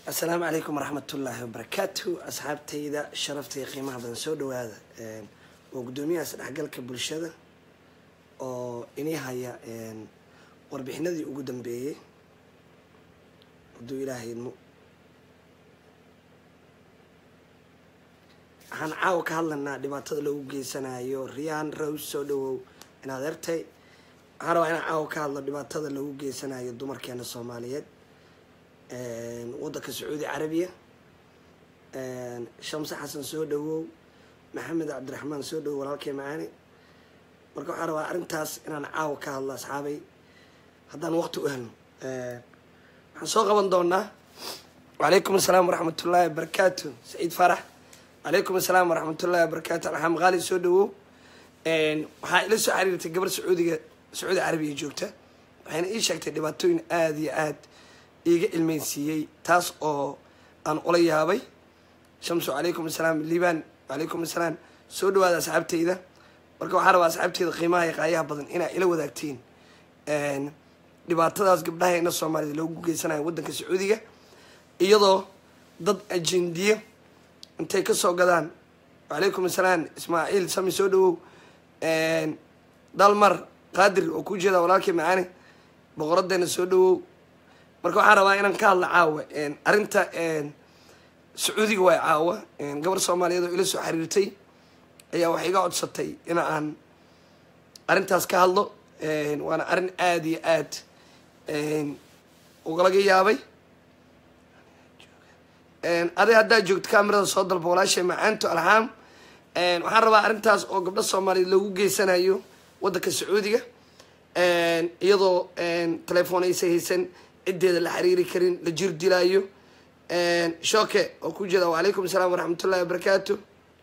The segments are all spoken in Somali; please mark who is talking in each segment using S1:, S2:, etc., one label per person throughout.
S1: asalaamu calaykum waraxmatullaahi wabarakaatu asxaabtayda sharaftaiyo qiimaha badan soo dhawaada waa guddoomiyaha isdhexgalka bulshada oo inii haya warbixinadii ugu dambeeyey hadduu ilaahay idmo waxaan caawa ka hadlaynaa dhibaatada loogu geysanayo riyaan rows soo dhawow inaad ertay waxaan rabaa inaan caawa ka hadlo dhibaatada loogu geysanayo dumarkeena soomaaliyeed waddanka sacuudi carabiya shamse xasan soo dhawow maxamed cabdiraxmaan soo dhawow walaalkay macaani marka waxaan rabaa arrintaas inaan caawa ka hadlo asxaabay haddaan waqti u helno waxaan soo qaban doonaa wacalaykum asalaam waraxmatullaahi wabarakaatu saciid farax wacalaykum asalaam waraxmatullahi wabarakaatu alxam qaali soo dhawow waxaa ila soo xiriirtay gabar sacuudiga sacuudi carabiya joogta waxayna ii sheegtay dhibaatooyin aada iyo aad iiga ilmeynsiiyey taas oo aan ula yaabay shamsu calaykum asalaam liibaan wacalaykum asalaam soo dhawaada asxaabteyda marka waxaa rabaa asxaabteyda qiimaha iyo qaayaha badan inaa ila wadaagtiin dhibaatadaas gabdhaheena soomaaliyed loogu geysanayo waddanka sacuudiga iyadoo dad ajendiyo intay kasoo gadaan wacalaykum asalaam ismaaciil sami soo dhawow dalmar qaadir oo ku jeeda walaalkii macaani boqoradeena soo dhawow marka waxaan rabaa inaan ka hadla caawa arrinta sacuudiga waay caawa gabar soomaaliyeed oo ila soo xiriirtay ayaa waxay iga codsatay in aan arrintaas ka hadlo waana arrin aada iyo aad ugalaga yaabay aday haddaa joogto kamerada soo dalba walaashay macaanto alxaam waxaan rabaa arrintaas oo gabdho soomaaliyeed loogu geysanayo waddanka sacuudiga iyadoo telefoon aysa haysan ciddeeda la xiriiri karin la jir dilaayo shooke oo ku jeeda wacalaykum asalaam waraxmatullahi wabarakaatu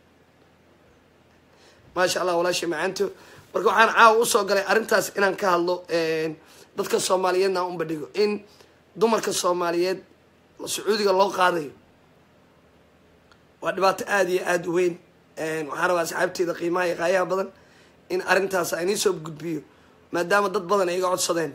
S1: maasha allah walaashay macaanto marka waxaan caawa usoo galay arrintaas inaan ka hadlo dadka soomaaliyeedna aan unbadhigo in dumarka soomaaliyeed sacuudiga loo qaadayo waa dhibaato aada iyo aada u weyn waxaan rabaa asxaabteeda qiimaha iyo qaayaha badan in arrintaas aan iisoo gudbiyo maadaama dad badan ay iga codsadeen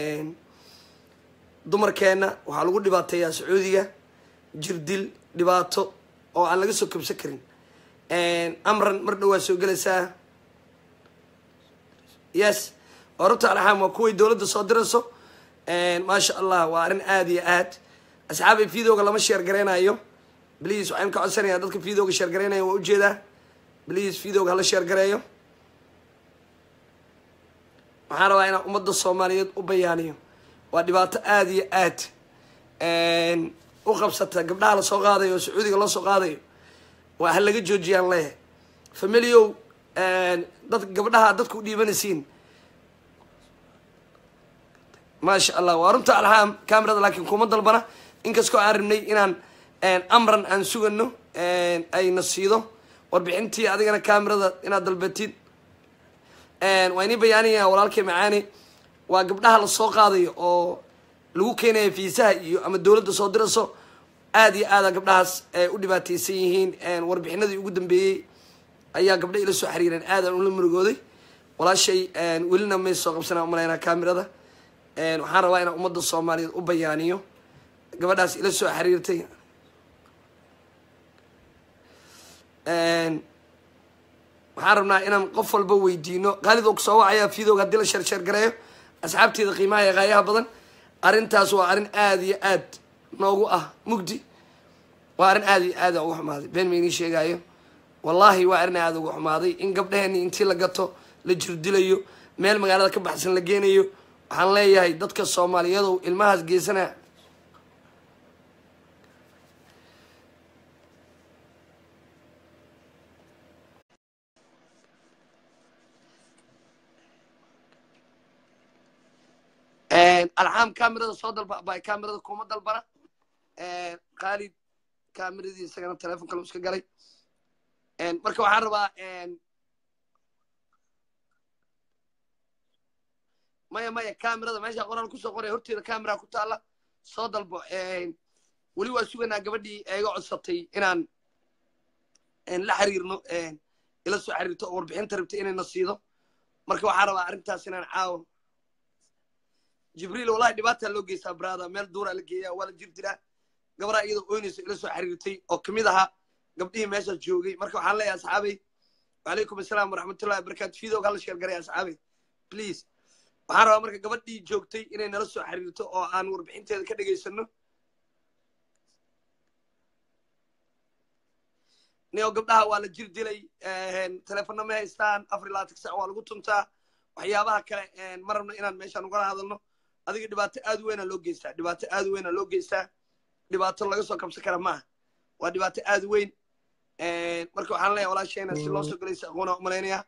S1: dumarkeena waxaa lagu dhibaateeyaa sacuudiga jirdil dhibaato oo aan laga soo kabsan karin amran mar dhow waa soo gelaysaa yes orabta alxaam waa kuway dowladda soo dirayso maasha allah waa arrin aada iyo aad asxaabay videoga lama sheer gareynayo bliis waxaan ka codsanayaa dadka videoga sheer gareynaya waa ujeedaa bliis videoga hala sheer gareeyo waxaan rabaa inaan ummadda soomaaliyeed u bayaaniyo waa dhibaato aada iyo aad u qabsata gabdhaha lasoo qaadayo oo sacuudiga loo soo qaadayo waa ha laga joojiyaan leeyahay familiow dad gabdhaha dadku u dhiibanaysiin maasha allah waa runta alxaam camerada laakiin kuma dalbana inkastoo aan rabnay inaan amran aan sugano ayna siido warbixintii adigana camerada inaad dalbatid waa inii bayaanaya walaalkay macaani waa gabdhaha lasoo qaadayo oo lagu keenaya fiisaha iyo ama dowladda soo dirayso aada iyo aada gabdhahaas u dhibaateysan yihiin warbixinadii ugu dambeeyey ayaa gabdha ila soo xiriireen aadaan ula murugooday walaashay welina may soo qabsanaa umalaynaa camerada waxaan rabaa inaan ummadda soomaaliyeed u bayaaniyo gabadhaas ila soo xiriirtay waxaan rabnaa inaan qof walba weydiino qaalid oo kusoo wacayaa videoga haddii la sheersheer gareeyo asxaabteeda qiimaha iyo qaayaha badan arrintaas waa arrin aada iyo aad noogu ah mugdi waa arrin aada iyo aada uga xumaaday been maynii sheegaayo wallaahi waa arrin aada uga xumaaday in gabdhaheenii intii la gato la jirdilayo meel magaalada ka baxsan la geenayo waxaan leeyahay dadka soomaaliyadow ilmahaas geesanaa alxaam camerada soo dalba bay camerada kuma dalbana khaalid cameradii isagana telefon kale iska galay marka waxaan rabaa maya maya camerada meesha qoraal kusoo qoraya horteeda camera ku taala soo dalbo weli waa suganaa gabadhii iga codsatay inaan la xiriirno ila soo xiriirto oo warbixinta rabtay inayna siido marka waxaan rabaa arrintaas inaan caawo jibriil wallahi dhibaataa loo geystaa brada meel duuraa la geeyaa waa la jir diraa gabaraa iyadoo oynaysa ila soo xiriirtay oo kamid ahaa gabdhihii meeshaas joogay marka waxaan leeyahay asxaabay wacalaykum assalaam waraxmatullahi wabarakatu fiidowg hala sheergaray asxaabay please waxaan rabaa marka gabadhii joogtay inay nala soo xiriirto oo aan warbixinteeda ka dhegaysano nio gabdhaha waa la jir dilay teleefonna ma haystaan afar labaatan sac waa lagu tuntaa waxyaabaha kale ma rabno inaan meeshaan ugala hadalno adiga dhibaato aad weyna loo geystaa dhibaato aad weyna loo geystaa dhibaato laga soo kabsan kara maaha waa dhibaato aad weyn marka waxaan leeyahay walaasheena si loo soo galaysa aqoona umalaynaya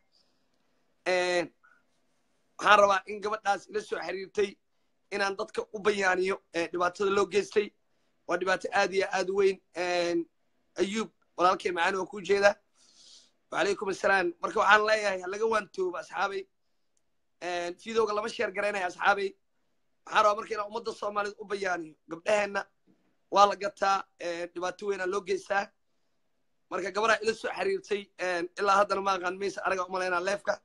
S1: waxaan rabaa in gabadhaas ila soo xiriirtay inaan dadka u bayaaniyo dhibaatada loo geystay waa dhibaato aad iyo aad weyn ayuub walaalkay macaani waa kuu jeeda wacalaykum assalaam marka waxaan leeyahay halaga waantooba asxaabay fiidowga lama sheer garaynaya asxaabay waxaan rabaa marka inaan ummadda soomaaliyed u bayaaniyo gabdhaheenna waa la gataa dhibaato weynaa loo geystaa marka gabadhaa ila soo xiriirtay ilaa haddana ma aqaan maysa anaga umalaynaa leefka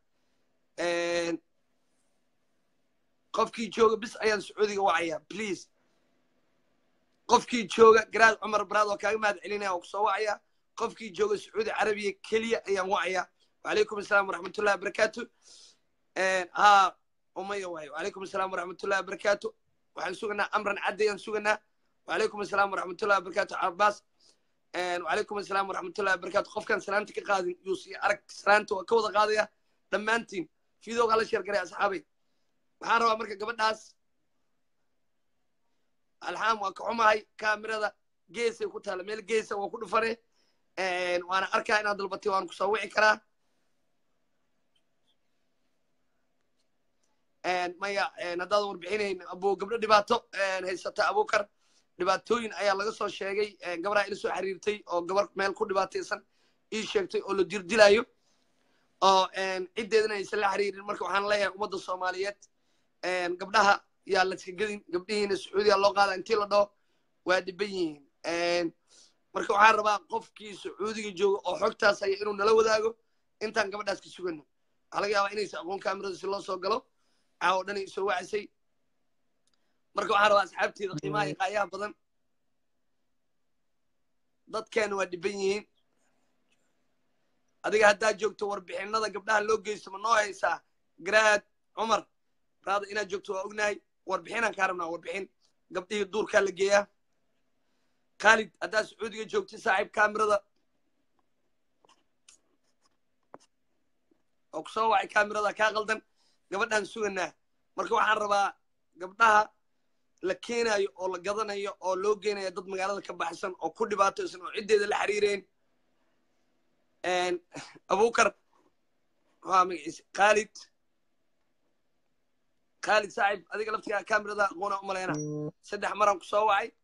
S1: qofkii jooga bis ayaan sacuudiga wacaya please qofkii jooga garaad cumar baraad oo kaaga mahad celinaya oo kusoo wacaya qofkii jooga sacuudi carabiya keliya ayaan wacaya wacalaykum asalaam waraxmatullahi wabarakaatu ha umaya waayo wacalaykum asalaam waraxmatullahi wabarakaatu waxaan suganaa amran caddi ayaan suganaa wacalaykum asalaam waraxmatullahi wabarakaatu cabaas wacalaykum asalaam waraxmatullahi wabarakaatu qofkaan salaanta ka qaadin yuusi arag salaanta waa ka wada qaadaya dhammaantiin fiidowga hala sheergaray asxaabay waxaan rabaa marka gabadhaas alxaam waa ka xumahay kaamirada geesay ku taala meel geesa waa ku dhufane waana arkaa inaad dalbatay waan kusoo wici karaa maya haddaad warbixinayn abo gabdho dhibaato haysata abukar dhibaatooyin ayaa laga soo sheegay gabaraa ila soo xiriirtay oo gabar meel ku dhibaataysan ii sheegtay oo la dirdilayo oo ciddeedana aysan la xiriirin marka waxaan leeyahay ummadda soomaaliyeed gabdhaha yaa laska gedin gabdhihiina sacuudiya loo qaada intii la dhaho waa dhiban yihiin marka waxaan rabaa qofkii sacuudiga jooga oo xogtaas haya inuu nala wadaago intaan gabadhaas ka sugano waxaa laga yaabaa inaysa aqoon kaamirada si loo soo galo caawo dhan ay soo wacisay marka waxaan rabaa asxaabteeda qiimaha iyo qaayaha badan dadkeena waa dhiban yihiin adiga haddaa joogto warbixinada gabdhaha loo geysto ma noo haysaa garaad cumar raada inaad joogto waa ognahay warbixinaan kaa rabnaa warbixin gabdhihii duurkaa la geeyaa khaalid haddaa sacuudiga joogta saaxiib kaamirada oo ku soo wacay kaamirada kaa qaldan gabadhaan suganaa marka waxaan rabaa gabdhaha la keenayo oo la gadanayo oo loo geenayo dad magaalada ka baxsan oo ku dhibaataysan oo ciddeeda la xiriireen abukar waa magaciisa khaalid khaalid saaxib adiga laftigaa kaamirada aqoona umaleyna saddex maraan ku soo wacay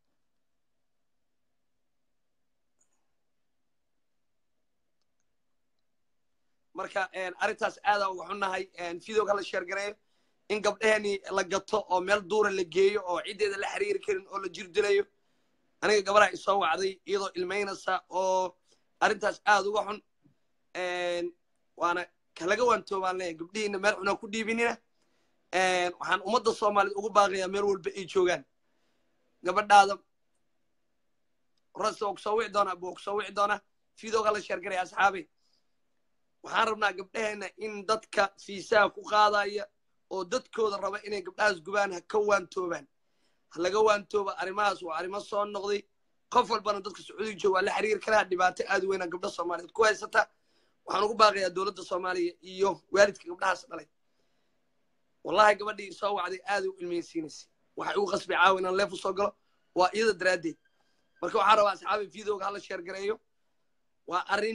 S1: marka arrintaas aadaa uga xunnahay videoga la sheergareeyo in gabdhaheenii la gato oo meel duura la geeyo oo ciddeeda la xiriiri karin oo la jir dilayo aniga gabadhaa isoo wacday iyadoo ilmaynaysa oo arrintaas aad uga xun waana kalaga waantoobaan leeyahay gabdhihiina meel xunaa ku dhiibinina waxaan ummadda soomaaliyed ugu baaqayaa meel walba ay joogaan gabadhaada rasta waa kusoo wici doonaa buu kusoo wici doonaa videoga la sheergaraya asxaabay waxaan rabnaa gabdhaheenna in dadka fiisaha ku qaadaya oo dadkooda raba inay gabdhahaas gubaan ha ka waantoobaan ha laga waantooba arrimahaas waa arrimo soo noqday qof walbana dadka sacuudiga jooga waa la xiriiri karaa dhibaato aad weynaa gabdha soomaaliyeed ku haysata waxaan ugu baaqayaa dowladda soomaaliya iyo waalidka gabdhahaas dhalay wallahi gabadhii soo wacday aad u ilmeysiinaysay waxay ugu qasbay caawa inaan leef u soo galo waa iyada daraaddeed marka waxaan rabaa asxaabi videoga hala sheergareeyo waa arrin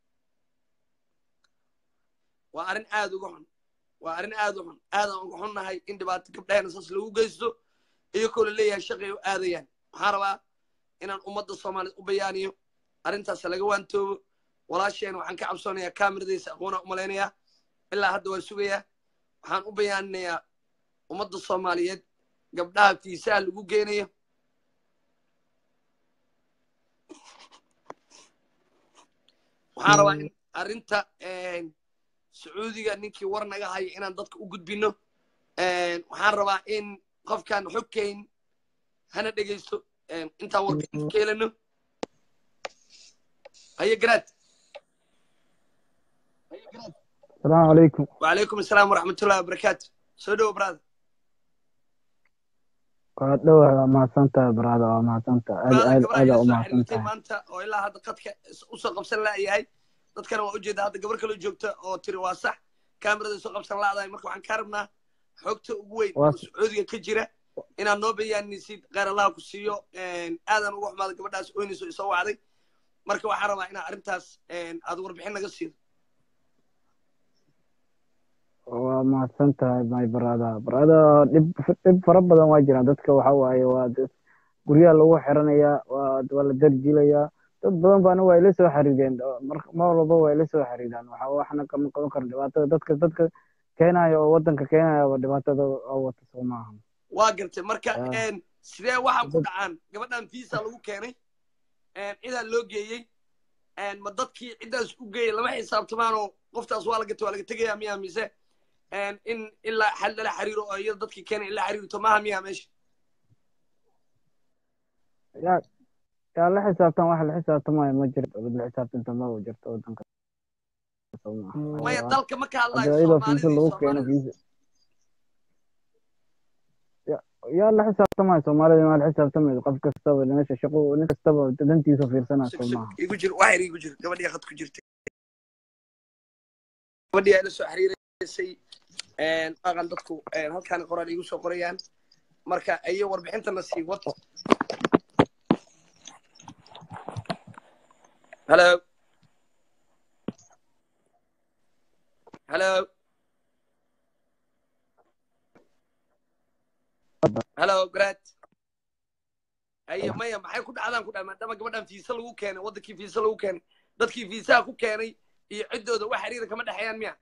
S1: waa arrin aad uga xun waa arrin aad u xun aadaan uga xunnahay in dhibaato gabdhaheena saas lagu geysto iyakoo la leeyahay shaqay u aadayaan waxaan rabaa inaan ummadda soomaaliyeed u bayaaniyo arrintaas laga waantoobo walaasheena waxaan ka cabsoonayaa kaamiradiisa aqoona umalaynayaa ilaa hadda waan sugayaa waxaan u bayaaninayaa ummadda soomaaliyeed gabdhaha fiisaha lagu geenayo waxaan rabaa in arrinta sacuudiga ninkii war naga hayo inaan dadka u gudbino waxaan rabaa in qofkaan xogkayn hana dhegaysto intaan warbixinta ka helano haye garaad
S2: asalaamu calaykum
S1: wacalaykum asalaam waraxmatullahi wabarakaatu soo dhowo brada
S2: waa dhowa waa mahadsantahay brada waa mahadsantahay aad
S1: brada
S2: aad
S1: gabar ayaa
S2: aadaa u
S1: soo
S2: mahadsan
S1: xiriirtay
S2: tahay
S1: maanta oo ilaa hadda qadka usoo qabsan la'yahay dadkana waa ujeeda hadda gabar kaloo joogta oo tiri waa sax kaamirada soo qabsan la'dahay marka waxaan kaa rabnaa xogta ugu weyn
S2: Waa
S1: oo sacuudiga ka jira inaad noo bayaanisid kheyr allaha ku siiyo aadan uga xumaada gabadhaas oynayso isoo wacday marka waxaan rabaa inaad arrintaas aad warbixin naga siido
S2: waa mahadsan tahay my brada brada dhib dhib fara badan waa jiraan dadka waxa waaye waa dad guryaha lagu xiranayaa waa waa la darjilayaa dad badan baana waa ila soo xariireen mar mar walba waa ila soo xariiraan waxa waxna kama qaban karo dhibaatada dadka dadka keenaya oo wadanka keenaya waa dhibaatada oo wata soo maaha
S1: waa gartay marka
S2: Ah.
S1: sidee waxaa ku dhacaan gabadhan visa lagu keenay cidaan loo geeyey ma dadkii ciddaas u geeyey lama xisaabtamaanoo qoftaas waa la gatay waa laga tegayaa miyaa mise in ilaa xal lala xiriiro oo iyada dadkii keenay ilaa xiriirto maaha miyaa meesha
S2: yaa yaa la xisaabtan wax la xisaabtamayo ma jirto mid la xisaabtanta ma jirto wadanka soo maaha
S1: maya
S2: Waa-
S1: dalka ma ka hadlayo
S2: hadda iyadoo fiisa
S1: soomaalidii
S2: lagu keeno
S1: soomaalida
S2: fiisa yaa la xisaabtamayo soomaalida waa la xisaabtamayo qof kastaba meesha shaqo nin kastaba dantiisa fiirsanaa
S1: sug
S2: soo
S1: sug
S2: maaha
S1: igu jir waxyar igu jir gabadhii khad ku jirtay gabadhii ay la soo xiriiraysay aqan dadku halkaan qoraan igu soo qorayaan marka ayo warbixintana sii wad hello hello hello grad ayo maya maxay ku dhacdaan ku dhaca maadaama gabadhan fiisa lagu keenay waddankii fiisa lagu keenay dadkii fiisaha ku keenay iyo ciddooda wax xiriira kama dhexeeyaan miya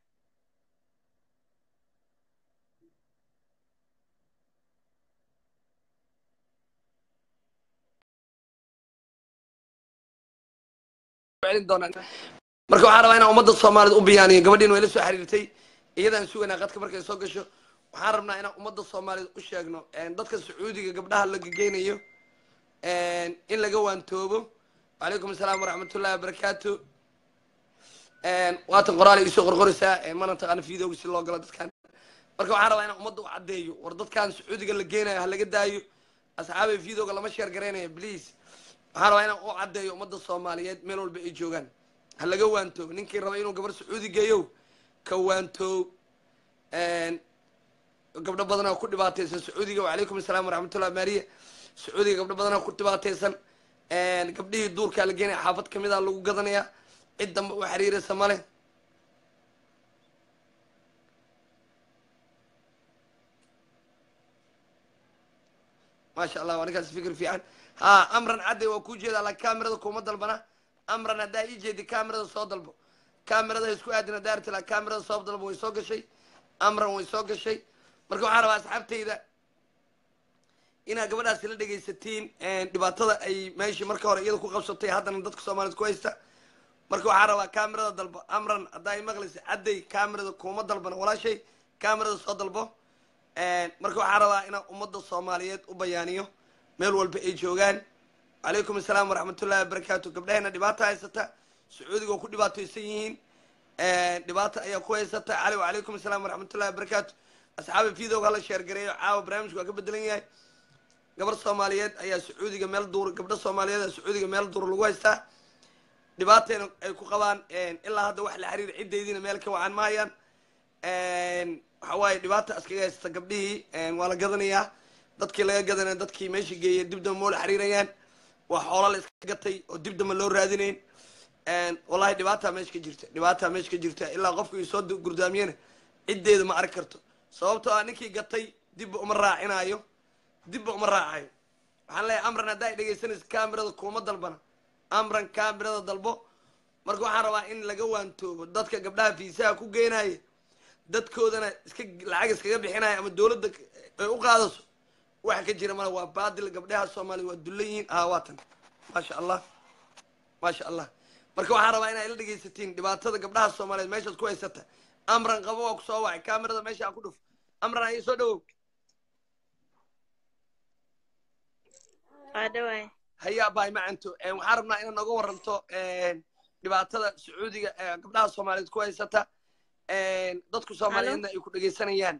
S1: celin doonaan marka waxaan rabaa inaan ummadda soomaalida u biyaaniyo gabadhiin way la soo xiriirtay iyadaan sugaynaa qadka markay soo gasho waxaan rabnaa inaan ummadda soomaalida u sheegno dadka sacuudiga gabdhaha la gegeynayo in laga waantoobo wacalaykum asalaam waraxmatullahi wabarakaatu waatan qoraal iisoo qorqoraysaa mana taqaana videoga si loo galo dadkan marka waxaan rabaa inaan ummadda u caddeeyo war dadkan sacuudiga la geenayo ha laga daayo asxaabay videoga lama sheer garaynaya please waxaan rabaa inaan u caddeeyo ummadda soomaaliyeed meel walba ay joogaan ha laga waantoobo ninkii raba inuu gabar sacuudi geeyo ka waantoob gabdho badanaa ku dhibaataysan sacuudiga wacalaykum asalaam waraxmatullah maariya sacuudiga gabdho badanaa ku dhibaataysan gabdhihii duurkaa la geenaya xaafad kamid a lagu gadanaya cid dambe u xiriiraysa male maasha allah waa ninkaas fikir fiican ha amran cadday waa kuu jeedaa laakiin kaamirada kuma dalbana amran haddaa ii jeedi kaamirada soo dalbo kaamirada ha isku aadin haddaa arti laakiin kaamirada soo dalbo way soo gashay amran way soo gashay marka waxaan rabaa asxaabtayda inaad gabadhaasi la dhegaysatiin dhibaatada ay meeshii marka hore iyada ku qabsatay haddana dadka soomaaliyed ku haysta marka waxaan rabaa kaamirada dalbo amran haddaa i maqlaysa cadday kaamirada kuma dalbana walaashay kaamirada soo dalbo marka waxaan rabaa inaan ummadda soomaaliyeed u bayaaniyo meel walba ay joogaan calaykum asalaam waraxmatullahi wabarakaatu gabdhaheena dhibaata haysata sacuudiga oo ku dhibaataysan yihiin dhibaata ayaa ku haysata cali wacalaykum asalaam waraxmatullahi wabarakaatu asxaabi videoga hala sheergareeyo caawa barnaamijku waa ka bedelan yahay gabar soomaaliyeed ayaa sacuudiga meel duur gabdho soomaaliyeed ayaa sacuudiga meel duur lagu haystaa dhibaatayna ay ku qabaan ilaa hadda wax la xiriir ciddaydiina meel ka wacan mahayaan waxa waaye dhibaata iskaga haysta gabdhihii waa la gadanayaa dadkii laga gadanaya dadkii meesha geeyay dib damba moola xiriirayaan waa xoola la iska gatay oo dib damba loo raadinayn wallahi dhibaataa meesha ka jirta dhibaataa meesha ka jirta ilaa qofku ii soo gurdaamiyana ciddeeda ma arki karto sababtoo ah ninkii gatay dibba uma raacinaayo dibba uma raacayo waxaan leeyahay amran haddaa ay dhegaysanaysa kaamirada kuma dalbana amran kaamirada dalbo marka waxaan rabaa in laga waantoobo dadka gabdhaha fiisaha ku geenaya dadkoodana iska lacag iskaga bixinaya ama dowladda ay u qaadaso waxa ka jira male waa baadil gabdhaha soomaaliya waa dullan yihiin ah waatan maasha allah maasha allah marka waxaan rabaa inaa ila dhegaysatiin dhibaatada gabdhaha soomaaliyeed meeshaad ku haysata amran qabo waa kusoo wacay kaamirada meesha ku dhuf amran ayi soo dhawow
S3: waa dhawaay
S1: hayaa baay macanto waxaan rabnaa inaad nooga waranto dhibaatada sacuudiga ee gabdhaha soomaaliyeed ku haysata dadku soomaaliyeedna ay ku dhegaysanayaan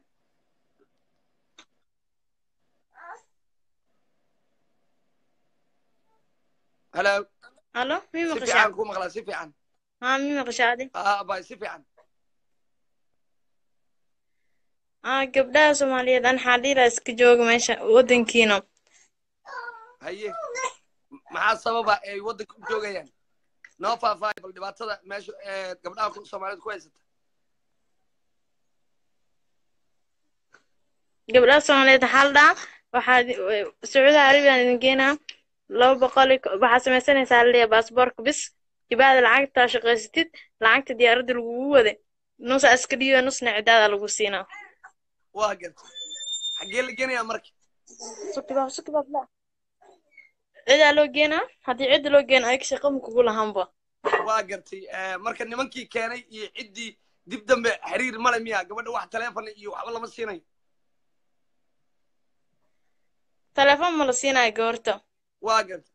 S1: halo
S3: halo mi
S1: si
S3: maqashaa
S1: fiican ku maqlaa si fiican
S3: haa mi maqashaa adi
S1: haa baay si fiican
S3: aa gabdhaha soomaaliyeed an xaadhiila iska jooga meesha waddankiina
S1: haye maxaa sababa ay waddanka u joogayaan noo faahfaahay bal dhibaatada meesha ee gabdhaha ku- soomaaliyeed ku haysata
S3: gabdhaha soomaaliyeed waxaa la dhahaa waxaad sacuudi arabiyan idin geenaa laba boqol iyo ko- waxaad samaysanaysaa laleeyahay baasboorka bis jibaada lacagtaa shaqaysatid lacagta diyaaradda lagugu waday nus iska dhiiba nusna cidaada lagu siinaa
S1: waa gartay xaggee la geenayaa marka
S3: sukibaab sukibaab la cidaa loo geenaa haddii cidda loo geena ayaga shaqa ma kugu lahanba
S1: waa gartay marka nimankii keenay iyo ciddii dib dambe xiriir male miya gabadha wax taleefon iyo waxba lama siinayo
S3: telefoon ma la siinayo gabarta
S1: waa gartay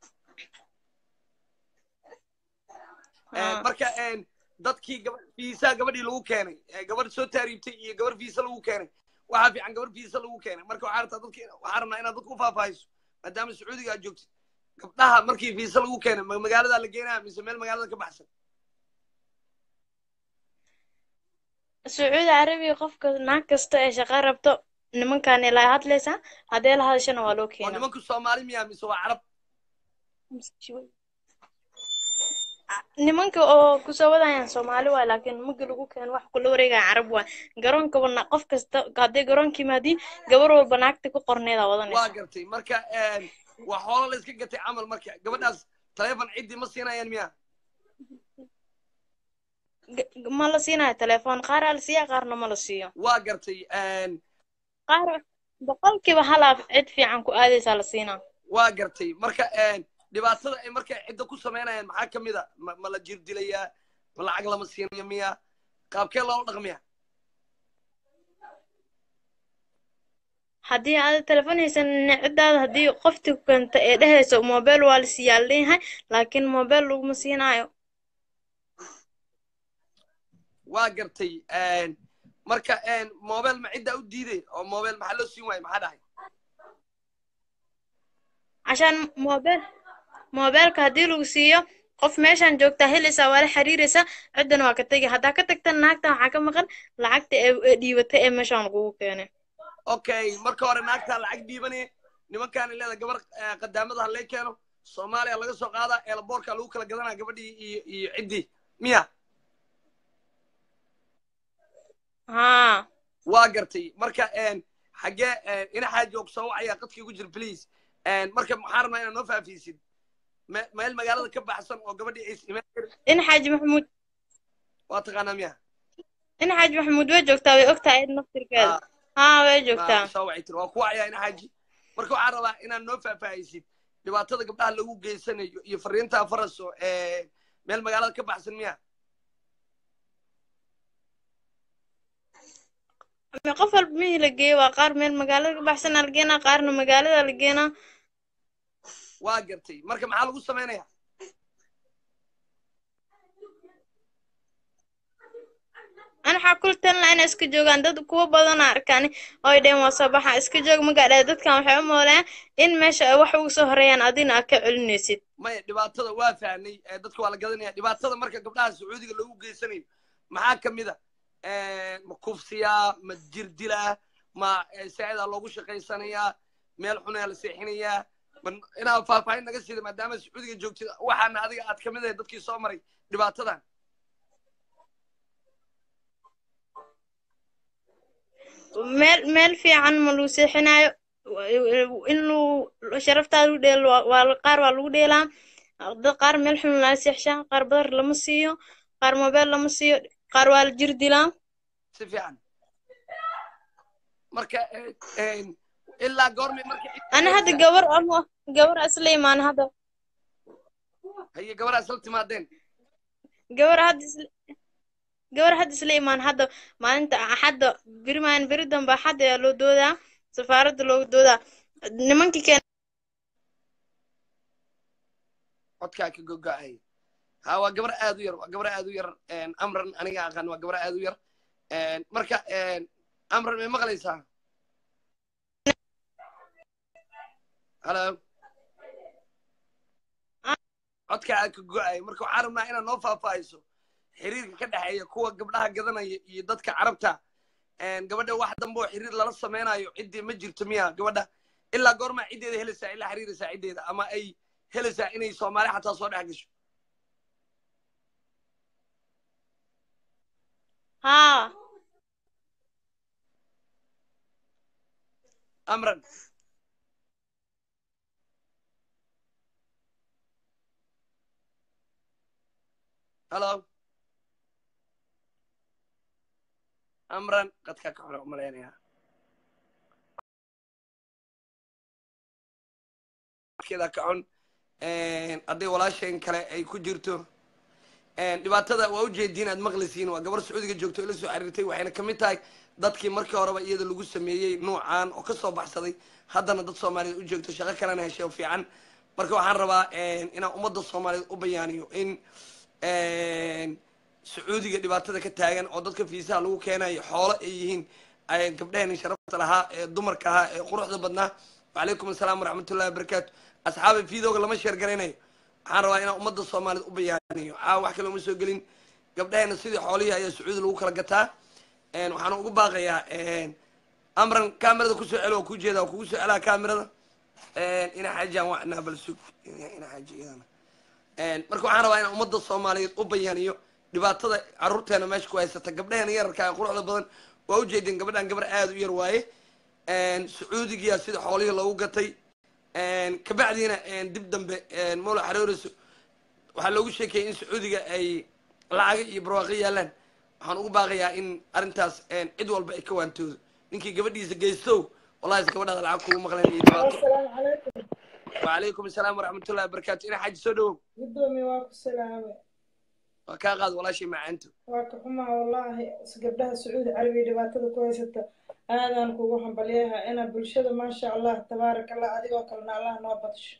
S3: Haa.
S1: marka dadkii gaba fiisaa gabadhii lagu keenay ee gabadh soo taariibtay iyo gabarh fiisa lagu keenay waxaa fiican gabarh fiisa lagu keenay marka waxaa rabtaa dadki waxaa rabnaa inaad dadka u faahfaahiso maadaama sacuudiga aad joogtid gabdhaha markii fiisa lagu keenay ma magaaladaa la geenaya mise meel magaalada ka baxsan
S3: sacuudi carabiya qofka naag kasta ee shaqa rabto nimankan ilaa hadlaysaa haddee la hadashana waa loo
S1: oo
S3: keenaa
S1: nimanku soomaali miya mise waa carab
S3: nimanka oo kusoo wadayaan soomaali waay laakiin nimanka lagu keeno wax kula wareegaya carab waay garoonkaba na qof kasta haddii garoonka yimaadiin gabar walba naagta ku qorneeda
S1: waa
S3: wadanaysa
S1: gartay marka waa xoolo la iska gatay camal marka gabadhaas taleefon ciddii ma siinayaan miya
S3: G- ma la siinayo telefoon qaaraa la siiya qaarna ma la siiyo
S1: waa gartay
S3: qaar boqolkiiba halaaf cid fiican ku aadaysaa la siinaa
S1: waa gartay marka dhibaatada ay marka cidda ku samaynayaan maxaa ka mid a ma ma la jir dilayaa ma lacag lama siinayo miya qaabkee loola dhaqmiya
S3: haddii aad telefoon haysan ciddaada haddii qofti ku keenta ee dhehayso mobile waa la siiyaa la leeyahay laakiin mobile laguma siinaayo
S1: waa gartay marka mobile ma ciddaa u diiday oo mobile maxaa loo siin waayo maxaa dhahay
S3: cashaan mobile mobileka haddii lagu siiyo qof meeshaan joogtaa helaysaa waa la xiriiraysaa ciddana waa ka tegi haddaa ka tagtan naagtan waxaa ka maqan lacagta ee ee dhiibatay ee meeshaan lagugu keenay
S1: okay marka hore naagtaa lacag dhiibanaya nimankaana leeda gabar qadaamada halay keeno soomaaliya laga soo qaadaa eelaboorka lagu kala gadanaa gabadhii iyo iyo ciddii miya
S3: haa
S1: waa gartay marka xaggee ina xaaji oo kusoo wacaya qadkii ku jir please marka maxaa rabnaa inaad noo faafiisid me- meel magaalada ka baxsan oo gabadhii ay imaan karin
S3: in xaaji maxamuud
S1: waa taqaanaa miya
S3: in xaaji maxamuud way joogtaa way ogtahay cid naftirkeeda haa way joogtaa
S1: soo wacay tiri waa ku wacaya ina xaaji marka waxaan rabaa inaad noo faahfaahisid dhibaatada gabdhaha lagu geysanayo iyo fariintaa faraso meel magaalada ka baxsan miya
S3: qof walba mihii la geeyo waa qaar meel magaalada ka baxsanaa la geenaa qaarna magaalada la geenaa
S1: waa gartay marka maxaa lagu samaynaya
S3: an waxaa kula talin lahaa inay iska joogaan dad kuwa badana arkaan oo ay dhaheen waa soo baxa iska joog magaadhaa dadkan waxay u moolayaan in meesha ay wax ugu soo horeeyaan adina aad ka celinaysid
S1: maya dhibaatada waa fahnay dadka waa la gadanaya dhibaatada marka gabdhaha sacuudiga lagu geysanayo maxaa ka mid a ma kufsiyaa ma jirdilaa ma saacidaa loogu shaqaysanayaa meel xunayaa la seexinayaa ma inaad faahfaahin naga siida maadaama sacuudiga joogtid waxaana adiga aad kamid ahay dadkii soo maray dhibaatadan
S3: meel meel fiican ma lagu seexinaayo in lu sharaftaada lagu dheelo waa- waa qaar waa lagu dheelaa dad qaar meel xun lala seexshaa qaar badar lama siiyo qaar mobile lama siiyo qaar waa la jir dilaa
S1: si fiican marka ilaa goormay marka
S3: ana hadda gabar ama gabar isla imaan hadda
S1: haye gabadhaa isla timaadeen
S3: gabar hadda isla gabar hadda isla imaan hadda maalinta axadda beri maalin beri dambe axadda ayaa loo doodaa safaaradda loogu doodaa nimankii keen
S1: codkaa ka gogo-ay ha waa gabar aad u yar waa gabar aad u yar amran aniga aqaan waa gabar aad u yar marka amran may maqlaysaa halo codkaa ka go-ay marka waxaan rabnaa inaad noo faahfaahiso xiriirka ka dhexeeya kuwa gabdhaha gadanaya iyo dadka carabta gabadha wax dambe oo xiriir lala sameynayo ciddii ma jirto miya gabadha ilaa goormaa ciddeeda helaysaa ilaa xiriiraysaa ciddeeda ama ay helaysaa inay soomaali xataa soo dhex gasho
S3: haa
S1: amran halo amran qadkaa ka xuna umalaynaya keeda ka xun hadday walaasheen kale ay ku jirto dhibaatada waa ujeediin aad maqlaysiin waa gabar sacuudiga joogto ila soo xiriirtay waxayna kamid tahay dadkii markii horeba iyada lagu sameeyey nuucan oo kasoo baxsaday haddana dad soomaaliyeed u joogto shaqo kalena heshay oo fiican marka waxaan rabaa inaan ummadda soomaaliyeed u bayaaniyo in sacuudiga dhibaatada ka taagan oo dadka fiisaha lagu keenayo xoolo ay yihiin gabdhaheen sharafta lahaa ee dumarka ahaa ee quruxda badnaa wacalaykum asalaam waraxmatullahi wabarakaatu asxaaba fiidooga lama sheer garaynayo waxaan rabaa inaan ummadda soomaaliyeed u bayaaniyo caawa wax kale uma soo gelin gabdhaheena sidii xoolihii ayaa sacuudi lagu kala gataa waxaan ugu baaqayaa amran kamerada kusoo celo waa kuu jeeda waa kugu soo celaa kamerada ina xaajaan wacnaa bal sug ina xaaji iyadana marka waxaan rabaa inaan ummadda soomaaliyeed u bayaaniyo dhibaatada carruurteena meesha ku haysata gabdhaheena yararka ee quruxda badan waa ujeedeen gabadhan gabar aada u yar waaye sacuudigiyaa sida xoolihii loogu gatay kabacdiina dib dambe mawla xarooriso waxaa loogu sheekayay in sacuudiga ay lacaga iyo barwaaqo yaalaan waxaan ugu baaqayaa in arrintaas cid walba ay ka waantoodo ninkii gabadhiisa geystow wallahi is gabadhaada lacag kugu maqleen iyo dhibaato
S4: asalaamu calaykum
S1: wacalaykum asalaam waraxmatullahi wabarakaatu ina xaaji soo dhawow
S4: gudoomiye waa ku salaame
S1: waa kaa qaad walaashay macaanto
S4: waa ka xumaa wallaahi gabdhaha sacuudi carabiya dhibaatada ku haysata aadaan kugu hambalyaha ina bulshada maasha allah tabaaraka allah adigoo kalena allah noo badsho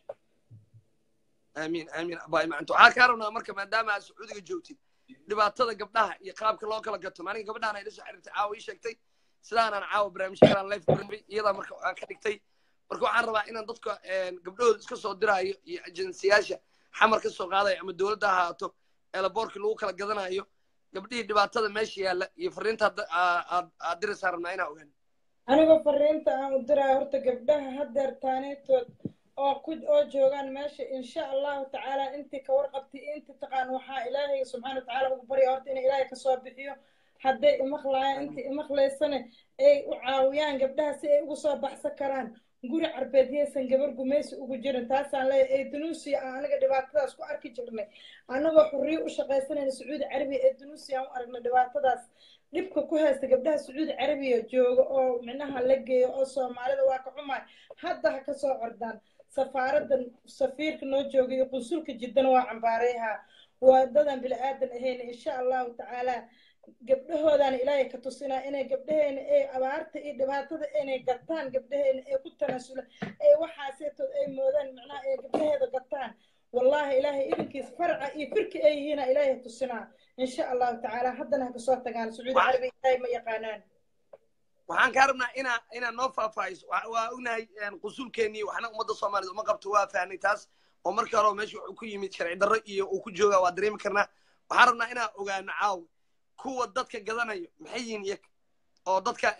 S1: aamiin aamiin abaay macanto waxaa kaa rabnaa marka maadaama aad sacuudiga joogtid dhibaatada gabdhaha iyo qaabka loo kala gato maalinka gabadhaan ay la soo xiriirtay caawa ii sheegtay sidaanaan caawa barnaamijyo kalaan life kurabay iyadaa marka aan ka dhigtay marka waxaan rabaa inaan dadka gabdhahooda iska soo diraayo iyo ajensiyaasha xamar ka soo qaadaya ama dowladda ha ahaato eelaboorkii lagu kala gadanayo gabdhihii dhibaatada meesha yaalla iyo fariinta aad diraysaa rabnaa inaa ogaan
S4: anigoo fariinta aan u diraayo horta gabdhaha hadeer taaniitood oo ku oo joogaan meesha insha allahu tacaala intii ka warqabtay intii taqaan waxaa ilaahay subxaana watacaala ugu barya horta inay ilaahay kasoo bixiyo hadday imaqlaayaan intii imaqlaysane ay u caawiyaan gabdhaha si ay ugu soo baxsan karaan guri carbeed yaysan gabar gumaysi ugu jirin taasaan leeyahay ee dunuusiya aan aniga dhibaatadaas ku arki jirnay annagoo xurriyo u shaqaysanayna sacuudi carabiya ee dunuusiya aan u aragnay dhibaatadaas dhibka ku haysta gabdhaha sacuudi carabiya jooga oo micnaha la geeyo oo soomaalida waa ka xumaay hadda ha kasoo cordaan safaaradan safiirka noo jooga iyo qunsulka jiddana waa cambaareyaha waa dadan bili aadan ahayn insha allahu tacaala gabdhahoodana ilaahay ka tusinaa inay gabdhaheena ay abaarta iyo dhibaatada inay gataan gabdhaheena ay ku tanaasulaan ee waxaaseetood ay moodaan macnaha ay gabdhaheeda gataan wallahi ilaahay idinkiis farca iyo firki ay yihiina ilaahay tusinaa insha allahu tacaala haddana ha kasoo tagaan sacuudi carabiya ilaahay ma yaqaanaan
S1: waxaan kaa rabnaa inaa inaa noo faahfaahiso waa ognahay qusulkeennii waxna ummadda soomaaliyed uma qabto waa fahnay taas oo markii hore meesha wuxuu ku yimid sharci darro iyo uu ku joogaa waa dareemi karnaa waxaan rabnaa inaa ogaano caawa kuwa dadka gadanayo maxay yihiin iyaga oo dadka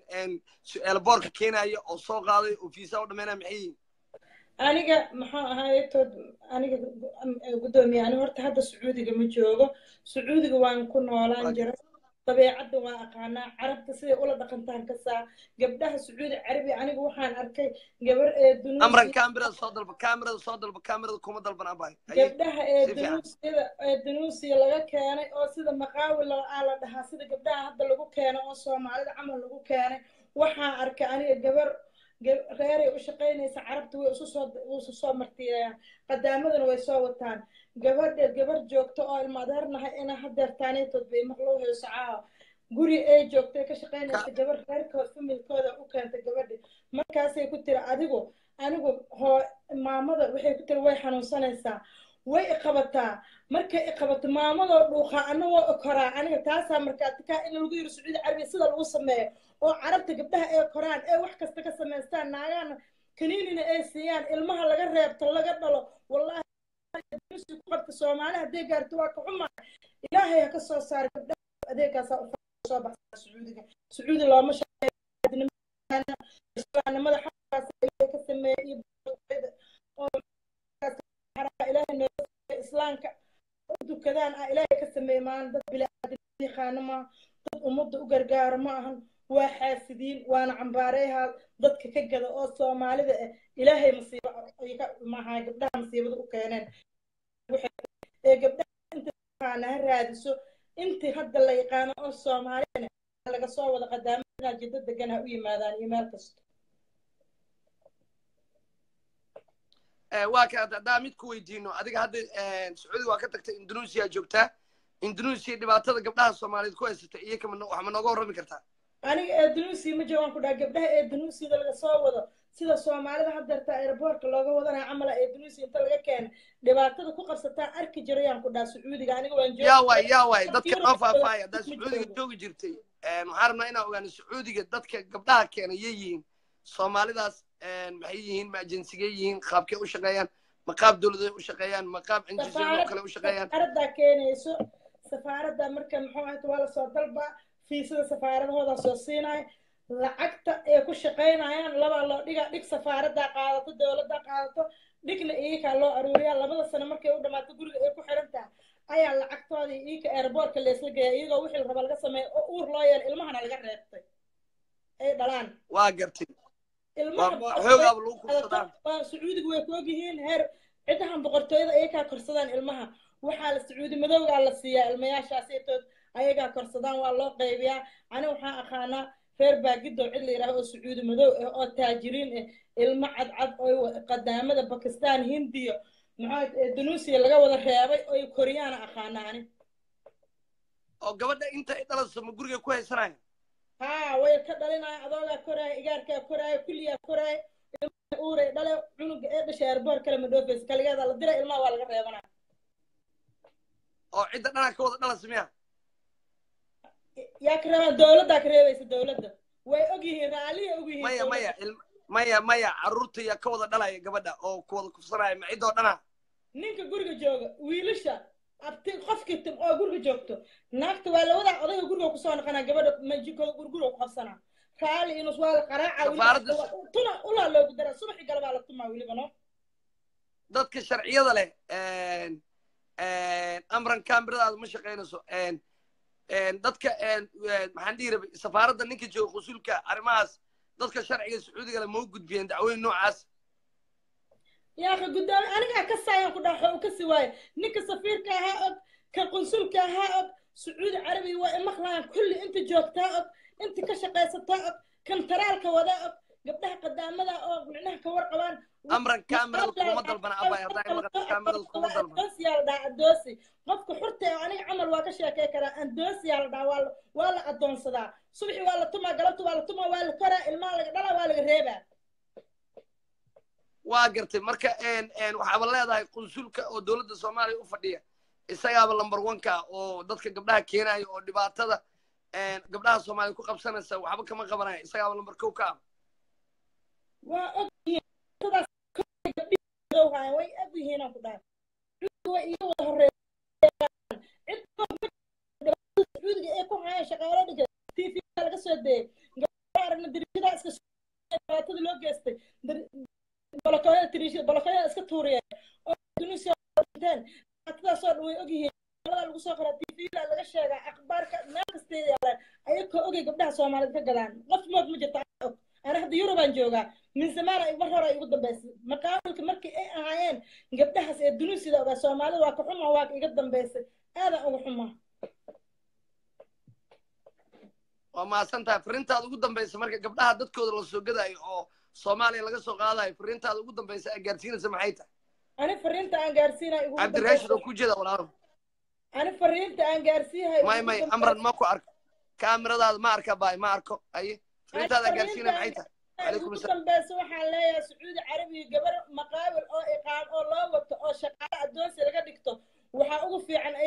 S1: elboorka keenaya oo soo qaaday oo fiisa u dhameynaya maxay yihiin
S4: aniga maxaa ahaay tood aniga guddoomiye ani horta hadda sacuudiga ma joogo sacuudiga waan ku noolaan jira dabeecadda waa aqaanaa carabta siday ula dhaqantaan kasaa gabdhaha sacuudi carabi aniga waxaan arkay gabar ee
S1: amran kamerada soo dalba kamerada soo dalba kamerada kuma dalban abay
S4: gabdhaha ee dunuusiyada ee dunuusiya laga keenay oo sida maqaawil aa la dhahaa sida gabdhaha hadda lagu keenay oo soomaalida camal lagu keenay waxaan arkay aniga gabar reeray u shaqaynaysa carabta way isu soo isu soo martiyayaan qadaamadana way soo wataan gabadha gabar joogto oo ilma adeernahay ina hadeer taaniitood bay maqloo heyso caawa guri ay joogtay ka shaqaynaysa gabar reerkood familkooda u keentay gabadhi markaasay ku tiri adigu anigu hoo maamada waxay ku tiri way xanuunsanaysaa way iqabataa markay iqabato maamadoo dhuuqaa ana waa koraa aniga taasaa markaati kaa in lagu yiri sacuudi carabiya sida lagu sameeyo oo carabta gabdhaha ay koraan ee wax kasta ka samaystaan naagahana kaniinina ay siiyaan ilmaha laga reebto laga dhalo wallahi ku qabta soomaali hadday gaarto waa ka xumaa ilaahay ha ka soo saara gabdhaha adeegaasaa u soo baxsaa sacuudiga sacuudi looma shaqeeyanimada xaqaas ilaahay ka sameeya iyo ilaahay noo islaamka u dukadaan ah ilaahay ka sameeya maalin dad bilaaadamiiqaano maaha dad ummadda u gargaaro ma ahan waa xaasidiin waana cambaareehaa dadka ka gada oo soomaalida ah ilaahay masiibo maaha gabdhaha masiibada u keeneen ee gabdhaha inta yaqaana ha raadiso intii hadda la yaqaano oo soomaaliyana laga soo wada qadaamada jiddo degan ha u yimaadaan iyo meel kasta
S1: waa ka haddaa mid ku weydiino adiga hadda sacuudi waa ka tagtay indonesia joogtaa indonesia dhibaatada gabdhaha soomaaliyeed ku haysata iyo kama wax ma nooga warrami kartaa
S4: aniga eedanuusiya ma joogaan ku dhaha gabdhaha eedanuusiyada laga soo wado sida soomaalida haddeerta airboortka looga wadanaya camala eedanuusiya inta laga keena dhibaatada ku qabsataa arki jirayaan ku dhaha sacuudiga aniga waan
S1: yaa waay yaa waay dadka noo faahfaahaya haddaa sacuudiga joogi jirtay waxaan rabnaa inaan ogaano sacuudiga dadka gabdhaha keena yay yihiin soomaalidaas maxay yihiin ma ajensigay yihiin qaabkay u shaqeeyaan ma qaab dowladay u shaqeeyaan ma qaab injisiyado kale u shaqeeyaan
S4: safaaraddaa keenayso safaaradda marka muxuu ahayta waa lasoo dalbaa fiisada safaaradahoodaa soo siinaya lacagta ay ku shaqaynayaan labaa loo dhigaa dhig safaaraddaa qaadato dowladdaa qaadato dhigna iikaa loo aruuriyaa labada sano markay u dhammaato guriga ay ku xiran tahay ayaa lacagtoodii iika airboortka leesla geeya iyagoo wixii la raba laga sameeya oo uur loo yeela ilmahana laga reebtay ay dhalaan
S1: waa gartay
S4: ilmaha sacuudiga way ku ogyihiin heer ciddahan boqortooyada ayagaa korsadaan ilmaha waxaa la sacuudi madowgaa la siiyaa ilmayaashaas itood ayagaa korsadaan waa loo qaybiyaa ani waxaan aqaanaa reer baagidow cid la yidhaaho oo sacuudi madow ah oo taajiriin ah ilmo cadcad oo qadaamada bakistan hindiya maxaa indonesia laga wada reebay oy koriyaana aqaanaa ani
S1: oo gabadha inta ay dhalayso ma guriga ku haysanaya
S4: haa way ka dhalinaya adoogaa koraaya igaarkaa koraaya kulliyaa koraaya ilmaha uuray dhale cunuga ee dhashay airboor kale ma dhoofaysa kaligeeda la dira ilmaha waa laga reebanaya
S1: oo cidda dhanaa ka wada dhalaysa miya
S4: yaa ka reebaan dowladdaa ka reebaysa dowladda way og yihiin raalliya og yihiin
S1: maya maya maya maya carruurta yaa ka wada dhalaya gabadha oo ku wada kufsanaya ma ciddoo dhana
S4: ninka guriga jooga wiilasha abti qofkii tim oo guriga joogto naagta waa lawadaa odayga guriga kusoo noqonaa gabadha majikooda gurguriga ku qabsanaa raali inus waa la qaraaca tuna ulaa loogu dara subaxi galabaa la tumaa weliba no
S1: dadka sharciyada leh amran kamiradaada ma shaqaynayso dadka maxaan dhihi rabay safaaradda ninka jooga qusulka arrimahaas dadka sharciga sacuudiga le ma u gudbiyeen dacwooyin noocaas
S4: yaaka guddoomiye anigaa ka saayaan ku dhaxo u kasi waayo ninka safiirka ahaa og ka qunsulka ahaa og sacuudi carabiga waa imaqlayaan kulli inta joogtaa og inta ka shaqaysataa og kan taraalka wadaa og gabdhaha qadaamada oo micnaha ka warqabaan
S1: amran kamirada kuma dalbana abay haddaa imaqan kamirada kuma dalban
S4: adoosiyaa la dhaha adoosi qofka xurta ee aniga camal waa ka sheekay karaa adoosiyaa la dhaha waa waa la adoonsadaa subaxi waa la tumaa galabta waa la tumaa waa la koraa ilmaha laga dhalaa waa laga reebaa
S1: waa gartay marka waxaaba leedahay qunsulka oo dowladda soomaaliya u fadhiya isagaaba lamber oneka oo dadka gabdhaha keenaya oo dhibaatada gabdhaha soomaaliya ku qabsanaysa waxba kama qabanaya isagaaba lamber kow ka ah
S4: waa og way og yihiinaan ku dhahay way iyo wada horeeyaan sacuudiga ee ku hayaan shaqaalo dhiga tv laga soo deeyay gabdhaha aragna dirishada iska dhibaatada loo geystay bolokoyada tiriishada bolokoyada iska tuuriyeen oo tunisia dhinteen dhibaatadaasoo dhan way og yihiin laga soo qoraa tvda laga sheegaa akhbaarka meel kastay yaalaan ayagoo ogay gabdhaha soomaaliyeed ka gadaan qof mood ma jirta og ana hadda yurubaan joogaa min zamaana mar hore ay ugu dambaysay maqaawilka markii ay ahaayeen gabdhahaas ee dunuusida ogaa soomaalida waa ka xuma waa iga dambaysay aadaan uga xumaa
S1: waa mahadsan tahay fariintaada ugu dambaysa marka gabdhaha dadkooda la soo gadaayo oo soomaaliya laga soo qaadayo fariintaada ugu dambaysa aa gaarsiinaysa maxay tahay
S4: ani fariinta aan gaarsiinayo ugu
S1: cabdiraashid oo ku jeeda walaalo
S4: ani fariinta aan gaarsiiyahay
S1: may may amran ma ku arko kaamiradaada ma arka baay ma arko aye fariintaada gaarsiinaya maxay tahay
S4: ugu dambeysa waxaan leeyahay sacuudi carabiga gabar maqaawil oo iqaam oo loo wato oo shaqaale addoonsi laga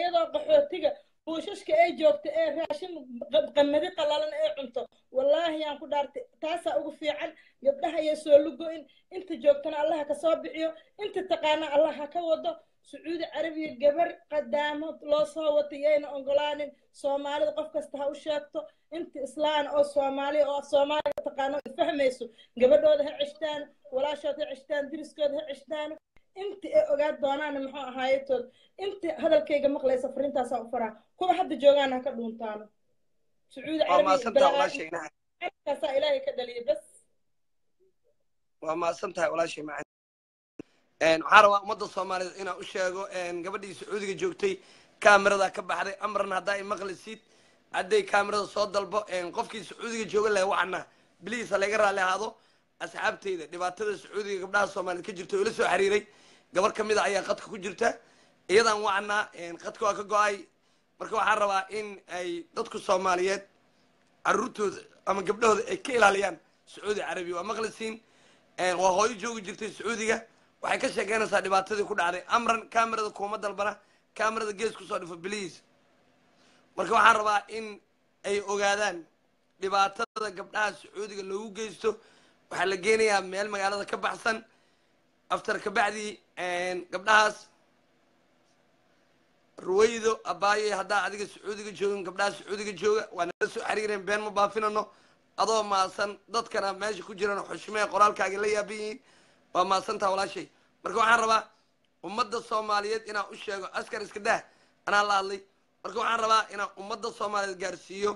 S4: iyadoo qaxootiga buushashka ay joogto ee raashin qa- qamadi qalalan ee cunto wallaahi yaan ku dhaartay taasaa ugu fiican gabdhaha iyo soo lugo-in inta joogtana allah ka soo bixiyo inta taqaana allah ha ka wado sacuudi carabiya gabar qadaamo loo soo wato yayna ogolaanin soomaalida qof kasta ha u sheegto inta islaan oo soomaaliya oo soomaaliga taqaano fahmayso gabadhooda ha ceshtaan walaashood ha ceshtaan diriskooda ha ceshtaan inta ay ogaan doonaana muxuu ahaayetood inta hadalkayga maqlaysa farintaasaa u faraa kuwa hadda joogaana ha ka dhuuntaano sacuudi
S1: waa mahadsantaha
S4: carabiya
S1: walaashayna
S4: kaasaa ilaahay ka dhaliyay bas
S1: waa mahadsan tahay walaashay macaan waxaan rabaa ummadda soomaaliyeed inaan u sheego gabadhii sacuudiga joogtay kaamirada ka baxday amran haddaa i maqlisid hadday kaamirada soo dalbo qofkii sacuudiga jooga laha wacna biliis ha laga raalli ahaado asxaabteyda dhibaatada sacuudiga gabdhaha soomaaliyeed ka jirta oo ila soo xiriiray gabar ka mida ayaa qadka ku jirta iyadaan wacnaa qadka waa ka go-ay marka waxaan rabaa in ay dadku soomaaliyeed caruurtooda ama gabdhahooda ay ka ilaaliyaan sacuudi carabiya waa maqlisiin waa hooyo joogi jirtay sacuudiga waxay ka sheekeynaysaa dhibaatadii ku dhacday amran kamerada kuuma dalbana kamerada gees kusoo dhifo bliis marka waxaan rabaa in ay ogaadaan dhibaatada gabdhaha sacuudiga loogu geysto waxaa la geenayaa meel magaalada ka baxsan aftar kabacdii gabdhahaas ruwaydo abaaye haddaa adiga sacuudiga joogin gabdhaha sacuudiga jooga waa nala soo xiriireen been ma baafinano adoo maasan dadkana meesha ku jiraan xushmee qoraalkaaga la yaaban yihiin waa maasantaa walaashay marka waxaan rabaa ummadda soomaaliyeed inaan u sheego askar iska dah anaa la hadlay marka waxaan rabaa inaan ummadda soomaaliyeed gaarsiiyo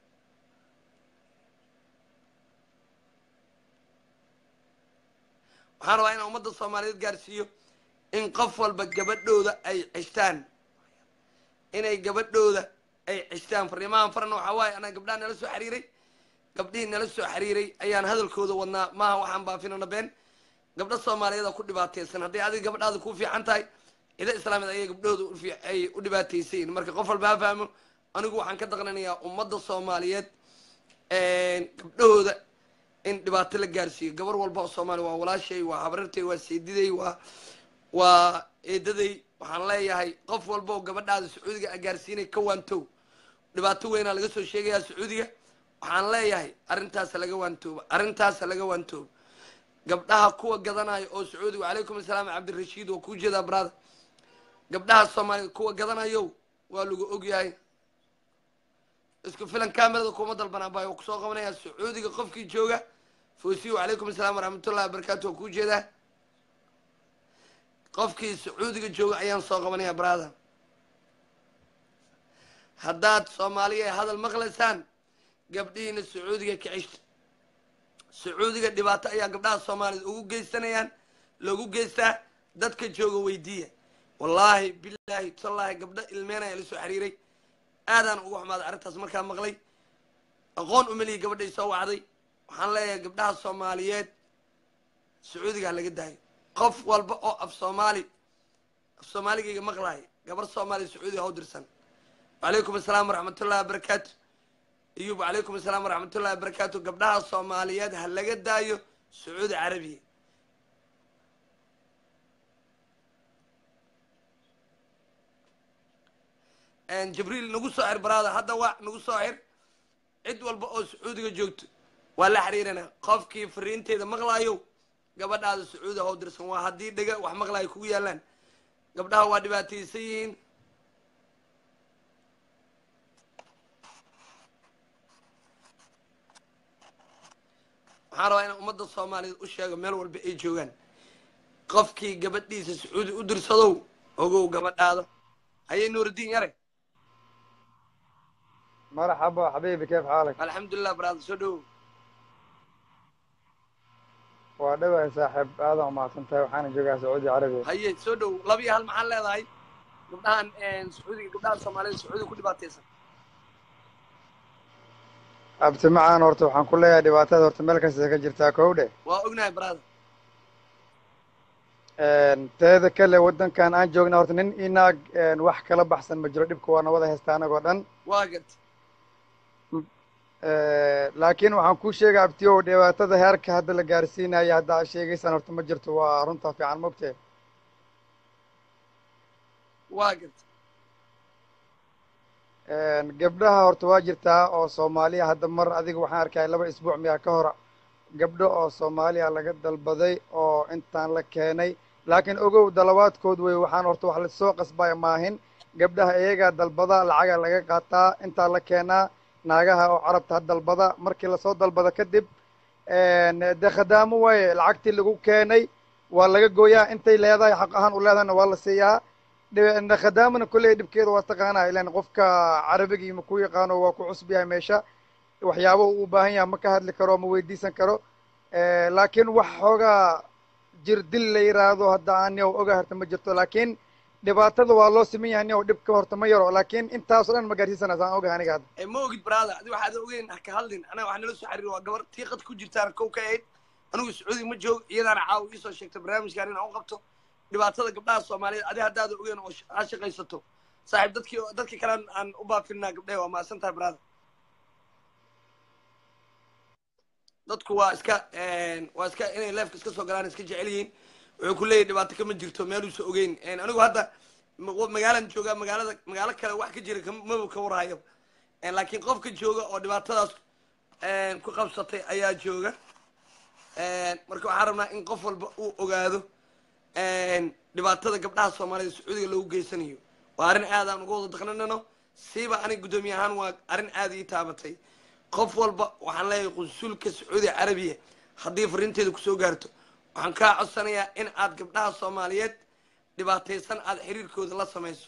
S1: waxaan rabaa inaan ummadda soomaaliyeed gaarsiiyo in qof walba gabadhooda ay ceshtaan inay gabadhooda ay ceshtaan fariimahan farna waxaa waaye anaa gabdhaha nala soo xiriiray gabdhihii nala soo xiriiray ayaan hadalkooda wadnaa maaha waxaan baafinana been gabdho soomaaliyeeda ku dhibaataysan hadday adiga gabadhaada ku fiican tahay cido islaamiyed ayay gabdhahooda ufi- ay u dhibaataysayin marka qof walba ha fahmo anigu waxaan ka daqnanayaa ummadda soomaaliyeed gabdhahooda in dhibaato la gaarsiiyo gabar walba oo soomaaliya waa walaashay waa habrartay waa seediday waa waa eedaday waxaan leeyahay qof walba oo gabadhaada sacuudiga a gaarsiinay ka waantow dhibaato weynaa laga soo sheegayaa sacuudiga waxaan leeyahay arrintaasa laga waantooba arrintaasa laga waantooba gabdhaha kuwa gadanayo oo sacuudiga wacalaykum asalaam cabdirashiid waa kuu jeedaa brother gabdhaha soomaaliyed kuwa gadanayo waa lagu ogyahay isku filan kamerada kuma dalbanaa baa kusoo qabanaya sacuudiga qofkii jooga foosiyo wacalaykum asalaam waraxmatullahi wabarakatu waa kuu jeedaa qofkii sacuudiga jooga ayaan soo qabanaya brother haddaad soomaaliya hadal maqlaysaan gabdhihiina sacuudiga ka ceshta sacuudiga dhibaato ayaa gabdhaha soomaaliyed ugu geysanayaan loogu geystaa dadka jooga weydiiya wallaahi bilaahi tallaahi gabdho ilmeenaya la soo xiriiray aadaan uga xumaaday arrintaas markaa maqlay aqoon umelihi gabadhay soo wacday waxaan leeyahay gabdhaha soomaaliyeed sacuudiga ha laga daayo qof walba oo af soomaali af soomaaligayga maqlaaya gabar soomaaliya sacuudiga ha u dirsan wacalaykum asalaam waraxmatullahi wabarakaatu iyub wacalaykum asalaam waraxmatullahi wabarakaatu gabdhaha soomaaliyeed ha laga daayo sacuudi carabiya jibriil nagu soo xir baraada hadda waa nagu soo xir cid walba oo sacuudiga joogto waa la xiriirana qofkii fariinteeda maqlaayo gabadhaada sacuudi how dirsan waa haddii dhega wax maqlaayo kugu yaalaan gabdhaha waa dhibaataysan yihiin waxaan rabaa inaan ummadda soomaaliyeed u sheego meel walba ay joogaan qofkii gabadhiisa sacuudi u dirsadow ogow gabadhaada hayay nuurudiin yare
S5: مرحبا حبيبي كيف حالك؟
S1: alxamdulilah baraada soo dhowow
S5: waa dhawahay saaxiib aadan umahadsantahay waxaana joogaa sacuudi carabiya
S1: haye soo dhow laba iyo hal maxaan leedahay gabdhahan sacuudiga gabdhaha soomaalida sacuudiga ku dhibaataysan
S5: abti macaan horta waxaan ku leeyahay dhibaatada horta meel kasta ka jirtaa kow dheh
S1: waa ognahay baraada
S5: teeda kale waddankan aan joogna horta nin inaag wax kala baxsan ma jiro dhibka waa nabada haysta anagoo dhan
S1: waa gad
S5: laakiin waxaan kuu sheegay abtiyow dhibaatada heerka hadda la gaarsiinayo hadda aad sheegaysaan horta ma jirto waa runta fiican mogtee
S1: waa gad
S5: gabdhaha horta waa jirtaa oo soomaaliya hadda mar adiga waxaan arkaya laba isbuuc miyaa ka hor gabdho oo soomaaliya laga dalbaday oo intaan la keenay laakiin ogow dalabaadkood wey waxaan horta wax lasoo qasbaya maahin gabdhaha iyagaa dalbada lacaga laga qaataa intaa la keenaa naagaha oo carabta ha dalbada markii lasoo dalbada kadib dee khadaamo waaye lacagtii lagu keenay waa laga gooyaa intay leedahay xaq ahaan u leedahayna waa la siiyaa khadaamana kolley dhibkeeda waa taqaanaa ilan qofka carabigii ma ku yaqaano waa ku cusub yahay meesha waxyaaba uu u baahan yahay ma ka hadli karo ma weydiisan karo laakiin wax xoogaa jir dil la yiraahdo hadda aan niyow oga harta ma jirto laakiin dhibaatada waa loo siman yahay niyow dhibka horta ma yaro laakiin intaasoo dhan ma gaarsiisanaysa aan ogahay aniga hadda
S1: ma ogid brada adi waxaad ogeyn ha ka hadlin anaga waxaa nala soo xariir waa gabar tiiqad ku jirtaan kow ka ahayd anigu sacuudi ma joog iyadaana caawa iisoo sheegtay barnaamijkan inaan u qabto dhibaatada gabdhaha soomaaliyeed adi haddaada ogeyn oo ha shaqaysato saaxiib dadkii dadkii kale aan u baafinaa gabdhahe waa mahadsan tahay brada dadku waa iska waa iska inay leefka iska soo galaan iska jecel yihiin wuxuu ku leeyahy dhibaato kama jirto meeluusa ogeyn anigu hadda magaalan joogaa magaalada magaalo kale wax ka jira maba ka warhayo laakiin qofka jooga oo dhibaatadaas ku qabsatay ayaa jooga marka waxaan rabnaa in qof walba uu ogaado dhibaatada gabdhaha soomaaliyed sacuudiga loogu geysanayo waa arrin aad aan uga wada daqnanano siiba aniga guddoomiye ahaan waa arrin aad ii taabatay qof walba waxaan leeyahay qunsulka sacuudi carabiya haddii fariinteeda kusoo gaarto waxaan kaa codsanayaa in aad gabdhaha soomaaliyeed dhibaataysan aad xiriirkooda la samayso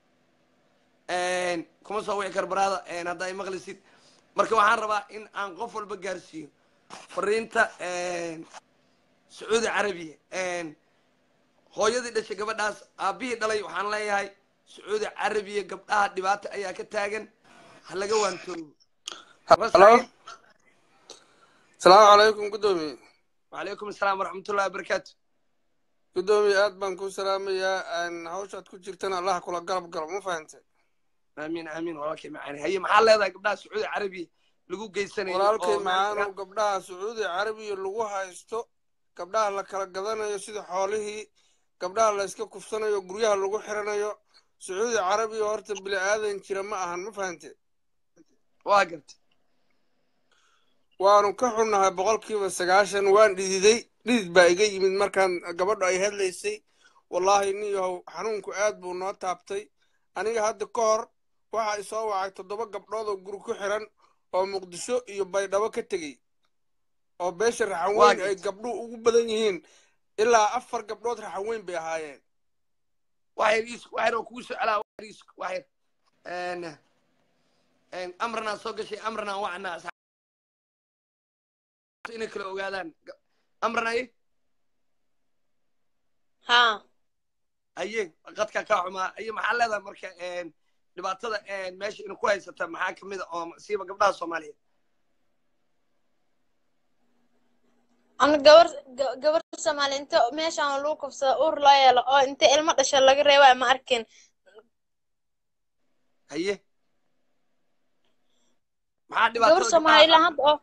S1: kuma soo wici kar baraada hadda ay maqlisid marka waxaan rabaa in aan qof walba gaarsiiyo fariinta sacuudi carabiya hooyadii dhashay gabadhaas aabbihii dhalay waxaan leeyahay sacuudi carabiya gabdhaha dhibaato ayaa ka taagan ha laga waantoobo
S6: halo salaamu calaykum guddoomiye
S1: wacalaykum asalaam waraxmatullahi wabarakaatu
S6: guddoomiye aad baan ku salaamayaa hawshaad ku jirtana allah kula galab galo ma fahantay
S1: aamin aamin walaalkay macaani haye maxaa leedahay gabdhaha sacuudi carabiya lagu geysanayo
S6: walaalkay macaanow gabdhaha sacuudi carabiya lagu haysto gabdhaha la kala gadanayo sida xoolihii gabdhaha la iska kufsanayo guryaha lagu xiranayo sacuudi carabiya horta bili aadan jira ma ahan ma fahante
S1: waa garta
S6: waanu ka xunnahay boqolkiiba sagaashan waan dhididay dhidid baa iga yimid markaan gabadho ay hadlaysay wallaahi nin yahow xanuunku aad buu noo taabtay aniga hadda ka hor waxa isoo wacay toddoba gabdhood oo guri ku xiran oo muqdisho iyo baydhabo ka tegey oo beesha raxan weyn ay gabdhuhu ugu badan yihiin ilaa afar gabdhood raxan weyn bay ahaayeen
S1: waxyar is waxyar oo kugu soo celaa waxyar is waxyar amranaa soo gashay amranaa wacnaa asxaab inay kala ogaadaan amran aye
S3: ha
S1: aye qadka kaa xumaa aye maxaa leedahay marka dhibaatada meesha ina ku haysata maxaa kamid a oo siiba gabdhaha soomaaliyeed
S3: ana gabar gabar soomaali inta meeshaan lagu kufsada uur loo yeelo oo inta ilmo dhasha laga reeba ma arkin
S1: haye maxaa
S3: gabar
S1: dhibaatada
S3: soomaali ilaa hadda oo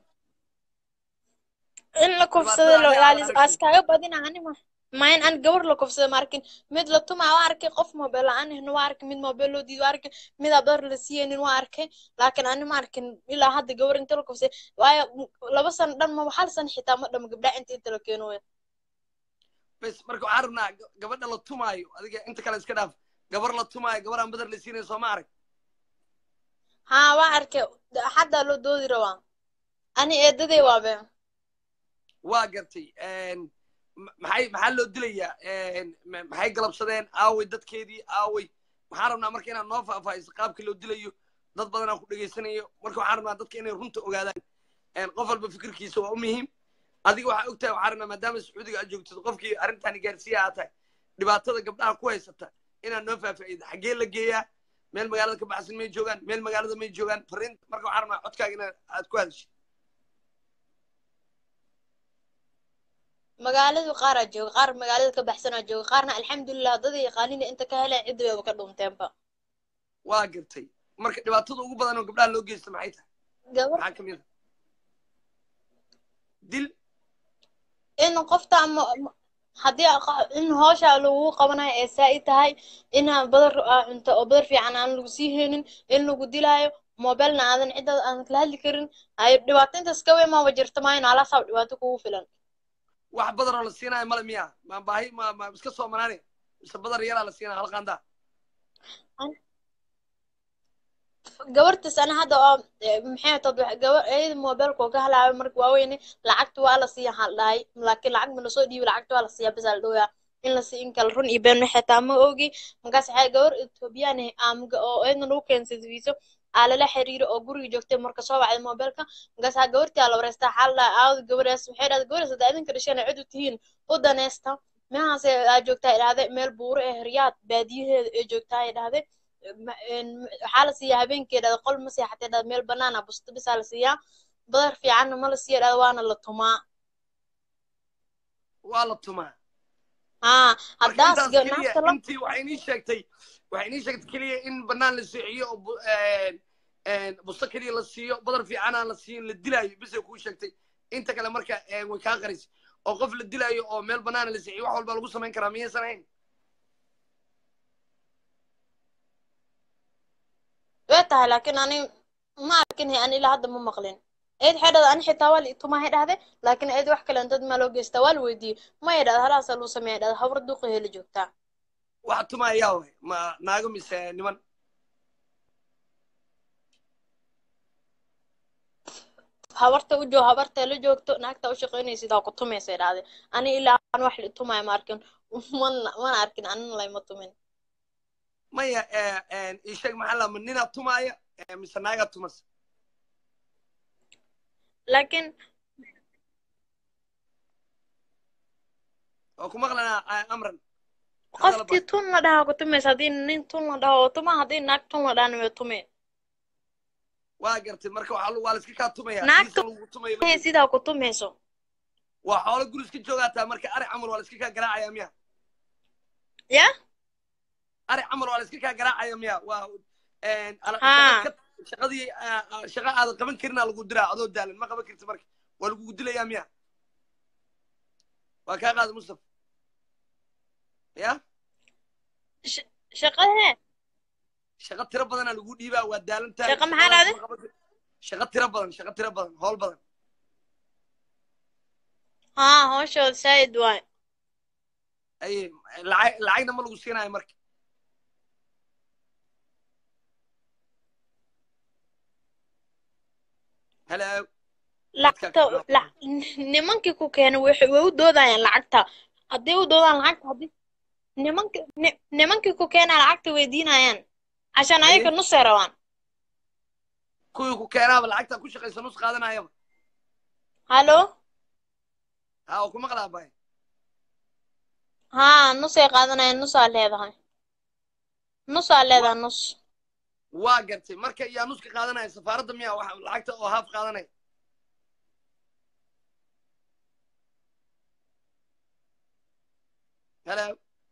S3: in la kufsado
S1: Dhibaatada
S3: loo
S1: ayaa
S3: ilaaliyo
S1: aragtay.
S3: askaaga badina anima mayn an gabar la kufsado ma arkin mid la tumaa waa arkay qof mobile la-aan ahna waa arkay mid mobile loo diido waa arkay mid abdar la siiyeynin waa arkay laakiin ani ma arkin ilaa hadda gabar inta la kufsay waayo laba sano dhan ma hal sano xitaa ma dhamo gabdhaha inta inta la keeno wey
S1: bes marka waxaan rabnaa ga- gabadha la tumaayo adiga inta kale iska dhaaf gabar la tumaayo gabar aan badar la siinayo soo ma arag
S3: haa waa arkay xataa loo doodi rabaa ani eedaday waabe
S1: waa gartay ma- maxay maxaa loo dilayaa ma- maxay galabsadeen aaway dadkeedii aaway waxaan rabnaa marka inaad noo faahfaahiso qaabka loo dilayo dad badanaa ku dhegaysanayo marka waxaan rabnaa dadka inay runta ogaadaan qof walba fikirkiisa waa u muhiim adiga waxaa ogtahay waxaan rabnaa maadaama sacuudiga aad joogtid qofkii arrintaani gaarsiiya aad tahay dhibaatada gabdhaha ku haysata inaad noo faahfaahido xaggee la geeyaa meel magaalada ka baxsan may joogaan meel magaalada may joogaan fariin marka waxaan rabnaa codkaaga inaad aad ku hadashid
S3: magaaladu qaaraa jooga qaar magaalada ka baxsanaa jooga qaarna alxamdulilah dada yaqaanina inta ka heleen cidda wayba ka dhunteenba
S1: waa gartay marka dhibaatada ugu badan oo gabdhaha loo geysta maxay tahay
S3: gabar
S1: maxaa kamid a dil
S3: in qofta ama haddii aqa- in hawsha lagu qabanayo ee saa-i tahay inaa badar aa cunto oo badar fiican aan lagu sii haynin in lagu dilaayo mobilna aadan cidaada aadan kala hadli karin ay dhibaato intaas ka weyn maaba jirta maayo alaasaa dhibaato kugu filan
S1: wax badar oo la siinayo male miya ma baahi ma ma iska soo manaane mise badar yaraa la siinaya hal qaandaa
S3: gabartas ana hadda oo eh, maxay tad gabar iyada mobilka oo ka halaayo marka waaweyne lacagta waa la siiya waxaa la dhahay laakiin lacag ma lasoo dhiibi lacagta waa la siiya bas aa la dhowyaa in la sii in kale run iyo been waxay taa ma ogi markaas waxay gabar ethoobiyan ah ama oo iyadna lagu keensaday viiso aa lala xiriiro oo guriga joogtay marka soo wacday mobilka markaas aa gabartii aa la wareystaa waxaa la dhahay aawada gabadhaas waxay dhahday gabadhaas haddaa idinka dhasheen cid u tihiin u daneysta mehaase aa joogtaa ay dhahday meel buuro ee riyaad baadiyaheeda ee joogtaa ay dhahday ma- een, waxaa la siiyaa habeenkii dhahda qol ma seexatay dhahda meel banaan ah busto bisaa la siiyaa badar fiicanna ma la siiya dhahda waana la tumaa
S1: waa la tumaa
S3: haa
S1: marka
S3: haddaas
S1: intaas
S3: ga-
S1: keliya
S3: naagta la
S1: intii waxay inii sheegtay waxay inii sheegtay keliya in banaan la seexiyo oo bu- een, een, busto keliya la siiyo badar fiican aan la siin la dilaayo bisay kuu sheegtay inta kale marka een, way kaa qarisay oo qof la dilaayo oo meel banaana la seexiyo wax walba lagu samayn karaa miyaysan ahayn
S3: way tahay laakiin ani ma arkin he ani ilaa hadda ma maqlin eed waxay dhahda ani xitaa waa la itumahay dhahde laakiin eed wax kale dad maa loo geystaa waa la weydiiyey maya dhahda halaasaa luu sameeya dhahda habar duqi heli joogtaa
S1: waxa tumaa yaa way ma naago mise niman
S3: habarta u joog habarta la joogto naagta u shaqaynaysid aa ku tumaysay dhahde ani ilaa aan wax la itumaayo ma arkin mana mana arkin anina layma tumin
S1: maya ee, een, ii sheeg maxaa lama ninaa tumaaya ee, mise naagaa tumas
S3: laakiin
S1: oo ku maqlanaa a- amran
S3: qofkii tun la dhahaa ku tumaysa haddii nin tun la dhaho oo tuma haddii naag tun la dhahana way tume
S1: waa gartay marka waxaa lu- waa la iska kaa tumaya
S3: Naagtu-
S1: diisa lagu tumayo la-
S3: sidaa ku tumayso
S1: waa xoolo guri iska joogaataa marka ari camal waa la iska kaa garaacaya miya
S3: ya
S1: ari camal waa la iska kaa garaacaya miya waa een, ala-
S3: Haa.
S1: shaqad ka- shaqadii aa- aa- shaqa aadan qaban karinaa lagu diraa adoo daalan ma qaban karti marka waa lagugu dilayaa miya waa kaa qaada mustaf ya
S3: shaqadee
S1: shaqa tiro badanaa lagu dhiibaa waa daalan tahay
S3: Shaqa maxaa
S1: shaqadaas
S3: dhahday?
S1: ma qaban kar- shaqa tiro badan shaqa tiro badan howl badan
S3: haa hooshooda saa'id waay
S1: ay lacag lacagna ma lagu siinayo marka hello
S3: lacagta la- nimankii ku keenay waxay way u doodayaan lacagta hadday u doodaan lacagta haddii nimanki ni- nimankii ku keenaa lacagta weydiinayaan cashaan
S1: Haye.
S3: ayaga nusay rabaan
S1: kuwii ku keenaaba lacagta ku shaqaysa nus qaadanayaba
S3: hallo
S1: ha oo ku maqlaa bay
S3: haa nusay qaadanayaan nusaa leedahay nusaa leedahay nus
S1: waa gartay marka yaa nuska qaadanaya safaaradda miya waxa lacagta oo haaf qaadanaya hello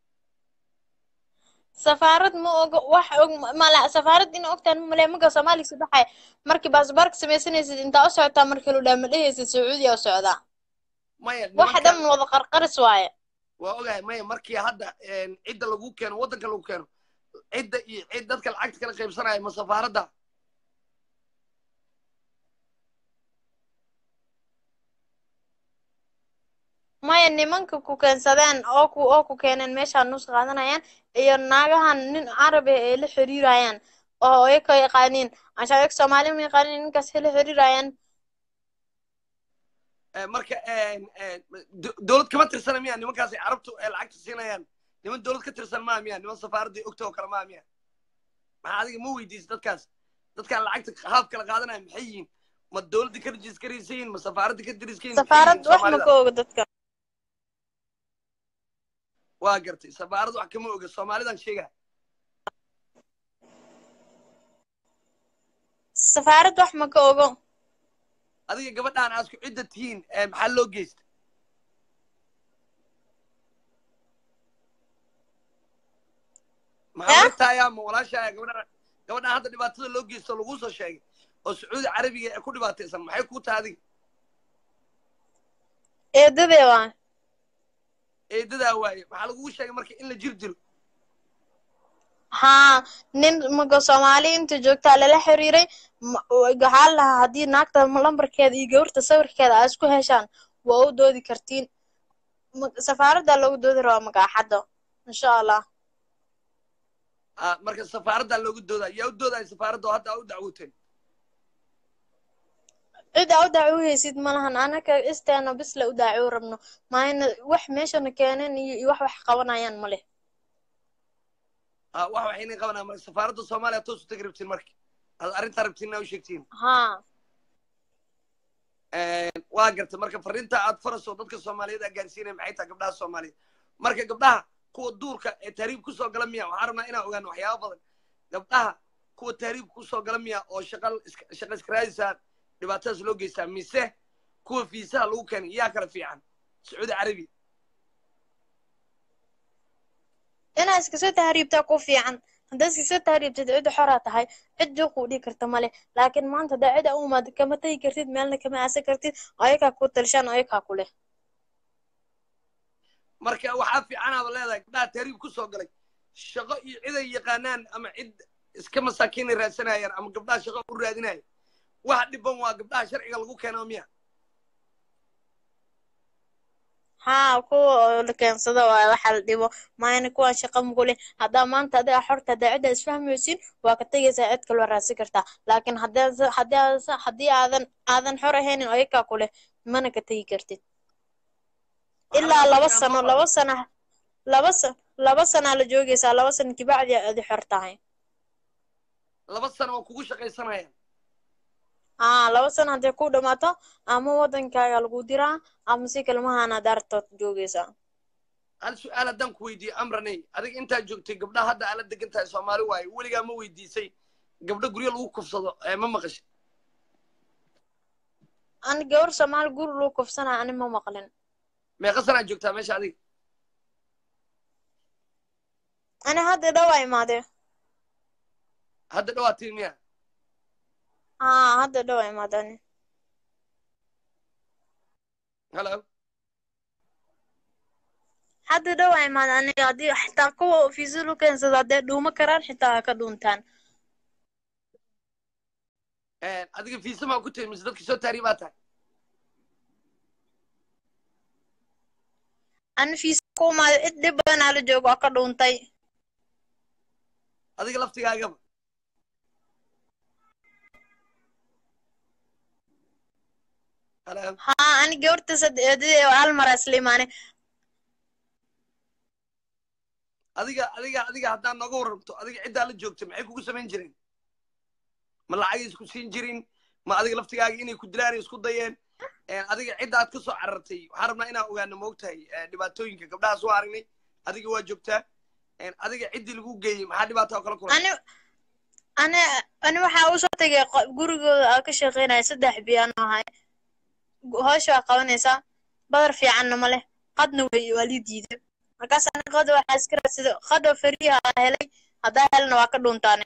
S3: safaarad ma oga wax og mala safaarad in ogtaan male maga soomaaliga soo baxay markii baasbaarka samaysanaysid intaa u socotaa markii lu dhaa ma dhehaysid sacuudiya u socdaa
S1: maya
S3: waxa
S1: nimankan
S3: dhan wada qarqaris waaye
S1: waa ogahay maya markii hadda een, cidda lagu keeno waddanka lagu keeno cidda iyo cid dadka lacagta kala qaybsanaya ma safaaradda
S3: maya nimanka ku keensadeen oo ku oo ku keeneen meeshaa nus qaadanayaan iyo naagahan nin carabi ay la xiriirayaan oo ayaka yaqaaniin cashaa ayaga soomaali ma yaqaaniin ninkaas la xiriirayaan
S1: Eh, marka een, een, do- dowlad kama tirsana miya nimankaas ay carabtu ay lacagta siinayaan niman dowlad ka tirsan maa miya niman safaaradda ogta oo kale maa miya maxaa adiga ma weydiisa dadkaas dadkaan lacagta haaf kala qaadanaya maxay yihiin ma dowladda ka rejiiskaraysa yihiin ma safaaradda ka diriska yihiin maxay
S3: safaarad
S1: yihiin
S3: wax ma
S1: Soomaalida?
S3: ka oga dadka
S1: waa gartay safaarad wax kama oga soomaalidan sheegaya
S3: safaarad wax ma ka ogo
S1: adiga gabadhaan aad isku cidda tihiin eh, maxaa loo geysta maxaa
S3: Eh?
S1: martaaya ma walaashaya gabadhaan gabadhaan hadda dhibaatada loo geysto laguu soo sheegay oo sacuudi carabiga ee ku dhibaataysan maxay kuu tahay adiga
S3: eedadee waa
S1: eedadaa waaye waxaa lagugu sheegay marka in la jir dilo
S3: haa nin maga soomaali inta joogtaa lala xiriiray ma- waxaa la lahaa haddii naagta lambarkeeda iyo gabarta sawirkeeda aa isku heshaan waa u doodi kartiin Ma- safaaradda loogu doodi rabaa magaaxadda insha allah
S1: Ah, marka safaaraddaa loogu doodaa yaa u doodaya safaaradda oo hadda aa u dacwooteen
S3: cid aa u dacwoohaysid malahan anaka isteena bis la u dacwo rabno maayna wax meeshana keeneen iyo iyo wax wax qabanayaan ma leh
S1: Ah, wax waxayna qabanaa marka safaaradda soomaaliya toos u tegi rabtiin marka ad arrintaa rabtiin inaa u sheegtiin
S3: haa
S1: waa garta marka fariinta aad farayso dadka soomaaliyeed aa gaarsiinaya maxay tahay gabdhaha soomaaliyeed marka gabdhaha kuwa duurka ee tahriib kusoo gala miya waxaan rabnaa inaan ogaano waxyaaba badan gabdhaha kuwa tahriib kusoo gala miya oo shaqa iska- shaqa iska raadisaan dhibaatadaas loo geystaa mise kuwa fiisaha lagu keenay yaa kala fiican sacuudi carabiya
S3: inaa iska soo tahriibtaa ku fiican haddaad iska soo tahriibtid cid xoraa tahay cid juuq u dhigi karta male laakiin maanta haddaa cid u imaado kama tegi kartid meelna kama aasan kartid ayakaa ku talshaan ayakaa ku leh
S1: marka waxaa fiicanaaba leedahay gabdhaha tahriib kusoo galay shaqo iyo ciday yaqaanaan ama cid iska masaakiinay raadsanayaan ama gabdhaha shaqo u raadinaya waxa dhiban waa gabdhaha sharciga lagu keenaa miya
S3: haa kuwa oo la keensado waa waxa la dhibo maayna kuwaan shaqa mugule haddaa maanta adiga xorta haddaa ciddaa isfahmaysin waa ka tegaysaa cid kaloo raadsan kartaa laakiin haddii haddii aadan haddii aadan aadan xor ahaynin ayakaa ku leh mana ka tegi kartid ilaa laba sano laba sana laba sa laba sanaa la joogaysaa laba sano kibacdi adi xor tahay
S1: laba sano oo kugu shaqaysanayaan
S3: haa laba sano hadday ku dhamaato ama wadankaaga lagu diraa ama si kalmahaana daartood joogaysaa
S1: hal su-aal haddaan ku weydiiye amraney adiga intaad joogtay gabdhaha hadda aala degan tahay soomaali waaye weligaa ma weydiisay gabdho guryo lagu kufsado ee ma maqashay
S3: ani gabar soomaali guri luu kufsanaa ani ma maqlin
S1: meeqa sanaad joogtaa meesha adiga
S3: ani hadda dhawaa imaadee
S1: hadda dhawaatii miya
S3: haa hadda dhawaa imaade ani
S1: halo
S3: hadda dhawaa imaade aniga haddii xitaa kuwa fiisa lu keensada haddee dhuuma karaan xitaa ha ka dhuuntaan
S1: adiga fiisa maa ku tahay mise dadka soo taariibaa tahay
S3: ani fiisa ku imaade cid dhib badanaa la joogo oo ka dhuuntay
S1: adiga laftigaagaba halo
S3: haa ani gabarta sadeedadee hal mara isla imaane
S1: adiga adiga adiga haddaad nooga warramto adiga ciddaa la joogta maxay kugu samayn jireen ma lacagay isku siin jirin ma adiga laftigaaga inay ku dilaan ay isku dayeen adiga cidda aad ka soo carartay waxaan rabnaa inaan ogaano moogtahay dhibaatooyinka gabdhahaas waa aragnay adiga waa joogtaa adiga ciddii lagu geeyey maxaa dhibaata oo kala kulan
S3: ani ani ani waxaa usoo tegay qo- gurigooda aa ka shaqeynaya saddex biyaan ahay howsha waa qabanaysaa badar fiicanna ma leh qadna way waa lii diiday markaas ani qada waxaa iska raadsada qada fariha aa helay haddaa helna waa ka dhuuntaane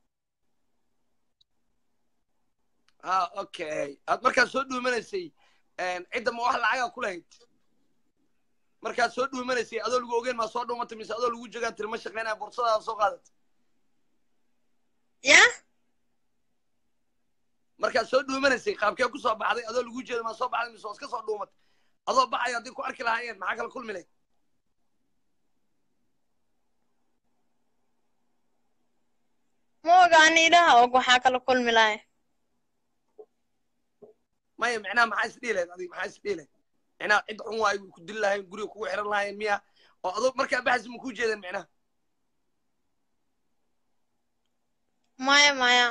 S1: ha okay aad markaad soo dhuumanaysay cidda ma wax lacagaa ku lahayd markaad soo dhuumanaysay adoo lagu ogeyn maa soo dhuumatay mise adoo lagu jogaan tiri ma shaqeynaya bursadaada soo qaadatay
S3: ya
S1: markaad soo dhuumanaysay qaabkee ku soo baxday adoo lagu jeedo maa soo baxday mise waa iska soo dhuumatay adoo baxayo haddii ku arki lahaayeen maxaa kala kulmi lahayd
S3: ma oga ani ilaha og waxaa kala kulmi lahay
S1: maya micnaha maxaa isdhihi lahayd adiga maxaa isdhihi lahayd micnaha cid xun waayo way ku dili lahayen guriga kugu xiran lahayen miya oo adoo markaa baxaysa ma kuu jeedeen micnaha
S3: maya maya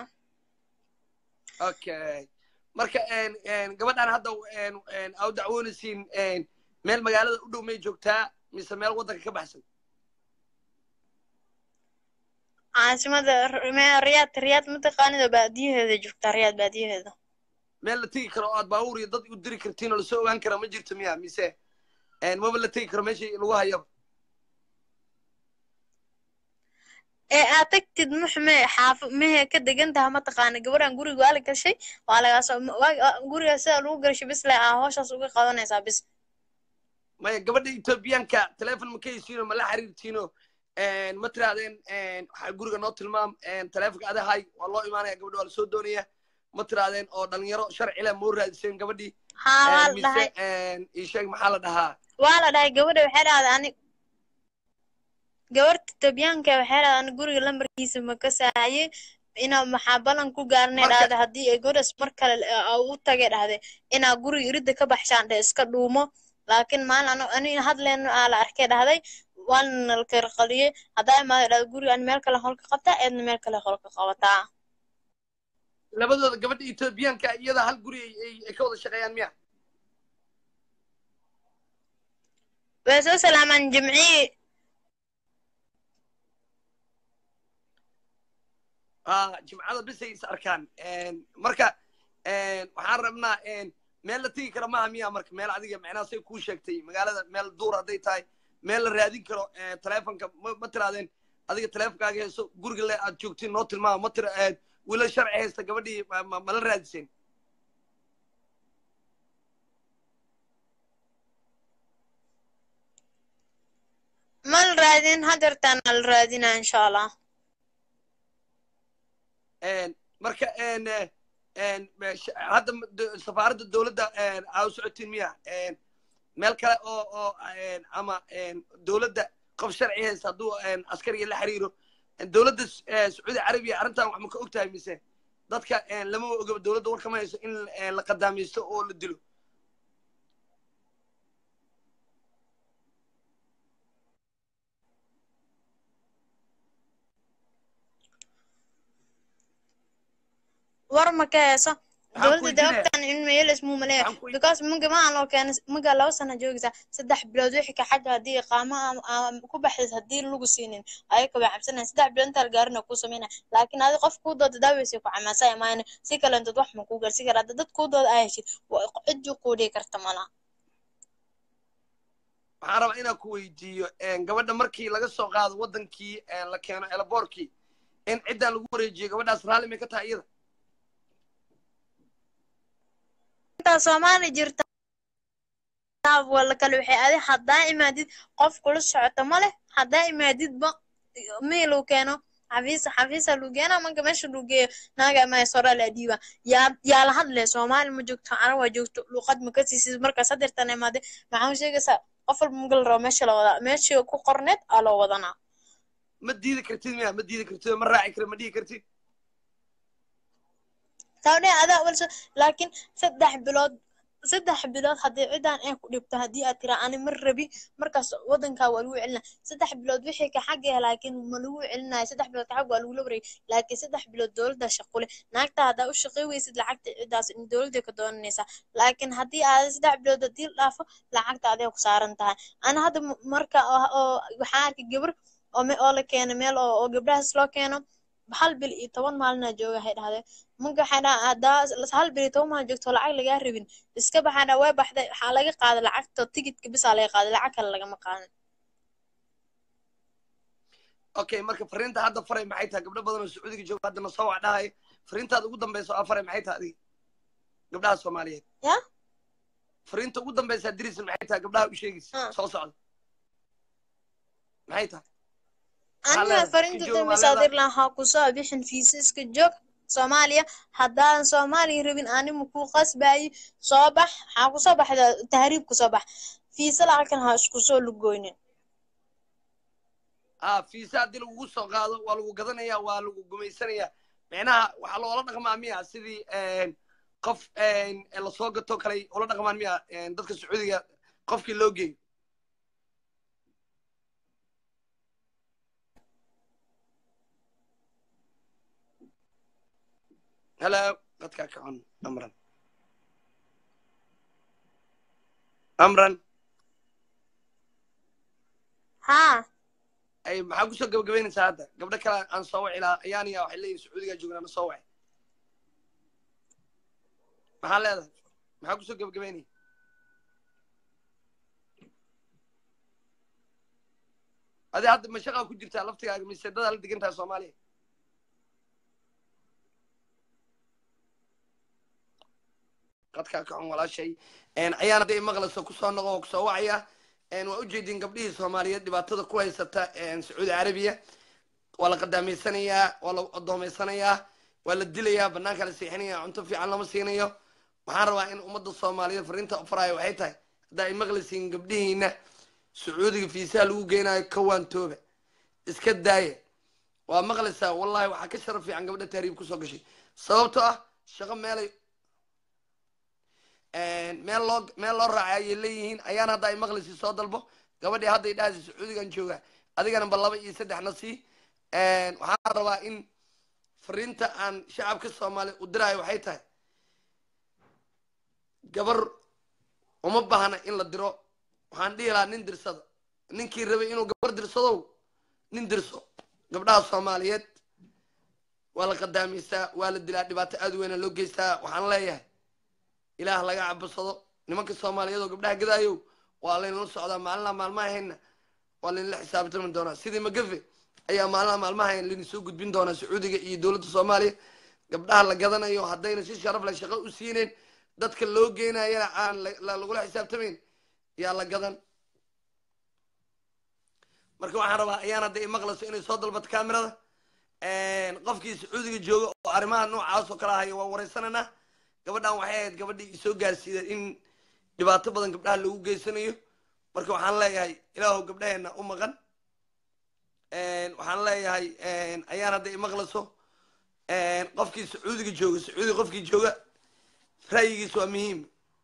S1: okay marka gabadhan hadda aa u dacwoonaysiin meel magaalada u dhow may joogtaa mise meel waddanka ka baxsan
S3: caasimada R- me- riyaad riyaad mataqaanida baadiyaheeda joogtaa riyaad baadiyaheeda
S1: meel la tegi karo oo aad baabuur iyo dad u diri kartiin oo lasoo ogaan kara ma jirto miya mise maba la tegi karo meesha lagu hayaba
S3: ee aad tagtid muxme xaafa mehe ka degan taha mataqaana gabadhan guriga waa la gashay waa lagaasoo guriga sida lagu gashay bis le aa howshaas uga qabanaysaa bis
S1: maya gabadha etoobiyaanka telefon ma ka hesiino ma la xiriirtiino ma tirahdeen waxaa guriga noo tilmaam telefonka adahay waa loo imaanaya gabadha waa lasoo doonaya ma tirahdeen oo dhalinyaro sharci leh moo raadiseen gabadhii
S3: haa waa la
S1: mise
S3: dhahay
S1: isheeg maxaa la dhahaa
S3: waa la dhahay gabadha waxay dhahday ani gabarta etoobiyaanka waxay dhahday ani guriga lambarkiisa ma ka saayay inaa maxaa ballan ku gaarnay
S1: Marka-
S3: dhahday haddii ay gabadhaas mar kale aa u tagay dhahday inaa guriga iridda ka baxshaan dheh iska dhuumo laakiin maalin ano ani hadleen aa la arkay dhahday waana nalkarqaliyey haddaa imaada dhahday guriga ani meel kale holka qabtaa eedna meel kale holka qabataa
S1: labadooda gabadha etoobiyaanka iyada hal guri ay- ay ay ka wada shaqeeyaan miya
S3: way soo salaamaan jimcihii
S1: ah jimcada bisay is arkaan marka waxaan rabnaa meel la tegi kara maaha miya marka meel adiga macnaha say kuu sheegtay magaalada meel duur hadday tahay meel la raadin karo telefonka ma ma tirahdeen adiga telefonkaaga heeso guriga le aad joogtiin noo tilmaama ma tira wiilal sharci haysta gabadhii ma- ma- mala raadiseen
S3: ma la raadin hadeertaan la raadinaa insha allah
S1: marka en, eh, en, eh, sh- hadda m- do- safaaradda dowladda aa u socotiin miya En, meel kale oo oo en, ama en, dowladda qof sharci haysta hadduu en, askariga la xiriiro En, dowladda s- eh, sacuudi carabiya arrintan wax ma ka og tahay mise dadka en, lama ogaba dowladda war kama hayso in en, la qadaameysto oo la dilo
S3: war ma ka heeso
S1: Waxaan ku
S3: dowladda de
S1: weydiinaya-
S3: ogtaan in meel ismuu maleeya
S1: waxaan ku weydiin-
S3: because muga maan loo keenay muga laba sana joogaysaa saddex bilood wixii ka xagga haddii iqaamo ama- ama ku baxdays haddii lagu siinin ayaka way cabsanayan saddex bilood intaa la gaarina kuu sameynaya laakiin adi qof kuu dooda daaweysay ku camaasaya maayna si kale intood wax ma kuu gaarsi kara hadda dad kuu dooda aa heshid waa cidii kuu dhigi karta malaha
S1: waxaan rabaa inaan ku weydiiyo en, gabadha markii laga soo qaado wadankii en, la keeno elaboorkii in ciddan lagu wareejiyo gabadhaas raalli may ka tahay iyada
S3: intaa soomaali jirta wala kale waxay adi haddaa imaadid qof kula socota ma leh haddaa imaadidba meel uu keeno xafiis xafiisa luu geena marka meesha luu geeyo naaga ama sora la dhiiba yaa yaa la hadlay soomaali ma joogto carab waa joogto luqad ma ka siisid markaas hadeertan imaade maxaa u sheegaysaa qof walba magal rabo meesha la wadaa meeshii ku qorneed aa loo wadanaa
S1: ma diidi kartid miya ma diidi kartid ma raaci kara ma dhihi kartid
S3: taawdhe adaa walso laakiin saddex bilood saddex bilood haddii cidan ay ku dhibto haddii aad tiraa ani ma rabi markaas wadankaa waa lagu celina saddex bilood wixii ka xagga laakiin ma lagu celinayo saddex bilood ka xag waa lagula wareegay laakiin saddex bilood dowladda shaqule naagta haddaa u shaqay weysid lacagta cidaas in dowladda ka doonanaysaa laakiin haddii aad saddex bilood haddii la dhaafo lacagta aday ku saaran tahay ana hadda m- marka oo oo waxaa arkay gabar oo me- oo la keeno meel oo oo gabdhahaas loo keeno hal bil iyo toban maalinaa jooga waxay dhahdeen marka waxay dhaha haddaa hal bil iyo toban maalin joogto lacag lagaa rabin iska baxaa dhaa way baxday waxaa laga qaaday lacagta tigidka bisaa laga qaaday lacag kale lagama qaadan
S1: okay marka fariinta hadda faray maxay tahay gabdho badan oo sacuudiga jooga haddana soo wac dhahay fariintaada ugu dambeysa oo faray maxay tahay adiga gabdhaha soomaaliyeed
S3: ya
S1: fariinta ugu dambeysa dirisan maxay tahay gabdhaha u sheegaysa
S3: Ah.
S1: soo socda maxay tahay
S3: aniga
S1: leedahay?
S3: farinta
S1: Iska joog,
S3: dambe
S1: waa
S3: saadir
S1: leedahay.
S3: lahaa ha kusoo bixin fiisa iska joog soomaaliya haddaadan soomaaliya rabin anima kuu qasbayi soo bax waxaa kusoo baxda tahriib kusoo bax fiisa lacagtan ha isku soo lugoynin
S1: ah fiisa haddii lagugu soo qaado waa lagu gadanaya waa lagu gumaysanaya micnaha waxaa loola dhaqmaa miya sidii en, qof en, lasoo gato kale ula dhaqmaan miya en, dadka sacuudiga qofkii loo geeyo hello dadkaa kacon amran amran
S3: haa
S1: ay maxaa kusoo gabagabeynaysaa hadda gabdho kale aan soo waci lahaa ayaaniya waxay leeyihin sacuudigaa joognaa ma soo waci maxaa leedahay maxaa kusoo gabagabeynaya adi hadda mashaqaa ku jirtaa laftigaaga mise dadaa la degan tahay soomaaliya qadkaa kacon walaashay ayaan hadday maqlayso kusoo noqo oo kusoo wacaya waa ujeedin gabdhihii soomaaliyeed dhibaatada ku haysata sacuudi carabiya waa la qadaamaysanayaa waa la adoomeysanayaa waa la dilayaa banaanka la seexinaya cunto fiican lama siinayo waxaan rabaa in ummadda soomaaliyeed fariinta faraayo waxay tahay haddaa ay maqlaysiin gabdhihiina sacuudiga fiisaha lagu geynayo kawaantooba iska daaya waa maqlaysaa wallahi waxaa ka sharaf fiican gabdha tahriib kusoo gashay sababtoo ah shaqo meelay meel loo meel loo raacay ayay leeyihiin ayaan hadda ay maqlaysi soo dalbo gabadhii hadday dhahaysa sacuudigan jooga adigana ba laba iyo saddexna sii waxaan rabaa in fariinta aan shacabka soomaaliya u diraayo waxay tahay gabar uma baahna in la diro waxaan dhihi lahaa nin dirsada ninkii rabay inuu gabar dirsadow nin dirso gabdhaha soomaaliyeed waa la qadaameysaa waa la dilaa dhibaato aada weyna loo geystaa waxaan leeyahay ilaah laga cabasado nimanka soomaaliyeed oo gabdhaha gadaayow waa laynala socdaa maalinlaa maalmaha hayna waa laynala xisaabtami doonaa sidii magafe ayaa maalinlaa maalmaha hayn layna soo gudbin doonaa sacuudiga iyo dowladda soomaaliya gabdhaha la gadanayo haddayna si sharaf leh shaqo u siineen dadka loo geynayana aan lagula xisaabtamayn yaa la gadan marka waxaan rabaa ayaan hadda imaqlayso inay soo dalbato kamerada qofkii sacuudiga jooga oo arrimaha noocaas oo kala haya waa wareysananaa gabadhan waxay ahayd gabadhii isoo gaarsiida in dhibaato badan gabdhaha loogu geysanayo marka waxaan leeyahay ilaahu gabdhaheena u maqan waxaan leeyahay ayaan hadda imaqlayso qofkii sacuudiga jooga sacuudiga qofkii jooga ra'yigiis waa muhiim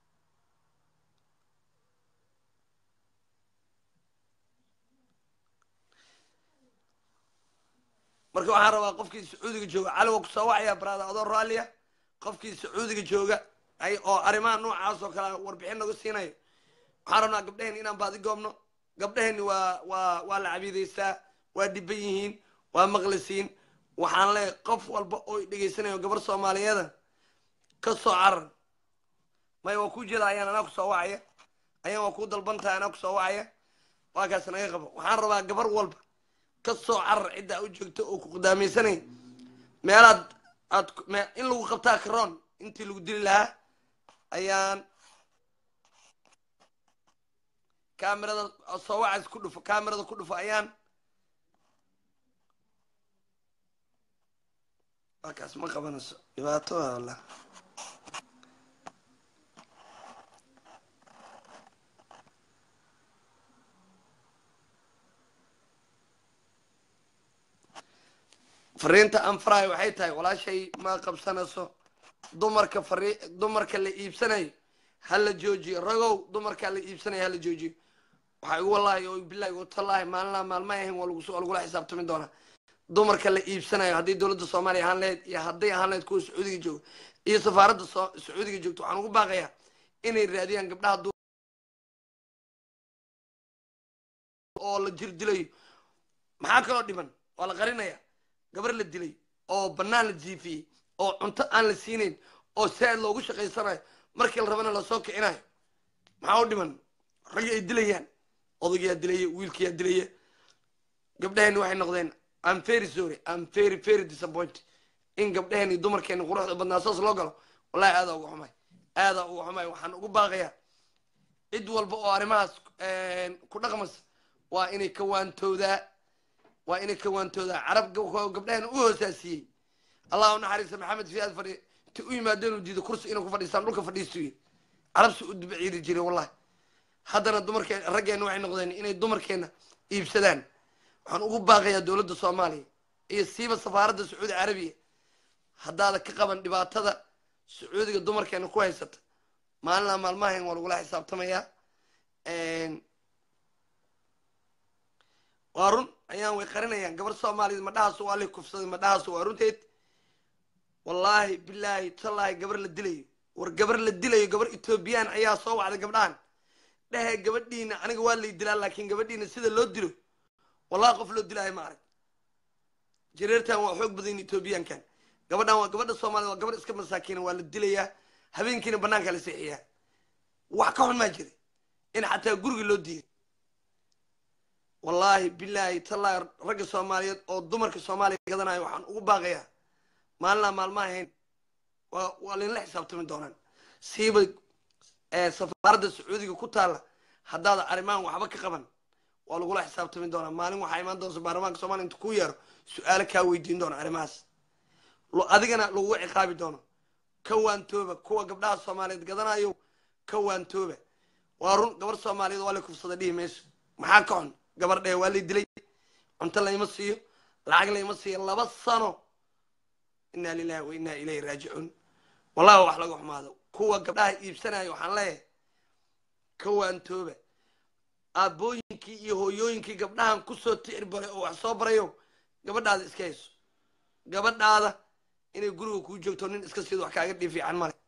S1: marka waxaan rabaa qofkii sacuudiga jooga cali waa kusoo wacaya baraada adoo raalliya qofkii sacuudiga jooga ay oo arrimaha noocaas oo kale warbixin naga siinayo waxaan rabnaa gabdhaheen inaan baadi goobno gabdhaheenni waa waa waa la cabiidaystaa waa dhiban yihiin waa maqlisiin waxaan leeyahay qof walba oo dhegaysanayo gabar soomaaliyeeda ka soo carar maya waa kuu jeeda ayaan anaa kusoo wacaya ayaan waa kuu dalban tahay anaa kusoo wacaya waa kaas naga qabo waxaan rabaa gabar walba ka soo carar ciddaa u joogto oo ku qudaamaysanay meelaad aad in lagu qabtaa karoon intii lagu dili lahaa ayaan kamerada soo wacays ku dhufo kamerada ku dhufo ayaan waa kaas ma qabanayso dhibaato waa wallah fariinta aan farahay waxay tahay walaashay ma qabsanayso dumarka fari dumarka la iibsanayo ha la joojiyo ragow dumarkaa la iibsanayo ha la joojiyo waxaa igu wallahi oo bilahi watallaahi maalinlaa maalmaha ahayn waa lagu lagula xisaabtami doonaa dumarka la iibsanayo haddii dowladda soomaaliya ahaan lahayd iyo hadday ahaan lahayd kuwa sacuudiga jooga iyo safaaradda so sacuudiga joogto waxaan ugu baaqayaa inay raadiyaan gabdhaha oo la jir dilayo maxaa kaloo dhiman waa la qarinaya gabar la dilay oo bannaan la jiifiyey oo cunto aan la siinayn oo saaid loogu shaqaysanayo markii la rabana lasoo kicinayo maxaa u dhiman raggi ay dilayaan odaygaa dilaya wiilkiyaa dilaya gabdhaheenni waxay noqdeen am very sorry am very very disappointed in gabdhaheenni dumarkeenni quruxda badnaa saas loo galo wallahi aadaa uga xumay aadaa uga xumay waxaan ugu baaqayaa cid walba oo arrimahaas ku dhaqmaysa waa inay ka waantoodaa waa inay ka waantoodaa carab gabdhaheena u hoosaasiyey allah u naxariista maxamed fiyaad fadhi inta u yimaadeen uu diido kursi inay ku fadhiistaan dhulka fadhiistuye carabsi u dubaciiri jiray wallahi haddana dumarkeen raggeena waxay noqdeen inay dumarkeena iibsadaan waxaan ugu baaqayaa dowladda soomaaliya iyo siiba safaaradda sacuudi carabiya haddaada ka qaban dhibaatada sacuudiga dumarkeena ku haysata maalinlaa maalmahayn waa lagula xisaabtamayaa waa run ayaan way qarinayaan gabar soomaaliyeed madhahaas waa lay kufsaday madhahaas waa runteed wallaahi bilaahi tallaahi gabar la dilayo war gabar la dilayo gabar etoobiyaan ayaa soo wacday gabdhahan dhehe gabadhiina aniga waa lay dilaa laakiin gabadhiina sida loo dilo wallahi qof loo dilaayo ma arag jareertan waa xoog badan etoobiyaankan gabadhan waa gabadha soomaaliyed waa gabar iska masaakiina waa la dilayaa habeenkiina banaanka la seexiyaa wax ka xun maa jira in xataa guriga loo diiday wallaahi bilaahi tallaahi ragga soomaaliyeed oo dumarka soomaaliya gadanayo waxaan ugu baaqayaa maalinlaa maalmaha ahayn waa waa laynla xisaabtami doonaan siiba safaaradda sacuudiga ku taalla haddaada arrimahan waxba ka qaban waa lagula xisaabtami doonaa maalin waxaa imaan doonta baarlamaanka soomaliya inta ku yeero su-aalo kaa weydiin doona arrimahaas Lo- adigana lagugu ciqaabi doono ka waantooba kuwa gabdhaha soomaaliyeed gadanayo ka waantooba waa run gabar soomaaliyeed waa la kufsada dhihi mayso maxaa ka xun gabar dhee waa la dilay cunto layma siiyo lacag layma siiyo laba sano inaa lilahi wa inaa ilayhi raajicuun wallahi wax laga xumaado kuwa gabdhaha iibsanaya waxaan leeyahay ka waantooba aabbooyinkii iyo hooyooyinkii gabdhahan kusoo ticir baray oo wax soo barayo gabadhaada iska hayso gabadhaada inay guriga kuu joogto nin iska siido wax kaaga dhii fiican male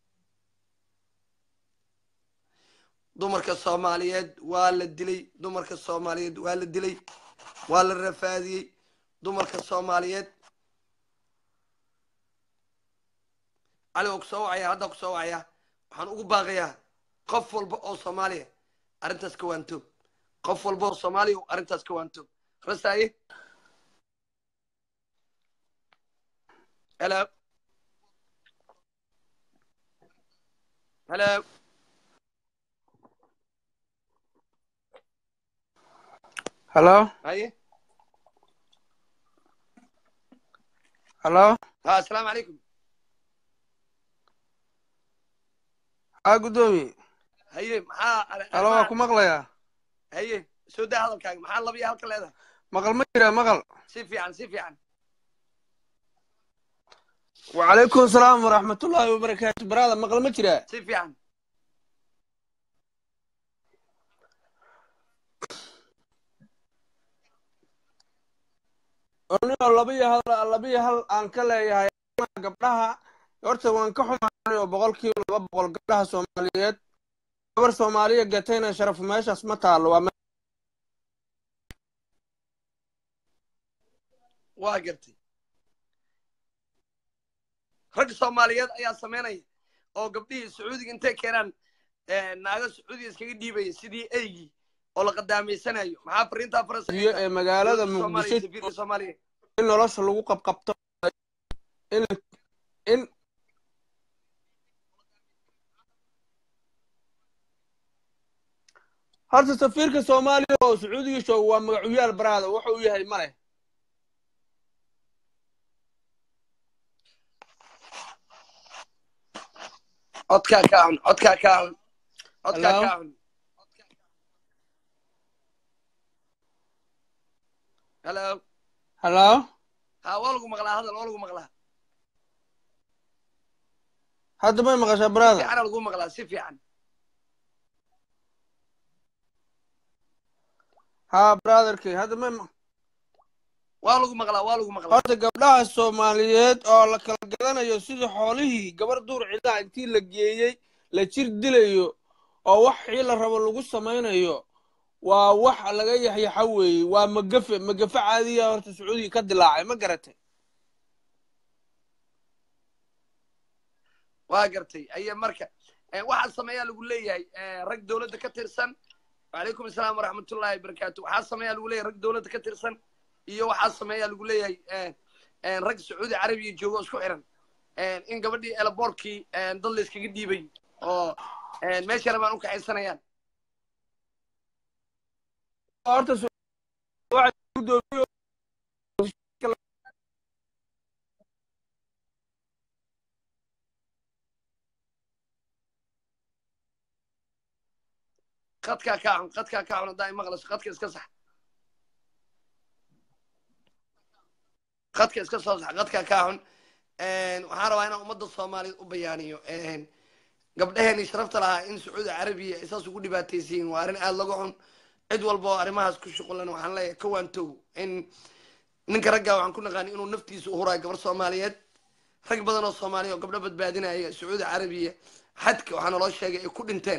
S1: dumarka soomaaliyeed waa la dilay dumarka soomaaliyeed waa la dilay waa la rafaadiyey dumarka soomaaliyeed cali waa kusoo wacaya haddaa kusoo wacaya waxaan ugu baaqayaa qof walba oo soomaaliya arrintaas ka waantoob qof walba oo soomaaliya arrintaas ka waantoob rasaaye hello hello
S6: halo
S1: haye
S6: halo
S1: ha asalaamu calaykum
S6: haa guddoomiye
S1: haye maxaa ar-
S6: halo waa ku maqlayaa
S1: haye soo daa hadalkaaga maxaa laba iyo halka leedahay
S6: maqal ma jira maqal
S1: si fiican si fiican
S6: wacalaykum asalaam waraxmatullaahi wabarakaatu baraada maqal ma jira
S1: si fiican
S6: anigoo laba iyo hal laba iyo hal aan ka leeyahay gabdhaha horta waan ka xumaanay oo boqolkiiba laba boqol gabdhaha soomaaliyeed gabar soomaaliya gatayna sharaf meeshaas ma taalo waa me-
S1: waa gartay rag soomaaliyeed ayaa sameynaya oo gabdhihii sacuudiga intay keenaan naago sacuudiga iskaga dhiibaya sidii eygii oo la qadaamaysanayo maxaa fariintaa
S6: iyo ee magaalada muqdisho
S1: safiirka soomaaliya
S6: in nolosha lagu qabqabto in in horta safiirka soomaaliya oo sacuudiga jooga waa magacuyaal baraada wuxa uu yahay ma leh
S1: codkaa kaa cun codkaa kaa cun codkaa
S6: Hello?
S1: kaa cun hello
S6: halo
S1: ha waa lagu maqlaa hadal waa lagu maqlaa
S6: hadda may maqashaa
S1: si
S6: baraada
S1: fiicana lagu maqlaa si fiican
S6: haa brotherkay hadda may ma-
S1: waa lagu maqlaa waa lagu maqlaa
S6: horta gabdhaha soomaaliyeed oo la kala gadanayo sida xoolihii gabar duur cidaha intii la geeyey la jir dilayo oo wax xii la rabo lagu samaynayo waa wax laga yaxyaxa weeye waa magafe magafe caadiya horta sacuudiga ka dilaacay ma garatay
S1: waa gartay aya marka eh, waxaa sameeyaa lagu leeyahay eh, rag dowladda ka tirsan wacalaykum asalaam waraxmatullahi wabarakaatu waxaa sameeyaa lagu leeyahay rag dowladda ka tirsan iyo waxaa sameeyaa lagu leeyahay eh, eh, rag sacuudi carabiya joogo oo isku xiran Eh, in gabadhii elaboorkii dad la iskaga dhiibay oo eh, meesha rabaan u kaxaysanayaan
S6: horta su- waxa gudoomiye
S1: qadkaa kaa cun qadkaa kaa cun haddaa imaqlayso qadka iska sax qadka iska soo sax qadkaa kaa cun waxaan rabaa inaan ummadda soomaaliyeed u bayaaniyo gabdhaheenii sharafta lahaa in sacuudi carabiya ay saas ugu dhibaataysiin waa arrin aada laga xun cid walba oo arrimahaas ku shuqulan waxaan leeyahay ka waantow in ninka raggaa waxaan ku naqaani inuu naftiisa u huraayo gabar soomaaliyeed rag badan oo soomaaliya oo gabdho badbaadinaya sacuudi carabiya xadka waxaa naloo sheegay ay ku dhinteen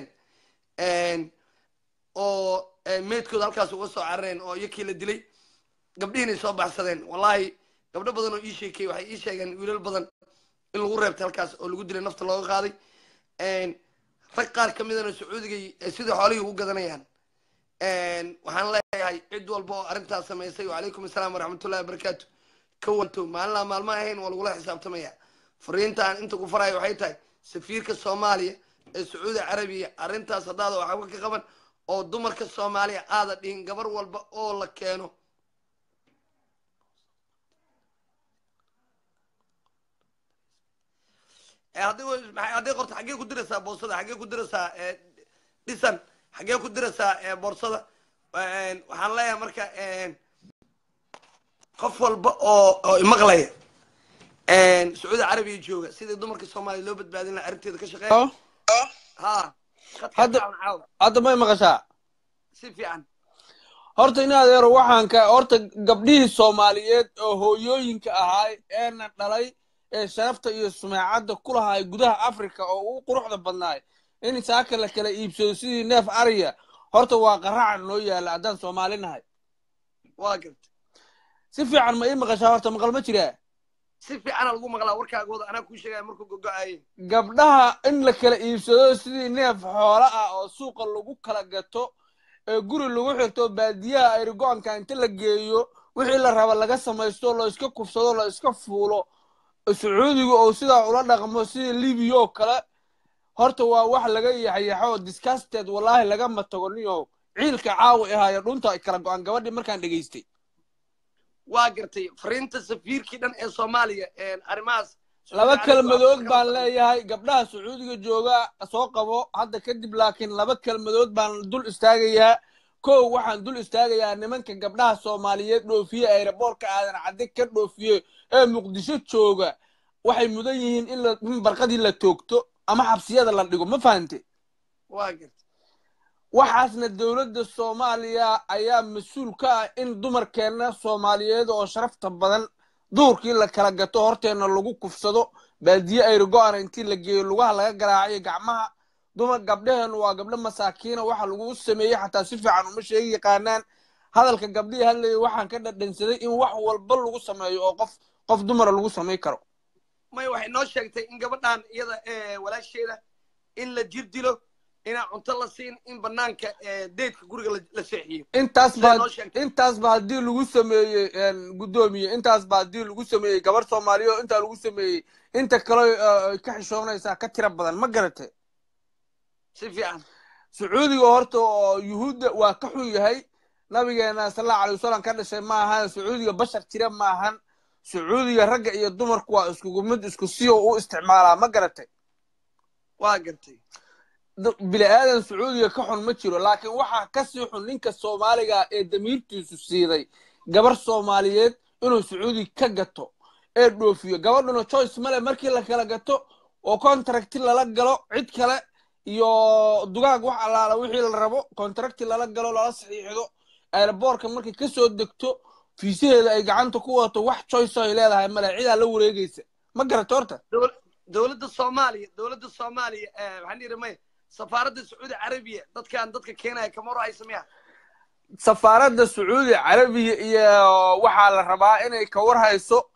S1: oo meydkooda halkaas uga soo carareen oo iyakii la dilay gabdhihiinay soo baxsadeen wallahi gabdho badan oo ii sheekeyey waxay ii sheegeen wiilal badan in lagu reebtay halkaas oo lagu dilay nafta looga qaaday rag qaar ka midana sacuudigay sidai xoolihii ugu gadanayaan waxaan leeyahay cid walba oo arrintaas samaysay wacalaykum asalaam waraxmatullahi wabarakaatu ka wanto maalinaa maalma ahayn waa lagula xisaabtamaya fariinta aan inta ku farayo waxay tahay safiirka soomaaliya ee sacuudi carabiya arrintaas haddaada waxba ka qaban oo dumarka soomaaliya aada dhihin gabar walba oo la keeno Eh, haddii wa- maxay- haddii qorto xaggee ku diraysaa boorsada xaggee ku diraysaa eh, dhisan xaggee ku diraysaa eh, boorsada Eh, waxaan leeyahay marka eh, qof walba oo oo imaqlaya sacuudi carabiya jooga sidii dumarka soomaaliya loo badbaadin lahaa arrinteeda ka shaqeeya
S6: Oh,
S1: ha khadka
S6: Hadda-
S1: fiican caawa
S6: hadda may maqashaa
S1: si fiican
S6: horta in adeero waxaan ka horta gabdhihii soomaaliyeed oo hooyooyinka ahaay eena dhalay ee sharafta iyo sumeecadda ku lahaay gudaha africa oo ugu quruxda badnaay in saaka la kala iibsado sidii neef ariya horta waa qaraca noo yaala haddaan soomaali nahay
S1: waa garta
S6: si fiican ma ii maqashaa horta maqal ma jiraa
S1: si fiicana lagu maqlaa warkaagooda anaa kuu sheegaya markuu gogo-aayey
S6: gabdhaha in la kala iibsado sidii neef xoolo ah oo suuqa lagu kala gato ee guri lagu xirto baadiyaha ayrigo-anka inta la geeyo wixii la raba laga samaysto la iska kufsado la iska fuulo sacuudiga oo sidaa ula dhaqmo sidii libiya oo kale horta waa wax laga yaxyaxo oo disgusted wallaahi lagama tago niyow ciilka caawi ahaayo dhunta ay kala go-an gabadhii markaan dhegaystay
S1: waa gartay fariinta safiirkii dhan ee soomaaliya arrimahaas
S6: laba kelmadood baan leeyahay gabdhaha sacuudiga jooga soo qabo hadda kadib laakiin laba kelmadood baan dul istaagayaa kow waxaan dul istaagayaa nimanka gabdhaha soomaaliyeed dhoofiye ayraboorka aadan cadde ka dhoofiye ee muqdisho jooga waxay mudan yihiin in la- in barqadii la toogto ama xabsiyada la dhigo ma fahante
S1: waa gartay
S6: waxaasna dowladda soomaaliya ayaa mas-uul ka ah in dumarkeenna soomaaliyeed oo sharafta badan duurkii la kala gato horteenna lagu kufsado baadiye ayrigo-ana intii la geeyo lugaha laga garaacayo gacmaha dumar gabdhaheennu waa gabdho masaakiina waxa lagu sameeyey xataa si fiican uma sheegi yaqaanaan hadalka gabdhihii hadlayay waxaan ka dhadhansaday in wax walba lagu sameeyo oo qof qof dumara lagu samay karo
S1: may waxay noo sheegtay in gabadhan iyada eh, walaasheeda in la jir dilo inaan cunto la siin in banaanka eh, deedka guriga la- la seexiyo
S6: intaas
S1: Siday
S6: baa
S1: noo sheegtay.
S6: intaas ba haddii lagu sameeyey guddoomiye intaas ba haddii lagu sameeyey gabar soomaaliya oo intaa lagu sameeyey inta kale eh, ay ka xishoonaysaa ka tira badan ma garate
S1: si fiican
S6: sacuudiga horta oo yuhuudda waa ka xun yahay nabigeena sallallahu alay wasalam ka dhashay ma ahan sacuudiga bashar jira ma ahan sacuudiga ragga iyo dumarku waa iskugu mid isku si oo u isticmaalaa ma garate
S1: waa gartay
S6: d- bini aadan sacuudiga ka xun ma jiro laakiin waxaa ka sii xun ninka soomaaliga ee damiirtiisu siiday gabar soomaaliyeed inuu sacuudi ka gato ee dhoofiyo gabadhuna choice male markii la kala gato oo contracti lala galo cid kale iyo dugaag wax allaala wixii la rabo contracti lala galo lala saxiixdo airboorka markay kasoo degto fiisaheeda ay gacanta ku wadato wax choice ay leedahay male cidaa la wareegaysa ma garato horta
S1: Dowl- dowladda soomaaliya dowladda soomaaliya eh, waxaan dhihi may safaaradda sacuudi carabiya dadkan dadka keenaya kamaro ay sameeyaan
S6: safaaradda sacuudi carabiya iyo waxaa la rabaa inay ka war hayso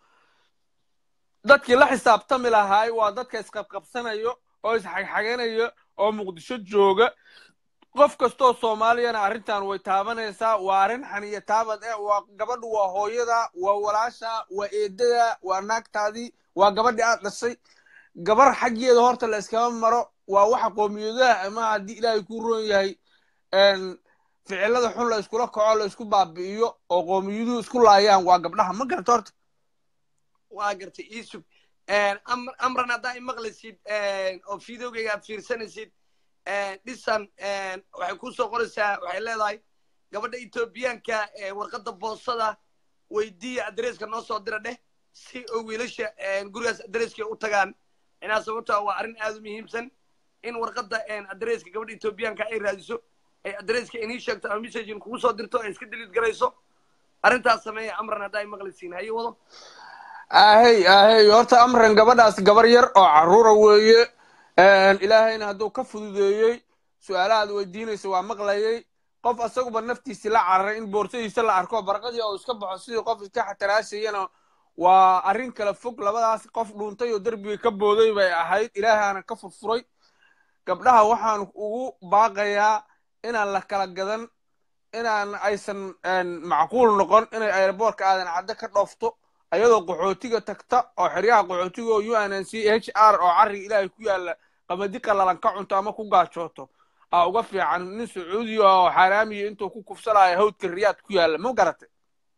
S6: dadkii la xisaabtami lahaay waa dadka isqabqabsanayo oo isxagxaganayo oo muqdisho jooga qof kastoo soomaaliyana arrintan way taabanaysaa waa arrin xaniya taabad eh waa gabadhu waa hooyada waa walaasha waa eedada waa naagtaadii waa gabadhii aad dhashay gabar xaggeeda horta la iskama maro waa waxa qoomiyadaha ama haddii ilaahay ku roon yahay een, ficilada xun la iskula kaco la isku baabi'iyo oo qoomiyaduhu isku laayaan waa gabdhaha ma garata horta
S1: waa gartay iisug Am- amran haddaa i maqlaysid oo videogayga aad fiirsanaysid dhisan waxay kusoo qoraysaa waxay leedahay gabadha etoobiyaanka ee warqadda boosada weydiiya adreeska noo soo dira dheh si oo wiilasha gurigaas adreeska u tagaan inaa sababtaa waa arrin aad u muhiimsan in warqadda adreeska gabadha etoobiyaanka ay raadiso ay adreeska inii sheegto ama messagin kugu soo dirto ay iska diliid garayso arrintaas sameeya amran haddaa i maqlaysiin haye wado
S6: ahey ahey horta amran gabadhaas gabar yar oo carruura weeye ilaahayna hadduu ka fududeeyey su-aalahaad weydiinaysa waa maqlayay qof asaguba naftiisii la cararay in boorsadiisa la arko barqadii oo iska baxo sidii qof iska xataraashayana waa arrin kala fog labadaas qof dhuuntay oo derbiga ka booday bay ahayd ilaahaana ka furfuray gabdhaha waxaan ugu baaqayaa inaan la kala gadan inaan aysan macquul noqon inay airboortka aadan cadde ka dhoofto ayadoo qaxootiga tagta oo xeryaha qaxootiga oo unc h r oo carriga ilaahay ku yaalla qamadi qalalan ka cunto ama ku gaajooto aa uga fiican nin sacuudiya oo xaaraamiya intuu ku kufsanaayo hawdka riyaad ku yaalla ma garatay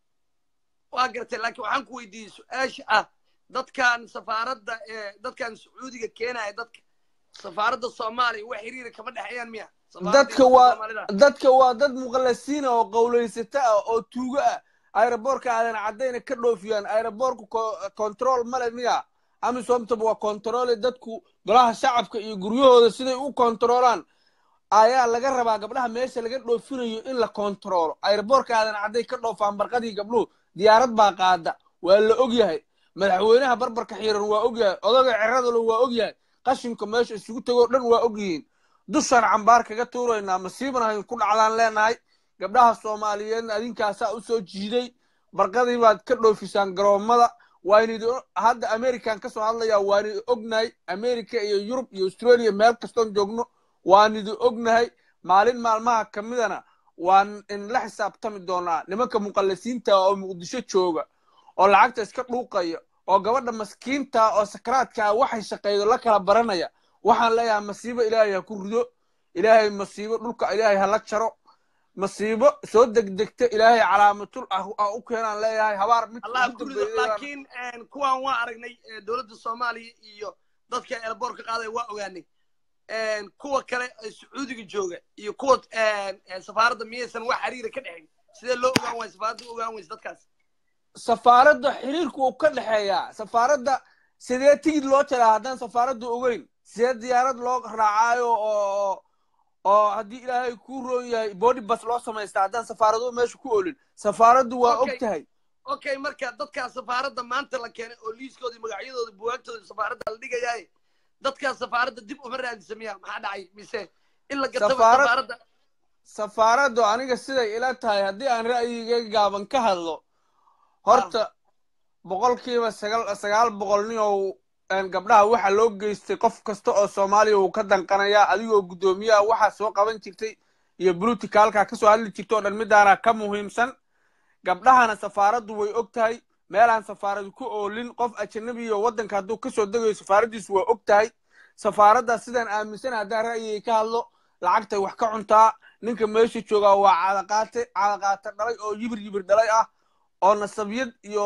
S1: waa gartay laakiin waxaan ku weydiiyey su-aasha ah dadkan safaaradda ee dadkan sacuudiga keenaya dadka safaaradda soomaaliya wax xiriira kama dhexeeyaan miya Safaaradda
S6: dadka
S1: iyo
S6: waa
S1: Soomaalida.
S6: dadka waa dad muqallasiina oo qowlaysata ah oo tuugo ah aeroboorka aadan caddayna ka dhoofiyaan aeroboorku control male miya amisomtaba waa controle dadku golaha shacabka iyo guryahooda siday u controlaan ayaa laga rabaa gabdhaha meesha laga dhoofinayo in la controlo aeroboorka aadan cadday ka dhoofaan barqadii gabdhuhu diyaarad baa qaada waa la ogyahay madaxweynaha barbarka xiiran waa ogyahay odaga ciradalo waa ogyahay qashinka meesha isugu tegoo dhan waa ogyihiin dushaan cambaar kaga tuuraynaa masiiban hayn ku dhacdaan leenahay gabdhaha soomaaliyeedna adinkaasaa u soo jiiday barqadii baad ka dhoofisaan garoomada waanidi hadda american ka soo hadlayaa waanidi ognahay america iyo yurub iyo australia meel kastoon joogno waanidi ognahay maalin maalmaha ka midana waan in la xisaabtami doonaa nimanka muqallisiinta oo muqdisho jooga oo lacagta iska dhuuqaya oo gabadha maskiinta oo sakaraadka waxay shaqeydo la kala baranaya waxaan leeyahay masiibo ilaahay ha ku rido ilaahay masiibo dhulka ilaahay ha la jaro masiibo soo degdegta ilaahay calaamatul ah ah u keenaan leeyahay habaar mid
S1: allah
S6: ugu
S1: ku rido
S6: dambeeyay baan-
S1: laakiin een, kuwan waa aragnay ee, dowladda soomaaliya iyo dadka eelboorka qaadaya waa ogaanay Een, kuwa kale ee sacuudiga jooga iyo kuwa een, ee, safaaradda miyaysan wax xiriira ka dhexayn sidee loo ogaan waaya safaaradda u ogaan waysa dadkaas
S6: safaaradda xiriirku uu ka dhexeeyaa safaaradda sidee tigid loo jaraa haddaan safaaradda ogeyn sidee diyaarad loo raacaayo oo oo haddii ilaahay kuu roon yahay body bus loo samaystaa haddaan safaaraduhu meesha ku olin safaaraddu waa
S1: Okay.
S6: og tahay
S1: okay marka dadkaa safaaradda maanta la keenay oo liiskooda iyo magacyadooda buwaagtooda safaaradda la dhigayaaye dadkaa safaaradda dib uma raadisa miya maxaa dhacay mise in la gataba
S6: Safaarad-
S1: safaaradda
S6: safaaraddu aniga siday ila tahay haddii aan ra'yigayga gaaban ka hadlo horta boqolkiiba sagaal sagaal boqol nin oo een, gabdhaha waxa loo geystay qof kasta oo soomaaliya uu ka danqanayaa adigoo guddoomiyaha waxaa soo qaban jirtay iyo buluticaalka ka soo hadli jirta oo dhan midaana ka muhiimsan gabdhahana safaaraddu way og tahay meelaan safaaradu ku oolin qof ajanabi iyo waddanka hadduu kasoo degayo safaaraddiisu waa og tahay safaaradda sidaan aaminsan haddaan ra'yigay ka hadlo lacagtay wax ka cuntaa ninka meesha joogaa waa cadaqaate cadaqaate dhalay oo yibir yibir dhalay ah oo nasabyad iyo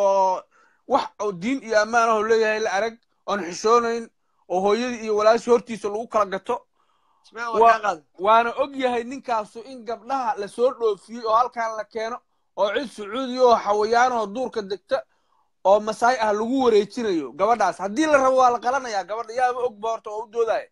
S6: wax oo diin iyo ammaan ahoo leeyahay la arag oon xishoonayn oo hooyadii iyo walaashii hortiisa lagu kala gato
S1: ismail
S6: Wa-
S1: waa kaa qaaday
S6: waana og yahay ninkaasu in gabdhaha lasoo dhoofiyey oo halkan la keeno oo cid sacuudi oo xawayaanoo duurka degta oo masaay ah lagu wareejinayo gabadhaas haddii la rabo waa la qalanayaa gabadha yaaba og ba horta oo u doodaya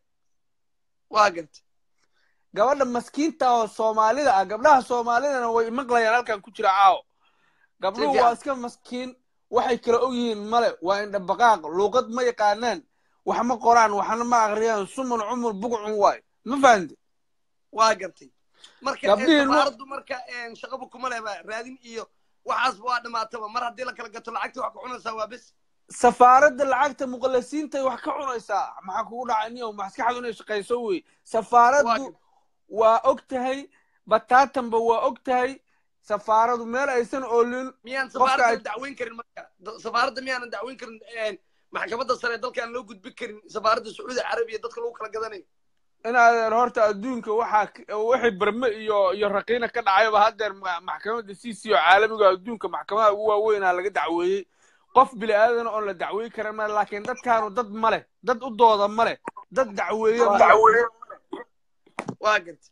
S1: waa gartay
S6: gabadha maskiinta oo soomaalida ah gabdhaha soomaalidana way maqlayaan halkan ku jira caawo gabdhuhu
S1: fiican.
S6: waa iska maskiin waxay kala og yihiin male waa indhabaqaaq luuqad ma yaqaanaan wax ma qoraan waxna ma aqriyaan suman cumur bugcun waay ma fahamte
S1: waa gartay marka
S6: Gabdhihii
S1: ee,
S6: nu-
S1: safaaraddu marka een, shaqaba kuma lehba raadin iyo waxaasba waa dhamaataba mar haddii la kala gato lacagta wax ku cunaysaa waa bes
S6: safaaradda lacagta muqallasiintay wax ka cunaysaa maxaa kugu dhacay niyow maskaxdu inay shaqayso wey safaaraddu waa og tahay bataatanba waa og tahay safaaradu meel aysan oolin
S1: miyaan
S6: Qofka
S1: safaaradda
S6: ay-
S1: dacweyn karin marka Da- safaaradda miyaanan dacweyn karin een, maxkamadda sare dalkaan loo gudbin karin safaaradda sacuudi carabiya dadka lagu kala gadanayo
S6: inaad horta adduunka waxaa k- wixii barme iyo iyo raqiina ka dhacayba haddeer ma- maxkamadda c c oo caalamiga adduunka maxkamadaha ugu waaweynaa laga dacweeyey qof bili aadan oon la dacweey karin male laakiin dadkaanu dad ma leh dad u dooda ma leh dad dacweeye ma leh
S1: waa gartay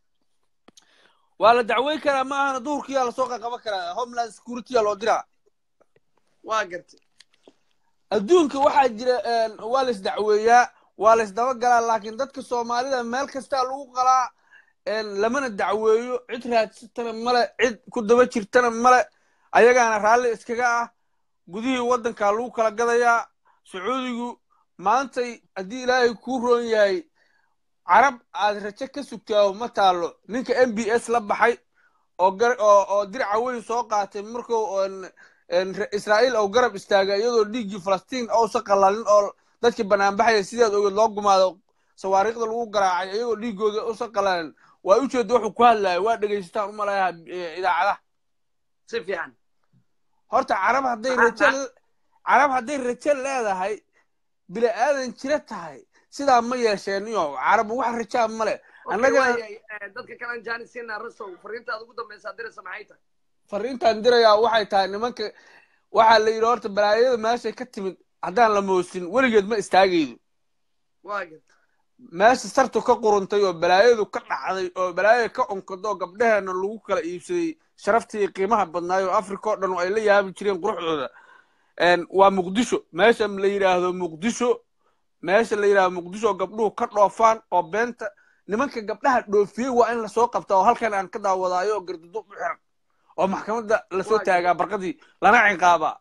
S6: waa la dacweey karaa ma ahana duhurkiyaa lasoo qaqaban karaa homeland security-yaa loo diraa
S1: waa gartay
S6: adduunka waxaa jira een, waa la isdacweeyaa waa la isdabagalaa laakiin dadka soomaalida meel kastaa lagu qalaa een, lamana dacweeyo cid raadsatana male cid ku daba jirtana male ayagaana raalli iskaga ah gudihii waddankaa lagu kala gadayaa sacuudigu maantay haddii ilaahay kuu roon yahay carab aad rajo ka sugtaa ma taalo ninka m b s la baxay oo gar- oo oo diraca weyn soo qaatay markuu een- een re- israa'iil oo garab istaagay iyadoo dhiiggii falastiin ousan qalalin oo dadkii banaanbaxaya sidaad ogeed loo gumaado sawaariikhda lagu garaacay iyagoo dhiiggooda usan qalalin waa ujeeda wuxuu ku hadlayo waa dhegaysataan u malayaa idaacadaha
S1: si fiican
S6: horta carab hadday rajo carab hadday rajo leedahay bini aadan jira tahay sidaa ma yeesheen iyo carab wax rajaa male
S1: Okay,
S6: annaga
S1: waayahay, eh, dadka kale aan jaanis siinaa rasow fariintaada ugu dambeysa diraysa maxay tahay
S6: fariintaan dirayaa waxay tahay nimanka waxaa la yidhi horta balaayada meeshay ka timid haddaan la moosin weligeed ma istaagaydo
S1: waa garta
S6: meesha sartu ka quruntay oo balaayadu ka dhacday oo balaayada ka onkado oo gabdheheena lagu kala iibsaday sharaftii qiimaha badnaay oo africa oo dhan ay la yaabi jireen quruxdooda Een, waa muqdisho meesha la yidhaahdo muqdisho meesha la yidhaahdo muqdisho oo gabdhuhu ka dhoofaan oo beenta nimanka gabdhaha dhoofiyey waa in lasoo qabtaa oo halkan aan ka daawadaayo oo gardudo u xiran oo maxkamadda lasoo
S1: Waa
S6: taagaa barqadii lana ciqaabaa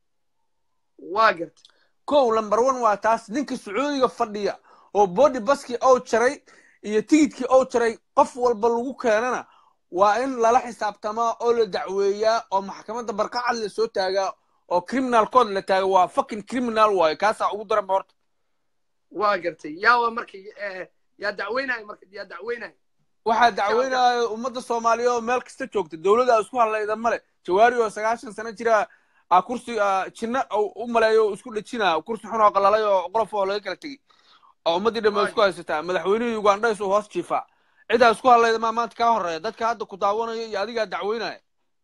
S1: waa garta
S6: kow lamber one waa taas ninka sacuudiga fadhiya oo body baskii ou jaray iyo tigidkii ou jaray qof walba lagu keenana waa in lala xisaabtamaa oo la dacweeyaa oo maxkamadda barqacad la soo taagaa oo criminal code la taaga waa fucking criminal waayo kaasaa ugu daran ba horta
S1: waa gartay yaa waa marka eh, yaa dacweynaya marka yaa dacweynaya
S6: waxaa dacweynaya ummadda soomaaliyeed oo meel kasta joogta dowladda isku hadlayda male jawaari oo sagaashan sano jira a kursi a, jinna uu u maleeyo oo isku dhejina kursi xun oo qalalay oo qolof oo laga kala tegey oo ummaddii dhan bay isku haysataa madaxweynihii ugandha isuu hoos jiifaa cidaa isku hadlayda maa maanta kaa horeeya dadka hadda ku daawanaya iyo adigaa dacweynaya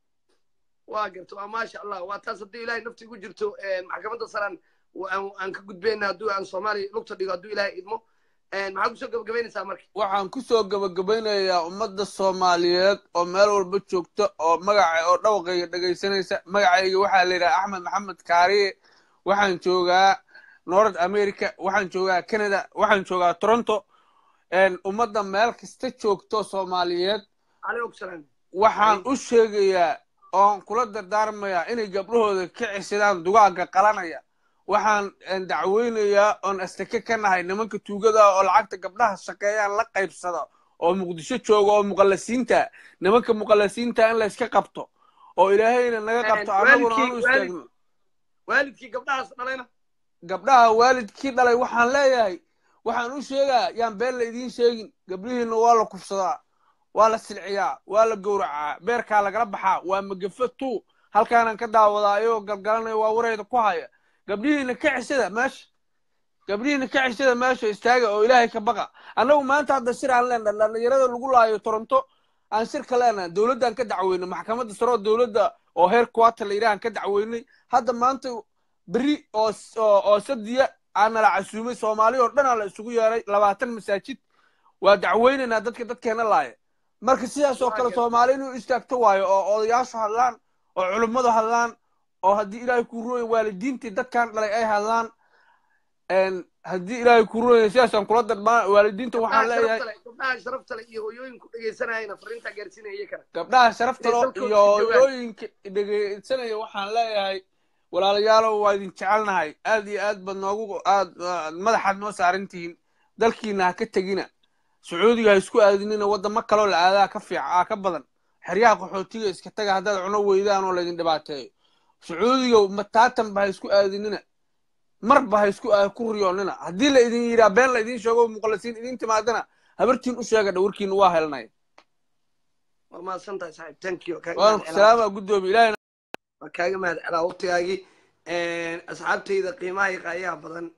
S1: waa garta waa maasha allah waa taas haddii ilaahay nafti igu jirto eh, maxkamadda saraan aan aan ka gudbeyna hadduu aan soomaaliya lugta dhigo hadduu ilaahay idmo Eh, maxaa kusoo gabagabaynaysaa marka
S6: waxaan kusoo gabagabaynayaa ummadda soomaaliyeed oo meel walba joogta oo magaca oo dhawaqayga dhegaysanaysa magacayga waxaa la yidhaha axmed maxamed kaariye waxaan joogaa north america waxaan joogaa canada waxaan joogaa toronto Een, ummadda meel kasta joogto soomaaliyeed
S1: calaykum salaam
S6: waxaan u sheegayaa oon kula dardaarmayaa inay gabdhahooda ka ceshadaan dugaagga qalanaya waxaan een, dacweynayaa oon astake ka nahay nimanka tuugada oo lacagta gabdhaha shaqeeyaan la qaybsada oo muqdisho jooga oo muqallasiinta nimanka muqallasiinta in layska qabto oo ilaahayna naga qabto
S1: Een,
S6: annaguna
S1: waalidkii-
S6: aanu istaagno
S1: waalidkii gabdhahaas dhalayna
S6: gabdhaha waalidkii dhalay waxaan leeyahay waxaan u sheegaa yaan been la idiin sheegin gabdhihiinna waa la kufsadaa waa la silciyaa waa la gowracaa beerkaa lagala baxaa waa magafa tu halkaanaan ka daawadaa ayagoo galgalanaya waa wareyda ku haya gabdhihiina ka ceshada meesha gabdhihiina ka ceshada meesha istaaga oo ilaahay ka baqa annagu maanta hadda shir aan leenahay dhallinyarada lagu laayo toronto aan shirka leenahay dowladdaan ka dacweynay maxkamadda sare oo dowladda oo heer quarter la yidhahan ka dacweynay hadda maanta beri oo oo oo sadiya aana la casuumay soomaali oo dhanaa la isugu yeeray labaatan masaajid waa dacweynaynaa dadka dadkeena laaya marka sidaas oo kale soomaali inuu istaagto waayo oo odayaashu hadlaan oo culummadu hadlaan oo haddii ilaahay kuu ruoya waalidiintii dadkan dhalay ay hadlaan Een, haddii ilaahay kuu ruoya sidaasaan kula darmaa waalidiinta waxaan leeyahay
S1: gabdhaha sharafta leh iyo hooyooyinku dhegaysanayana fariintaa gaarsiinaya iyakana
S6: gabdhaha sharafta
S1: Ee,
S6: loo
S1: dalkooda
S6: iyo
S1: joogaan.
S6: hooyooyinka dhegeysanaya waxaan leeyahay walaalayaalow waa idin jecelnahay aad iyo aad baad noogu aad aad madaxaad noo saaran tihiin dalkiina ha ka tegina sacuudiga ha isku aadinina waddamo kaloo la aadaa ka fiica aa ka badan xeryaha qaxootiga iska taga haddaad cuno weydaan oo laydin dhibaateeyo sacuudiga mataatanba ha isku aadinina marba ha isku aa- ku riyoonina haddii la idin yidhaa been la idin sheego muqallisiin idin timaadana habartiin u sheega dhawrkiina waa helnay
S1: waa mahadsan tahay saaxiib thank you kaaga
S6: waana
S1: mahad
S6: ku
S1: celaa.
S6: salaama guddoomi ilaahay
S1: waa kaaga mahad celaa waqtigaagii asxaabtayda qiimaha iyo qaayaha badan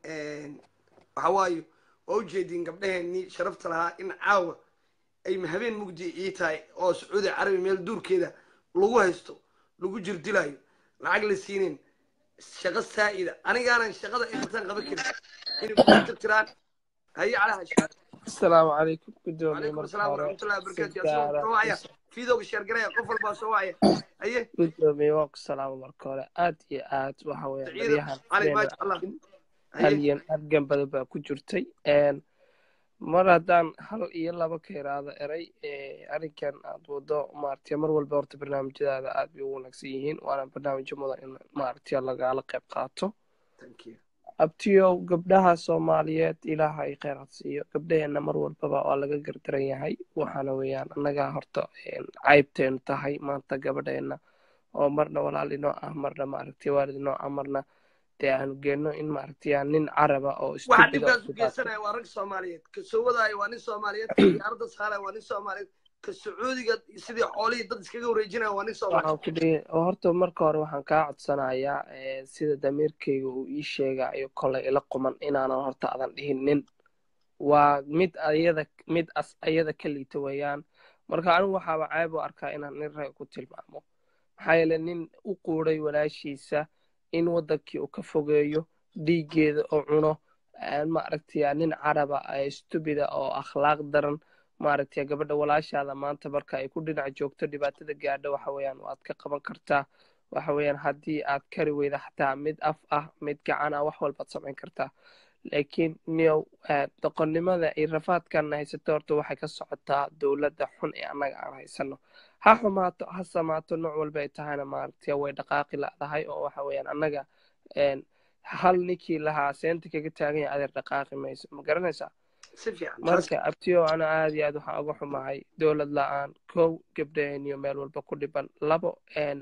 S1: waxa waayo waa ujeediin gabdhaheenii sharafta lahaa in caawa ay habeen mugdi ii tahay oo sacuudi carabi meel duurkeeda lagu haysto lagu jirdilayo lacag la siinin shaqo saa'ida anigaanan shaqada intaan qaban karin inay ku tirtiraan haye calaha
S7: asalaamu calaykum gudoomiye
S1: calaykum
S7: marka
S1: asalaam
S7: hore
S1: waraxmatullahi
S7: si
S1: wabarakaatu
S7: gaara
S1: asoo wacaya fiidowga sheergaraya qof walbaa soo wacaya haye
S7: gudoomiye waa ku salaama marka hore aad iyo aad waxa weeye
S1: saciida
S7: baryahan
S1: cali
S7: beena
S1: maasha allah
S7: arkin
S1: haye
S7: halyan argan badan baa ku jirtay Een, mar haddaan hal iyo laba ka iraado eray ee, arrinkan aad wado maaragtay mar walba horta barnaamijyadaada aad bay u wanaagsan yihiin waana barnaamijyo mudan in maaragtay lagala qayb qaato
S1: thank you
S7: abtiyow gabdhaha soomaaliyeed ilaaha ay kheyr had siiyo gabdhaheenna mar walbaba waa laga gardaran yahay waxaana weeyaan annaga horta een, caybteenu tahay maanta gabadheenna oo marna walaal inoo ah marna maaragtay waalid inoo ah marna dee aanu geenno in maaragtay aan nin caraba oo
S1: waxaa
S7: stupida
S1: dhibkaas
S7: u
S1: u geysanaya waa rag soomaaliyeed ka soo wadaayo waa nin soomaaliyeed ka diyaaradda saaraya waa nin soomaaliyeed ka sacuudiga sidii xoolihii dad iskaga wareejinaya waa nin soomaaliyeed
S7: waxaan ku dhihi oo horta marka hore waxaan kaa codsanayaa ee, sida damiirkayga uu ii sheegayo kolay ila quman inaanan horta adan dhihin nin waa mid ayada mid as ayada ka liita weeyaan marka anigu waxaaba ceeb u arkaa inaan nin rag ku tilmaamo maxaa yeele nin u quuday walaashiisa in waddankii uu ka fogeeyo dhiiggeeda oo cuno maaragtay nin caraba stubida oo akhlaaq daran maaragtay gabadha walaashaada maanta marka ay ku dhinac joogto dhibaatada gaadha waxa weeyaan waad ka qaban kartaa waxa weeyaan haddii aad kari weyda xataa mid af ah mid gacan ah wax walbaad samayn kartaa laakiin niyow doqonnimada iyo rafaadkan haysato horta waxay ka socotaa dowladda xun ee annaga aan haysano ha xumaato ha samaato nooc walba ay tahayna maaragtay way dhaqaaqi ladahay oo waxa weeyaan annaga hal ninkii lahaa seenta kaga taagan yahay adeer dhaqaaqi mayso ma garanaysaa
S1: si fiican
S7: marka abtiyo ana aad iyo aad waxaan uga xumahay dowlad la-aan kow gabdhaheeniyo meel walba ku dhiban labo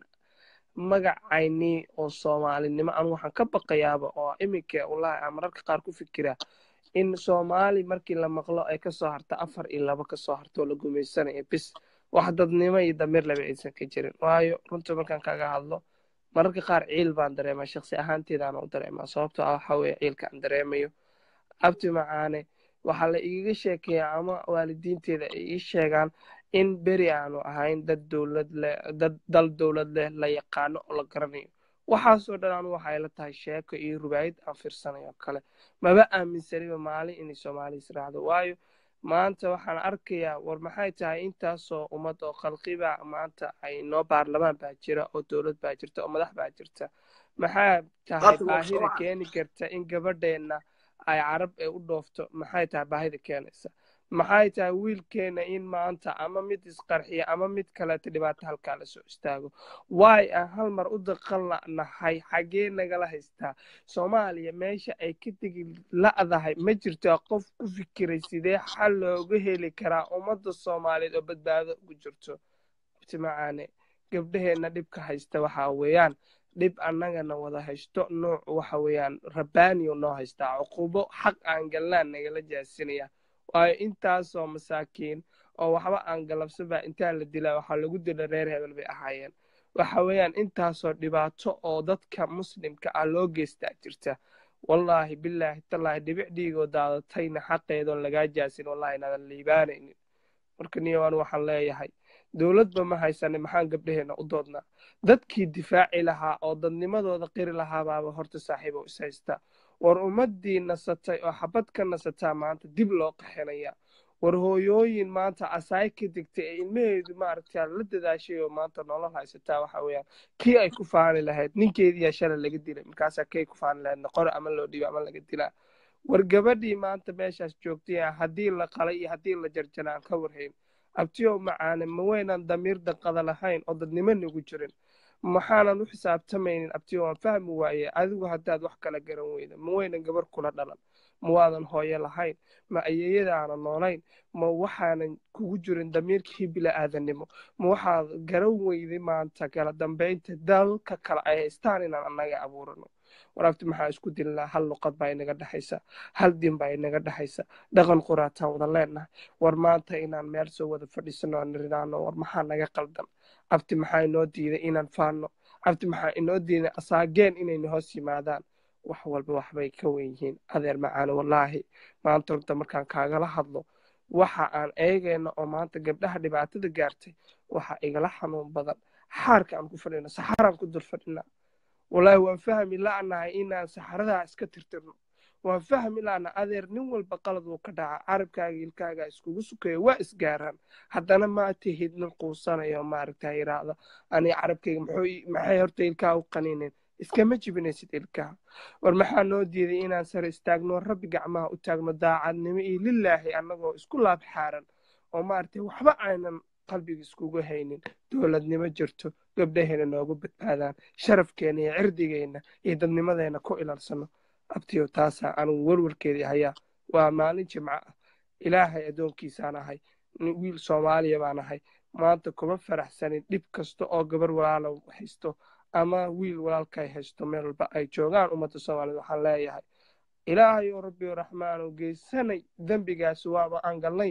S7: magacaynii oo soomaalinimo anu waxaan ka baqayaaba oo iminka wallahi aan mararka qaar ku fikira in soomaali markii la maqlo ay kasoo harta afar iyo laba kasoo harta oo la gumaysanayo bis wax dadnimo iyo damiir laba aysan ka jirin waayo runtii markaan kaga hadlo mararka qaar ciil baan dareemaa shaksi ahaanteedaana u dareemaa sababtoo ah waxa weeye ciilka aan dareemayo abti macaane waxaa la igaga sheekeeyaa ama waalidiinteeda ay ii sheegaan in beri aanu ahayn dad dowlad leh dad dal dowlad leh la yaqaano oo la garanayo waxaasoo dhan anu waxay la tahay sheeko iyo rubaayad aan fiirsanayo kale maba aaminsaniba maalin inay soomaali israacdo waayo maanta waxaan arkayaa war maxay tahay intaasoo ummad oo khalqiba maanta ay noo baarlamaan baa jira oo dowlad baa jirta oo madax baa jirta maxaa tahay baahida keeni karta in gabadheenna ay carab ee u dhoofto maxay tahay baahida keenaysa maxay tahay wiilkeena in maanta ama mid isqarxiya ama mid kaleeta dhibaato halkaa lasoo istaago waay aan hal mar u daqan nahay xaggee nagala haystaa soomaaliya meesha ay ka tegi la'dahay ma jirtaa qof ku fikiray sidee xal looga heli karaa ummadda soomaaliyeed oo badbaado ugu jirto abtimacaane gabdhaheenna dhibka haysta waxaa weeyaan dhib annagana wada haysto nooc waxa weeyaan rabbaaniyo noo haystaa cuqubo xaq aan galnaan nagala jaasinaya waayo intaasoo masaakiin oo waxba aan galabsanba intaa la dilaa waxaa lagu dila reer hebel bay ahaayeen waxa weeyaan intaasoo dhibaato oo dadka muslimka ah loo geystaa jirta wallaahi bilaahi tallaahi dhibic dhiigoo daadatayna xaqeedoon lagaa jaasin wallahi nadan liibaanaynin marka niyowan waxaan leeyahay dowladba ma haysane maxaan gabdhaheenna u doodnaa dadkii difaaci lahaa oo dadnimadooda qiri lahaabaaba horta saaxiibo is haysta war ummaddii nasatay oo xabad ka nasataa maanta dib loo qaxinaya war hooyooyin maanta asaay ka degtay ee ilmaheedu maaragta la dadaashay oo maanta nolol haysataa waxa weeyaan kii ay ku faani lahayd ninkeediyaa shalay laga dilay markaasaa kay ku faani lahayd noqore ama loo dhiibo ama laga dilaa war gabadhii maanta meeshaas joogtay haddii la qalay iyo haddii la jarjana aan ka warhayn abtiyow macaane ma weynaan damiir danqada lahayn oo dadnimo nagu jirin maxaanan u xisaabtamaynin abtiyo waan fahmi waaye adigu haddaad wax kala garan weyda ma weynan gabar kula dhalan ma waadan hooyo lahayn ma ayeeyadaana noolayn ma waxaanan kugu jirin damiirkii bila'aadanimo ma waxaad garan weyday maanta kala dambaynta dalka kale ay haystaan inaan annaga abuurano waraabti maxaa isku dilnaa hal luqad baa inaga dhexaysa hal din baa inaga dhexaysa dhaqan quraataan wada leenahay war maanta inaan meel soo wada fadhiisano aan nirinaano war maxaa naga qaldan abti maxaa inoo diiday inaan faano abti maxaa inoo diiday asaageen inayna hoos yimaadaan wax walba waxbay ka wen yihiin adeer macaane wallaahi maanta horta markaan kaagala hadlo waxa aan eegayno oo maanta gabdhaha dhibaatada gaartay waxa igala xanuun badan xaarka aan ku fadhino saxaraan ku dul fadhinaa wallaahi waan fahmi la'nahay inaan saxaradaa iska tirtirno waan fahmi la'na adeer nin walba qalad uu ka dhaca carabkaaga ilkaaga iskugu sukayo waa isgaaraan haddana ma tihid nin quusanayo maaragta yiraahda ani carabkayga maxay horta ilkaha u qaniineen iskama jibinaysid ilkaha war maxaa noo diiday inaan sare istaagno rabbi gacmaha u taagno daacadnimo iyo lilaahi annagoo isku laab xaaran oo maaragtay waxba aynan qalbiga iskugu haynin dowladnimo jirto gabdhaheena noogu badbaadaan sharafkeena iyo cirdigeenna iyo dadnimadeena ku ilaalsano abtiyo taasaa anugu warwarkeedii hayaa waa maalin jimco ah ilaahay addoonkiisaan ahay wiil soomaaliya baan ahay maanta kuma faraxsanin dhib kasta oo gabar walaala haysto ama wiil walaalkay haysto meel walba ay joogaan ummadda soomaaliyed waxaan leeyahay ilaahay oo rabbi raxmaanu geysanay dembigaasi waaba aan galnay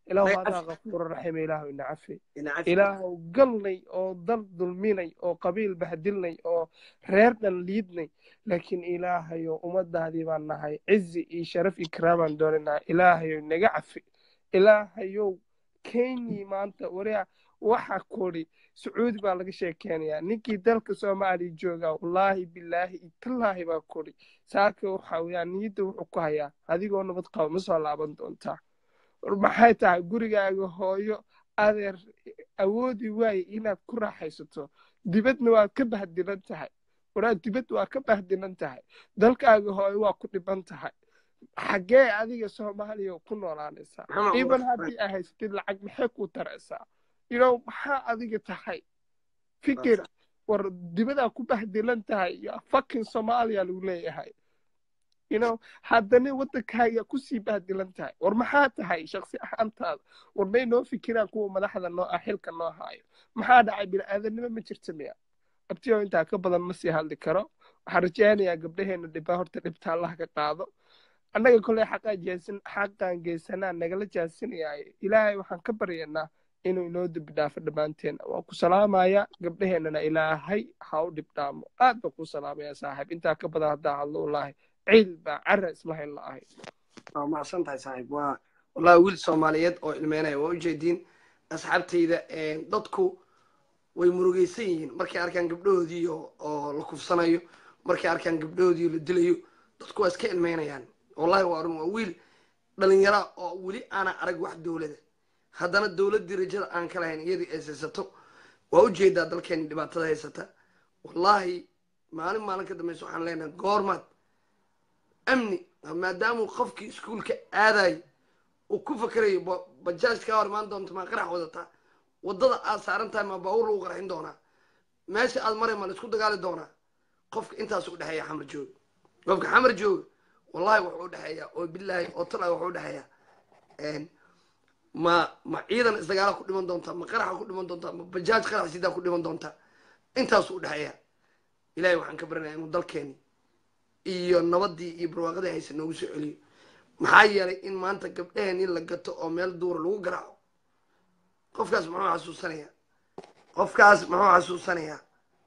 S7: ilaahu
S1: Ay,
S7: adaa
S1: cafi.
S7: kafuura raxiima ilaahu ina cafi
S1: ina cafi
S7: ilaahu galnay oo dal dulminay oo qabiil bahdilnay oo reer dhan liidnay laakiin ilaahayo ummadaadii baan nahay cizi iyo sharaf iyo kiraamaan doonanahay ilaahayo naga cafi ilaahayow kenyii maanta waria waxa kori sacuudi baa laga sheekeynayaa ninkii dalka soomaaliya joogaa wallaahi bilaahi iyo tallaahi baa kori saaka waxa weeyaan niyadda wuxuu ku hayaa adigoo nabad qaba ma soo laaban doontaa war maxay tahay gurigaaga hooyo adeer awoodi waaye inaad ku raaxaysato dibadna waad ka bahdilan tahay waraa dibad waa ka bahdilan tahay dalkaaga hooyo waa ku dhiban tahay xaggee adiga soomaaliya ku noolaanaysaa
S1: Maxamed
S7: iban
S1: Umar.
S7: haddii aa haysatid lacag maxay kuu taraysaa you know maxaa adiga tahay fikir war dibadaa ku bahdilan tahay iyo fucking soomaaliya lagu leeyahay you know haddana waddankaaga kusii bahdilan tahay war maxaa tahay shaksi ahaantaada war may noo fikiraan kuwa madaxda noo ah xilka noo haayo maxaa dhacay bini-aadanimo ma jirta miya abtiyo intaa ka badan ma sii hadli karo waxaan rajaynayaa gabdhaheena dhibaa horta dhibta allah ka qaado annaga koley xaqaa jeesan xaqaan geysanaa nagala jaasinayaaye ilaahay waxaan ka baryaynaa inuu inoo dembi dhaafo dhammaanteena waan ku salaamayaa gabdhaheennana ilaahay ha u dhibdhaamo aad baan ku salaamayaa saaxiib intaa ka badan haddaa hadlo wallaahi ciil baa cara isla hayn la ahay
S1: waa macsan tahay saaxiib waa wallahi wiil soomaaliyeed oo ilmeynaya waa ujeediin asxaabtayda dadku way murugaysan yihiin markay arkaan gabdhahoodii oo oo la kufsanayo markay arkaan gabdhahoodii oo la dilayo dadku waa iska ilmeynayaan wallahi waa run waa wiil dhalinyara oo weli aana arag wax dowlada haddana dowladdii rajada aan ka lahayn iyadii ay haysato waa ujeedaa dalkeeni dhibaatada haysata wallahi maalin maalin ka dambaysa waxaan leenahay goormaad amni maadaamuu qofkii iskuulka aadayo uu ku fakerayo ba- bajaaj kaa hor imaan doonto maa qarax wadataa waddada aad saaran tahay maa baawur lagu qarxin doonaa meesha aad maray ma la isku dagaali doonaa qofka intaas u dhexeeya xamar jooga qofka xamar jooga wallahi wuxuu u dhexeeyaa oo bilaahi oo talaa wuxuu u dhexeeyaa ma ma ciidan isdagaala ku dhiman doontaa ma qaraxa ku dhiman doontaa ma bajaaj qarax sidaa ku dhiman doontaa intaasuu u dhexeeyaa ilahay waxaan ka baranayaa inuu dalkeeni iyo nabadii iyo barwaaqadii haysa noogu soo celiyo maxaa yeelay in maanta gabdhaheen in la gato oo meel duura lagu garaaco qofkaas muxuu xasuusanayaa qofkaas muxuu xasuusanayaa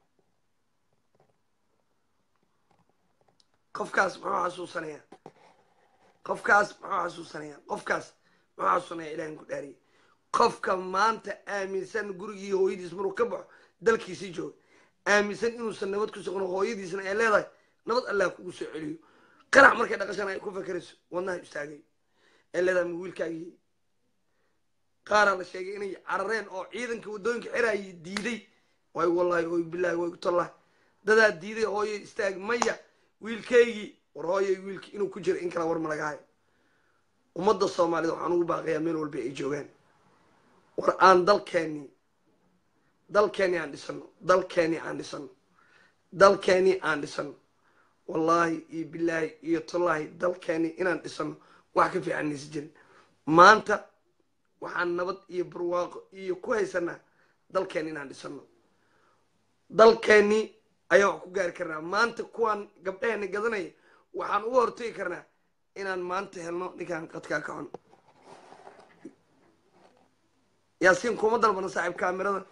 S1: qofkaas muxuu xasuusanayaa qofkaas muxuu xasuusanayaa qofkaas muxuu xasuusanayaa ilahin ku dhaariyay qofka maanta aaminsan gurigii hooyadiis maruu ka baxo dalkiisii jooga aaminsan inuusan nabad ku sugno hooyadiisna ay leedahay nabad allah kugu soo celiyo qarax markay dhaqashana ay ku fakerayso wadnaha istaagay ay leedahay ma wiilkaagii qaaraa la sheegay inay carareen oo ciidanka waddooyinka xiraayay diiday way wallahi way bilaahi way tallahi dadaa diiday hooyo istaag maya wiilkaygii war hooyay wiilki inuu ku jiro in kala war malaga hayo ummadda soomaalida waxaan ugu baaqayaa meel walba ay joogaan war aan dalkeeni dalkeeni aan dhisano dalkeeni aan dhisano dalkeeni aan dhisano wallaahi iyo bilaahi iyo tallaahi dalkeeni inaan dhisano wax ka fiican naysa jirin maanta waxaan nabad iyo barwaaqo iyo ku haysanaa dalkeeni inaan dhisano dalkeeni ayaa wax ku gaari karnaa maanta kuwaan gabdhaheena gadanaya waxaan uga hortagi karnaa inaan maanta helno ninkaan qadkaa ka cun yaasiin kuma dalbana saaxiib kaamirada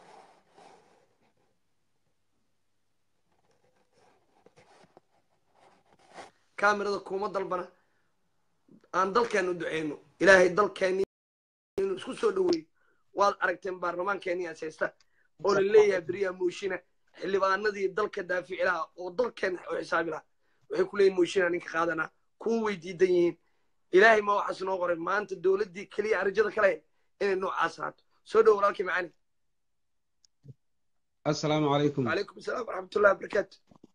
S1: kaamirada kuma dalbana aan dalkeena u duceyno ilaahay dalkeeni inuu isku soo dhaweeyo waad aragteen baarlamaankeeni aas haysta oo la leeyahay beriyaa mooshina xildhibaanadii dalka daafici lahaa oo dalkeena u xisaabi lahaa waxay ku leeyihin mooshina ninka qaadanaa kuwa way diidan yihiin ilaahay ma waxaas noo qoray maanta dowladdii keliya arjada kale inay noocaas ahaato soo dhow walaalkii macani
S8: assalaamu calaykum
S1: wacalaykum asalaam waraxmatullahi wabarakaatu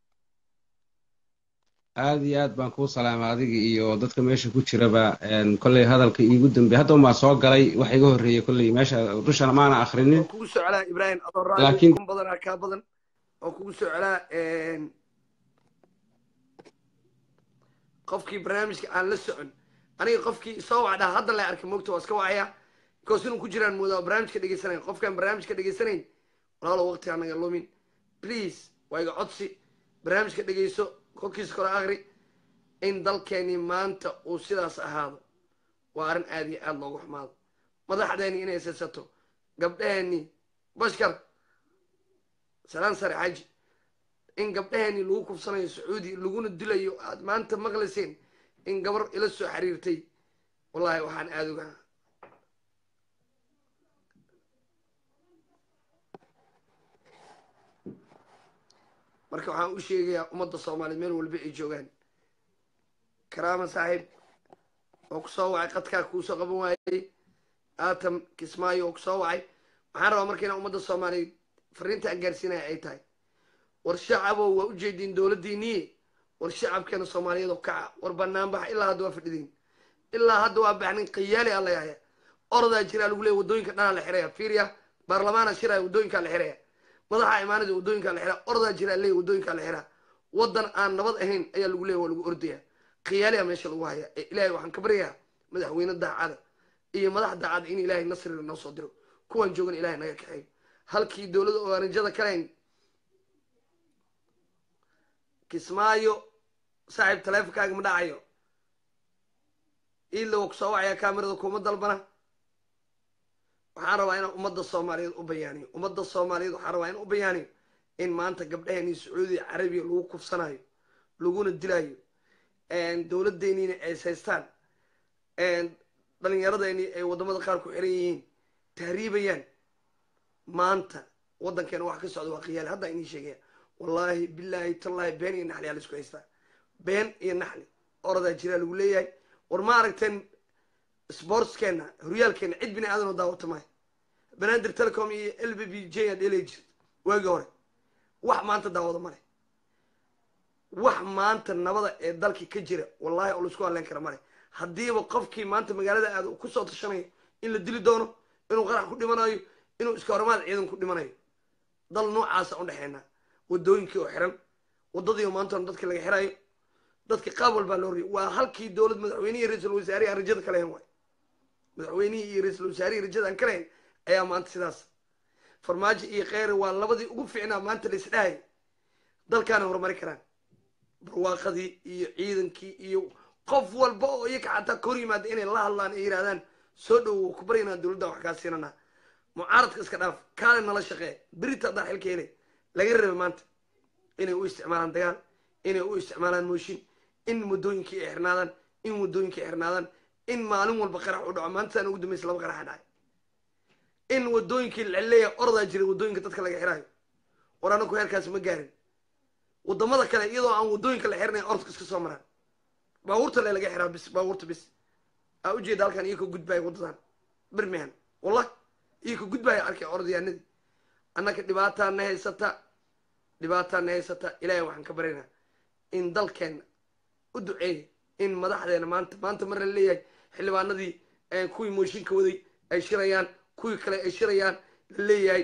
S8: aad iyo aad baan kuu salaamay adiga iyo dadka meesha ku jiraba kolley hadalka iigu dambeey hadda umaa soo galay wax iga horreeyey kolley meesha dushana maana akhrinin
S1: oo kugu soo celaa ibraahim adoo raadi
S8: Laakiin-
S1: kun badanaa kaa badan oo kugu soo celaa qofkii barnaamijka aan la socon aniga qofkii soo wacdaa hadda la arkay moogta waa iska wacaya because inuu ku jiraan moodaa oo barnaamijka dhegeysanayn qofkaan barnaamijka dhegeysanayn walaalo waqti anaga lumin please waa iga codsi barnaamijka dhegeyso kolkiisa kore akri in dalkeeni maanta uu sidaas ahaado waa arrin aad iyo aad loogu xumaado madaxdeeni inay saysato gabdheheeni bashkar salaan sare xaji in gabdheheeni lagu kufsanayo sacuudi laguna dilayo aad maanta maqlayseen in gabar ila soo xiriirtay wallahi waxaan aada uga marka waxaan u sheegayaa ummadda soomaaliyeed meel walba ay joogaan karaama saaxiib oo kusoo wacay qadkaa kuusoo qaban waayey aatam kismaayo oo kusoo wacay waxaan rabaa marka inaan ummadda soomaaliyeed fariinta aan gaarsiinaya ay tahay war shacabow waa ujeediin dowladdiiniye war shacabkeena soomaaliyeed oo kaca war banaanbax ilaa hadda waa fadhidiin ilaa hadda waa baxnin khiyaali a layahaya ordaa jiraa lagu leeya waddooyinka dhanaa la xiraya fiiriya baarlamaana shiraya waddooyinkaa la xiraya madaxa imaanada waddooyinkaa la xiraa ordaa jiraa leeya waddooyinkaa la xiraa waddan aan nabad ahayn ayaa lagu leeya waa lagu ordaya khiyaaliya meesha lagu haya ee ilaahay waxaan ka baryayaa madaxweyne daacada iyo madax daacada in ilaahay nasriga noo soo diro kuwaan joogan ilahay naga kaxeeyo halkii dowladda ogaanijada kaleyn kismaayo saaxiib taleefonkaaga ma dhacayo iila waa kusoo wacaya kaamirada kuma dalbana waxaan rabaa inaan ummadda soomaaliyeed u bayaaniyo ummadda soomaaliyeed waxaan rabaa inaan u bayaaniyo in maanta gabdhaheenii sacuudiya carabiya lagu kufsanayo laguna dilayo dowladdeeniina ay saystaan dhalinyaradeenii ay waddamada qaar ku xiran yihiin tahriibayaan maanta waddankeena wax ka socda waa khiyaali haddaa inii sheegaya wallaahi bilaahi tallaahi been iyo naxli aa la isku haystaa been iyo naxli oradaa jiraa lagu leeyahay war ma aragteen sportskeenna horyaalkeena cid bini aadan oo daawata maayo banaadir telecom iyo l b b j aad dhelay jirta waagii hore wax maanta daawada male wax maanta nabada ee dalkii ka jira wallahi oo laisku hadleen kara male haddiiba qofkii maanta magaalada aada ku soo tashanayo in la dili doono inuu qarax ku dhimanayo inuu iska hormaad ciidan ku dhimanayo dal noocaasa udhexeynaa waddooyinkii oo xiran waddadii oo maanta dadka laga xirayo dadka qaab walbaa loo riyo waa halkii dowlad madaxweynihii iyo ra-iisul wasaarihi aan rajada ka lahayn waay madaxweynihii iyo ra-iisul wasaarihii rajada aan ka lahayn ayaa maanta sidaas farmaajo iyo kheyre waa labadii ugu fiicnaa maanta la isdhahay dalkaana horumari karaan barwaaqadii iyo ciidankii iyo qof walba oo iyaka xataa ka hor yimaada inay la hadlaan ay yidhahdaan soo dhowow ku baryanaa dowladda wax kaa siinanaa mucaaradka iska dhaaf kaale nala shaqee berita haddaan xilka helay laga raba maanta inay u isticmaalaan dagaal inay u isticmaalaan mooshin in waddooyinkii ay xirnaadaan in waddooyinkii ay xirnaadaan in maalin walba qarax u dhaco maanta saan ugu dambaysa laba qaraxa dhacay in waddooyinkii laleeya ordaa jiray waddooyinka dadka laga xiraayo war anaku heerkaas ma gaarin waddamada kale iyadoo aan waddooyinka la xirnay orodka iska soo maraan baabuurta le laga xiraa bis baabuurta bis aa ujeeda halkan iyo ka gudbaayo waddadan birmingham wallah iyo ka gudbaayo arkay orodyaanadii annaka dhibaataa na haysata dhibaataa na haysata ilaahay waxaan ka baryaynaa in dalkeenna u duceeya in madaxdeena maanta maanta mar la leeyahay xildhibaanadii kuwii mooshinka waday ay shirayaan kuwii kale ay shirayaan la leeyahay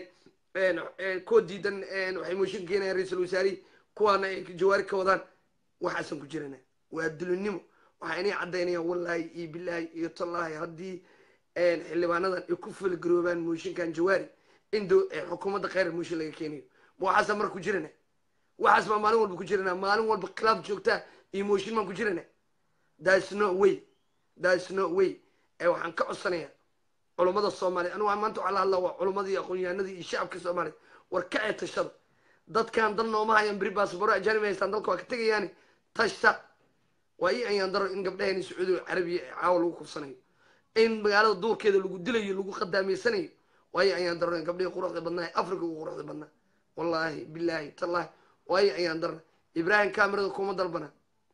S1: kuwa diidan waxay mooshin keenayaan ra-iisul wasaarihi kuwaana ay jawaari ka wadaan waxaasan ku jirana waa dulinimo waxaa inay caddaynayaan wallaahi iyo bilaahi iyo tallaahi haddii xildhibaanadan ay ku fulgaroobaan mooshinkan jawaari in xukuumadda kheyr mooshin laga keenayo ma waxaasa mar ku jirana waxaas baa maalin walba ku jirana maalin walba khilaaf joogtaa iyo mooshin baan ku jirana thats no way thats no way ee waxaan ka codsanayaa culummada soomaaliya anigu maanta waxaa la hadlaa waa culummadii aqoonyahanadii iyo shacabka soomaaliya war ka ee tashada dadkan dal nooma hayaan beri baasabaro ajaanibi haystaan dalka waa ka tegayaani tashta waa ii ayaan daro in gabdhaheeni sacuudi carabiya ee caawa lagu kufsanayo in magaalada duurkeeda lagu dilayo lagu khadaamaysanayo waa ii ayaan daro in gabdhihii quruxda badnaa ee africa ugu quruxda badnaa wallaahi bilaahi tallaahi waa ii ayaan darna ibraahim kamerada kuma dalbana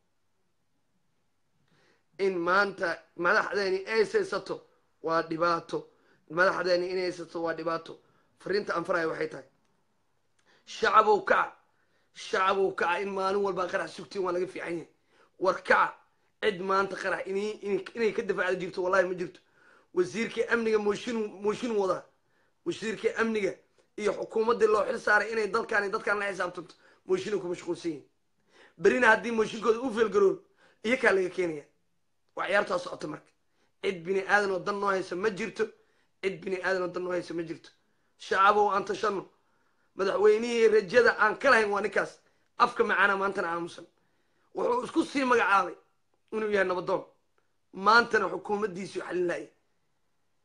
S1: in maanta madaxdeeni ay saysato waa dhibaato madaxdeeni inay haysato waa dhibaato fariinta aan faraya waxay tahay shacabow kaca shacabow kaca in maalin walbaa qarax sugtiin waa laga fiican yahay war kaca cid maanta qarax inay ka dafacda jirto wallahi ma jirto wasiirkii amniga mooshin mooshin wadaa wasiirkii amniga iyo xukuumaddii loo xil saaray inay dalkaan dadkaan la xisaabtanto mooshinay ku mashquulsan yihin berina haddii mooshinkooda u feelgaroon iyo kaa laga keenaya waa ciyaartaa socota marka cid bini aadan oo dan noo haysa ma jirto cid bini aadan oo dan noo haysa ma jirto shacabow aan tashano madaxweynihii rajada aan ka lahayn waa ninkaas afka macaana maantana aamusan wuxuu isku sii magacaabay inuu yahay nabadoon maantana xukuumaddiisii xalin laaya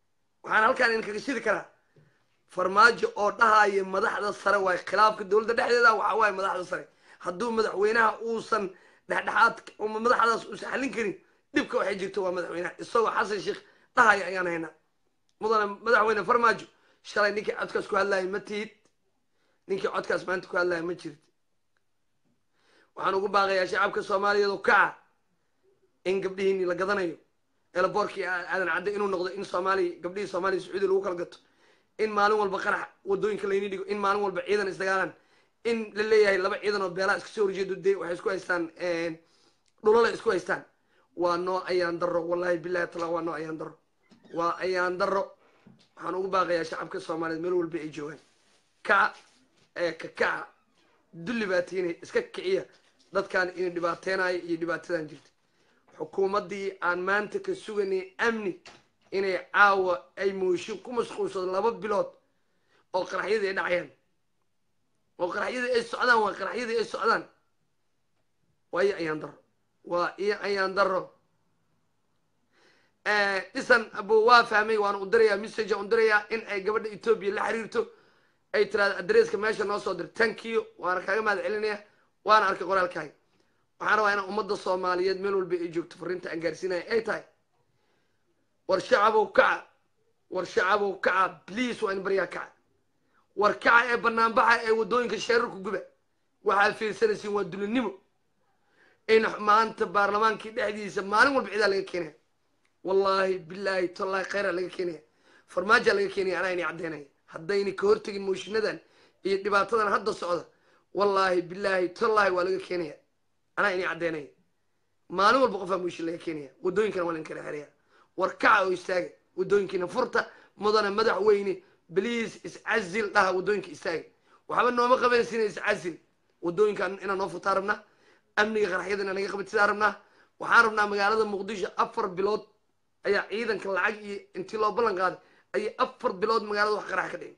S1: waxaan halkaan idinkaga shidi karaa farmaajo oo dhahaya madaxda sare waay khilaafka dowladda dhexdeeda waxa waaye madaxda sare hadduu madaxweynaha uusan dhexdhexaad uma madaxdaas uusan xallin karin dhibka waxay jirto waa madaxweynaha isagoo xasan sheekh dhahaya ayaan haynaa mudane madaxweyne farmaajo shalay ninkii codkaas ku hadlaaya ma tihid ninkii codkaas maanta ku hadlaaya ma jirid waxaan ugu baaqayaa shacabka soomaaliyeed oo kaca in gabdhihiini la gadanayo eelaboorkii aadan cadde inuu noqdo in soomaaliya gabdhihii soomaaliya sacuudi lagu kala gato in maalin walba qarax wadooyinka layni dhigo in maalin walba ciidan isdagaalaan in la leeyahay laba ciidan oo beelaa iska soo horjeedo de waxay isku haystaan dhulala isku haystaan waa noo ayaan daro wallahi billahi tala waa noo ayaan daro waa ayaan daro waxaan ugu baaqayaa shacabka soomaaliyeed meel walba ay joogaan kaca ee ka kaca dulli baa tiinay iska kiciya dadkan inay dhibaateynayo iyo dhibaatadan jirta xukuumaddii aan maanta ka suganay amni inay caawa ay mooshin ku mashquulsado laba bilood oo qaraxyadii ay dhacayaan oo qaraxyadii ay socdaan waa qaraxyadii ay socdaan waa iyo ayaan daro waa iyo ayaan daro dhisan abo waa fahmay waana u dirayaa message u dirayaa in ay gabadha etoobiya la xiriirto ay tiraado adresska meesha noo soo dir tankiyo waana kaaga mahad celinaya waana arkay qoraalkaaga waxaan rabaa inaan ummadda soomaaliyeed meel walba ay joogto fariinta aan gaarsiinaya ay tahay war shacabow kaca war shacabow kaca bliis waa in baryaa kaca war kaca ee banaanbaxa ee waddooyinka sheerarku guba waxaad fiirsanaysiin waa dulinimo in maanta baarlamaankii dhexdiisa maalin walba cidaa laga keenaya wallaahi bilaahi tallaahi khayra laga keenaya farmaajaa laga keenaya anaa inay caddeynaya haddayna ka hortegin mooshiinadan iyo dhibaatadan hadda socda wallaahi bilaahi tallaahi waa laga keenaya anaa inay caddeynaya maalin walba qofaa mooshin laga keenaya waddooyinkana waa lain kala xeraya war kaca oo istaaga waddooyinkiina furta mudana madaxweyne bliis iscazil dhaha waddooyinka istaaga waxba nooma qabanaysiina iscazil waddooyinkan inaan noo furtaa rabnaa amniga qaraxyada inaan naga qabatidaan rabnaa waxaan rabnaa magaalada muqdisho afar bilood ayaa ciidanka lacag iyo intii loo ballan qaaday ayay afar bilood magaalada wax qarax ka dhigin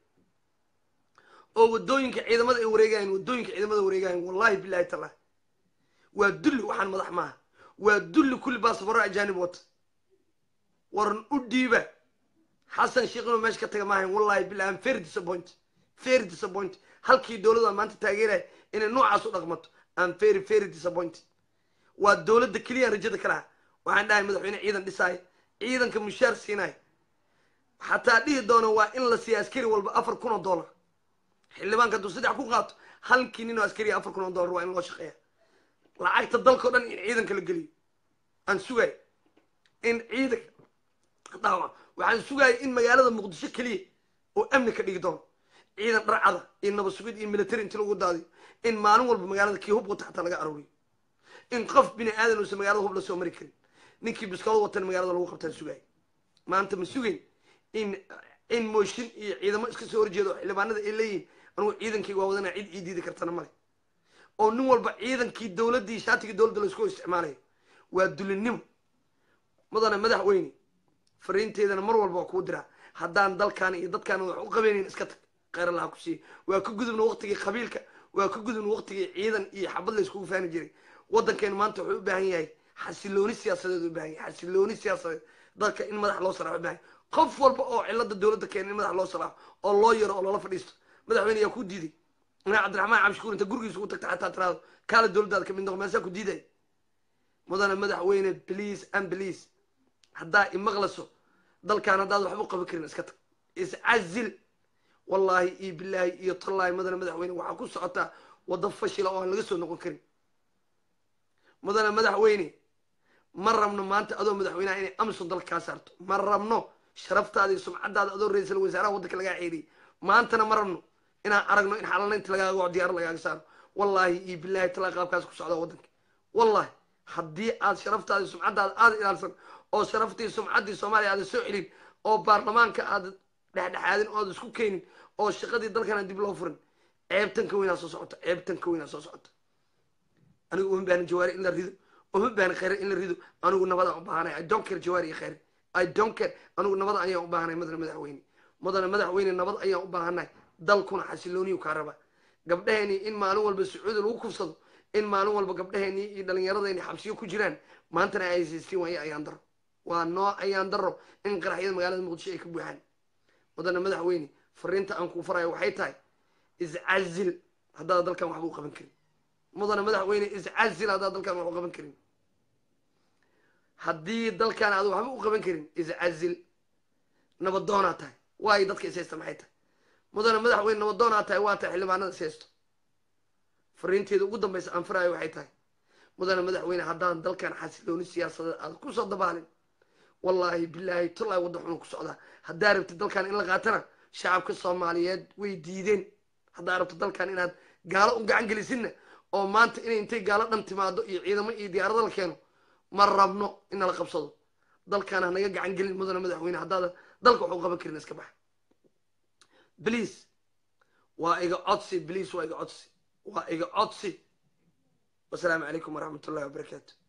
S1: oo waddooyinka ciidamada ay wareegayan waddooyinka ciidamada wareegayan wallahi bilahi tallahi waa dulli waxaan madax maaha waa dulli kulli baasabaro ajaanib wata waran u dhiiba xasan sheekh inuu meesha ka taga maahayn wallahi billahi am very disappoint very disappoint halkii dowladda maanta taageeraya inay noocaas u dhaqmato am very very disappointed waa dowladda keliya rajada ka laha waxaan dhahay madaxweyne ciidan dhisaayo ciidanka mushaar siinayo xataa dhihi doono waa in la siiya askari walba afar kun oo dollar xildhibaanka hadduu saddex ku qaato halkii nin oo askariya afar kun oo dollar waa in loo shaqeeya lacagta dalka o dhan in ciidanka la geliyo aan sugayo in ciidanka dhaawac waxaan sugaya in magaalada muqdisho keliya oo amni ka dhigi doono ciidan dharcada iyo nabad sugid iyo military inti lagu daadiyo in maalin walba magaalada kii hub wata xataa laga arooriyo in qof bini aadan uusan magaalada hub la soo mari karin ninkii biskalo watan magaalada lagu qabtaan sugaya maanta ma sugayn in in mooshin iyo ciidamo iska soo horjeedo oo xildhibaanada ay leeyihin anugu ciidankayga waa wadanaa cid ii diidi kartana male oo nin walba ciidankii dowladdii shaatigii dowladda laysku isticmaalayo waa dulinimo mudane madaxweyne fariinteedana mar walba waa kuu diraa haddaan dalkaan iyo dadkaan wax u qabeynayn iska tag kheyr allaha ku siiya waa ka gudubna waqtigii qabiilka waa ka gudubna waqtigii ciidan iyo xabad la iskugu faani jiray waddankeenu maanta wuxuu u baahan yahay xasilooni siyaasadeed u baahan yahay xasilooni siyaasadeed dadka in madax loo saraaxo u baahan yahay qof walba oo cilada dowladda keena in madax loo saraaxo oo loo yaro oo loola fadhiisto madaxweyne yaa ku diiday inaa cabdiraxmaan cabshukuur inta gurigiisa ugu tagta xataa tiraado kaala dowladdaada kamid noqo meesaa ku diiday mudane madaxweyne please and please haddaa imaqlaso dalkaan haddaad waxba u qaban karin iska tag iscazil wallaahi iyo bilaahi iyo tallaahi mudane madaxweyne waxaa ku socotaa waddo fashila oo aan laga soo noqon karin mudane madaxweyne ma rabno maanta adoo madaxweyneha inay amison dalka kaa saarto ma rabno sharaftaada iyo sumcadaada adoo ra-iisal wasaaraha waddanka lagaa ceeriyay maantana ma rabno inaan aragno in xalalaynta lagaaga waco diyaar lagaaga saaro wallaahi iyo bilaahi talaa qaabkaas ku socdaa waddanka wallahi haddii aad sharaftaada iyo sumcadaada aada ilaalsan oo sharaftii sumcaddii soomaaliya aada soo celin oo baarlamaanka aada dhexdhexaadin oo aada isku keenin oo shaqadii dalkana dib loo furin ceebtan ka weynaa soo socota ceebtan ka weynaa soo socota anigu uma baahna jawaari in la rido uma baahna khayre in la rido anigu nabadaan u baahanay i don't care jawaari iyo khayre i don't care anigu nabad ayaan u baahanay mudane madaxweyne mudane madaxweyne nabad ayaan u baahanay dalkuna xasilooniyu kaa raba gabdhaheenii in maalin walba sacuudi lagu kufsado in maalin walba gabdhaheenii iyo dhallinyaradeenii xabsiyo ku jiraan maantana ay haysaystiin waayo ayaan daro waa noo ayaan daro in qaraxyada magaalada muqdisho ay ka buuxaan mudane madaxweyne fariinta aan kuu farayo waxay tahay iscazil haddaad dalkan waxba u qaban karin mudane madaxweyne iscazil haddaad dalkan wax u qaban karin haddii dalkan aad waxba u qaban karin iscazil nabadoonaa tahay waayo dadka ishaysta maxay tahay mudane madaxweyne nabadoonaa tahay waa tahay xildhibaanada ishaysto fariinteeda ugu dambaysa aan farayo waxay tahay mudane madaxweyne haddaan dalkan xasilooni siyaasadeed aad ku soo dabaalin wallaahi bilaahi tullahi wadda xunu ku socdaa haddaa rabtid dalkan in la qaatana shacabka soomaaliyeed way diideen haddaa rabto dalkan inaad gaalo u gacan gelisinna oo maanta inay intay gaalo dhan timaado iyo ciidamo iyo diyaarado la keeno ma rabno in nala qabsado dalkan ha naga gacan gelin mudane madaxweyne haddaadan dalka waxu qaban karin iska baxa bliase waa iga codsi bliase waa iga codsi waa iga codsi wasalaamu calaykum waraxmat ullahi wabarakaatu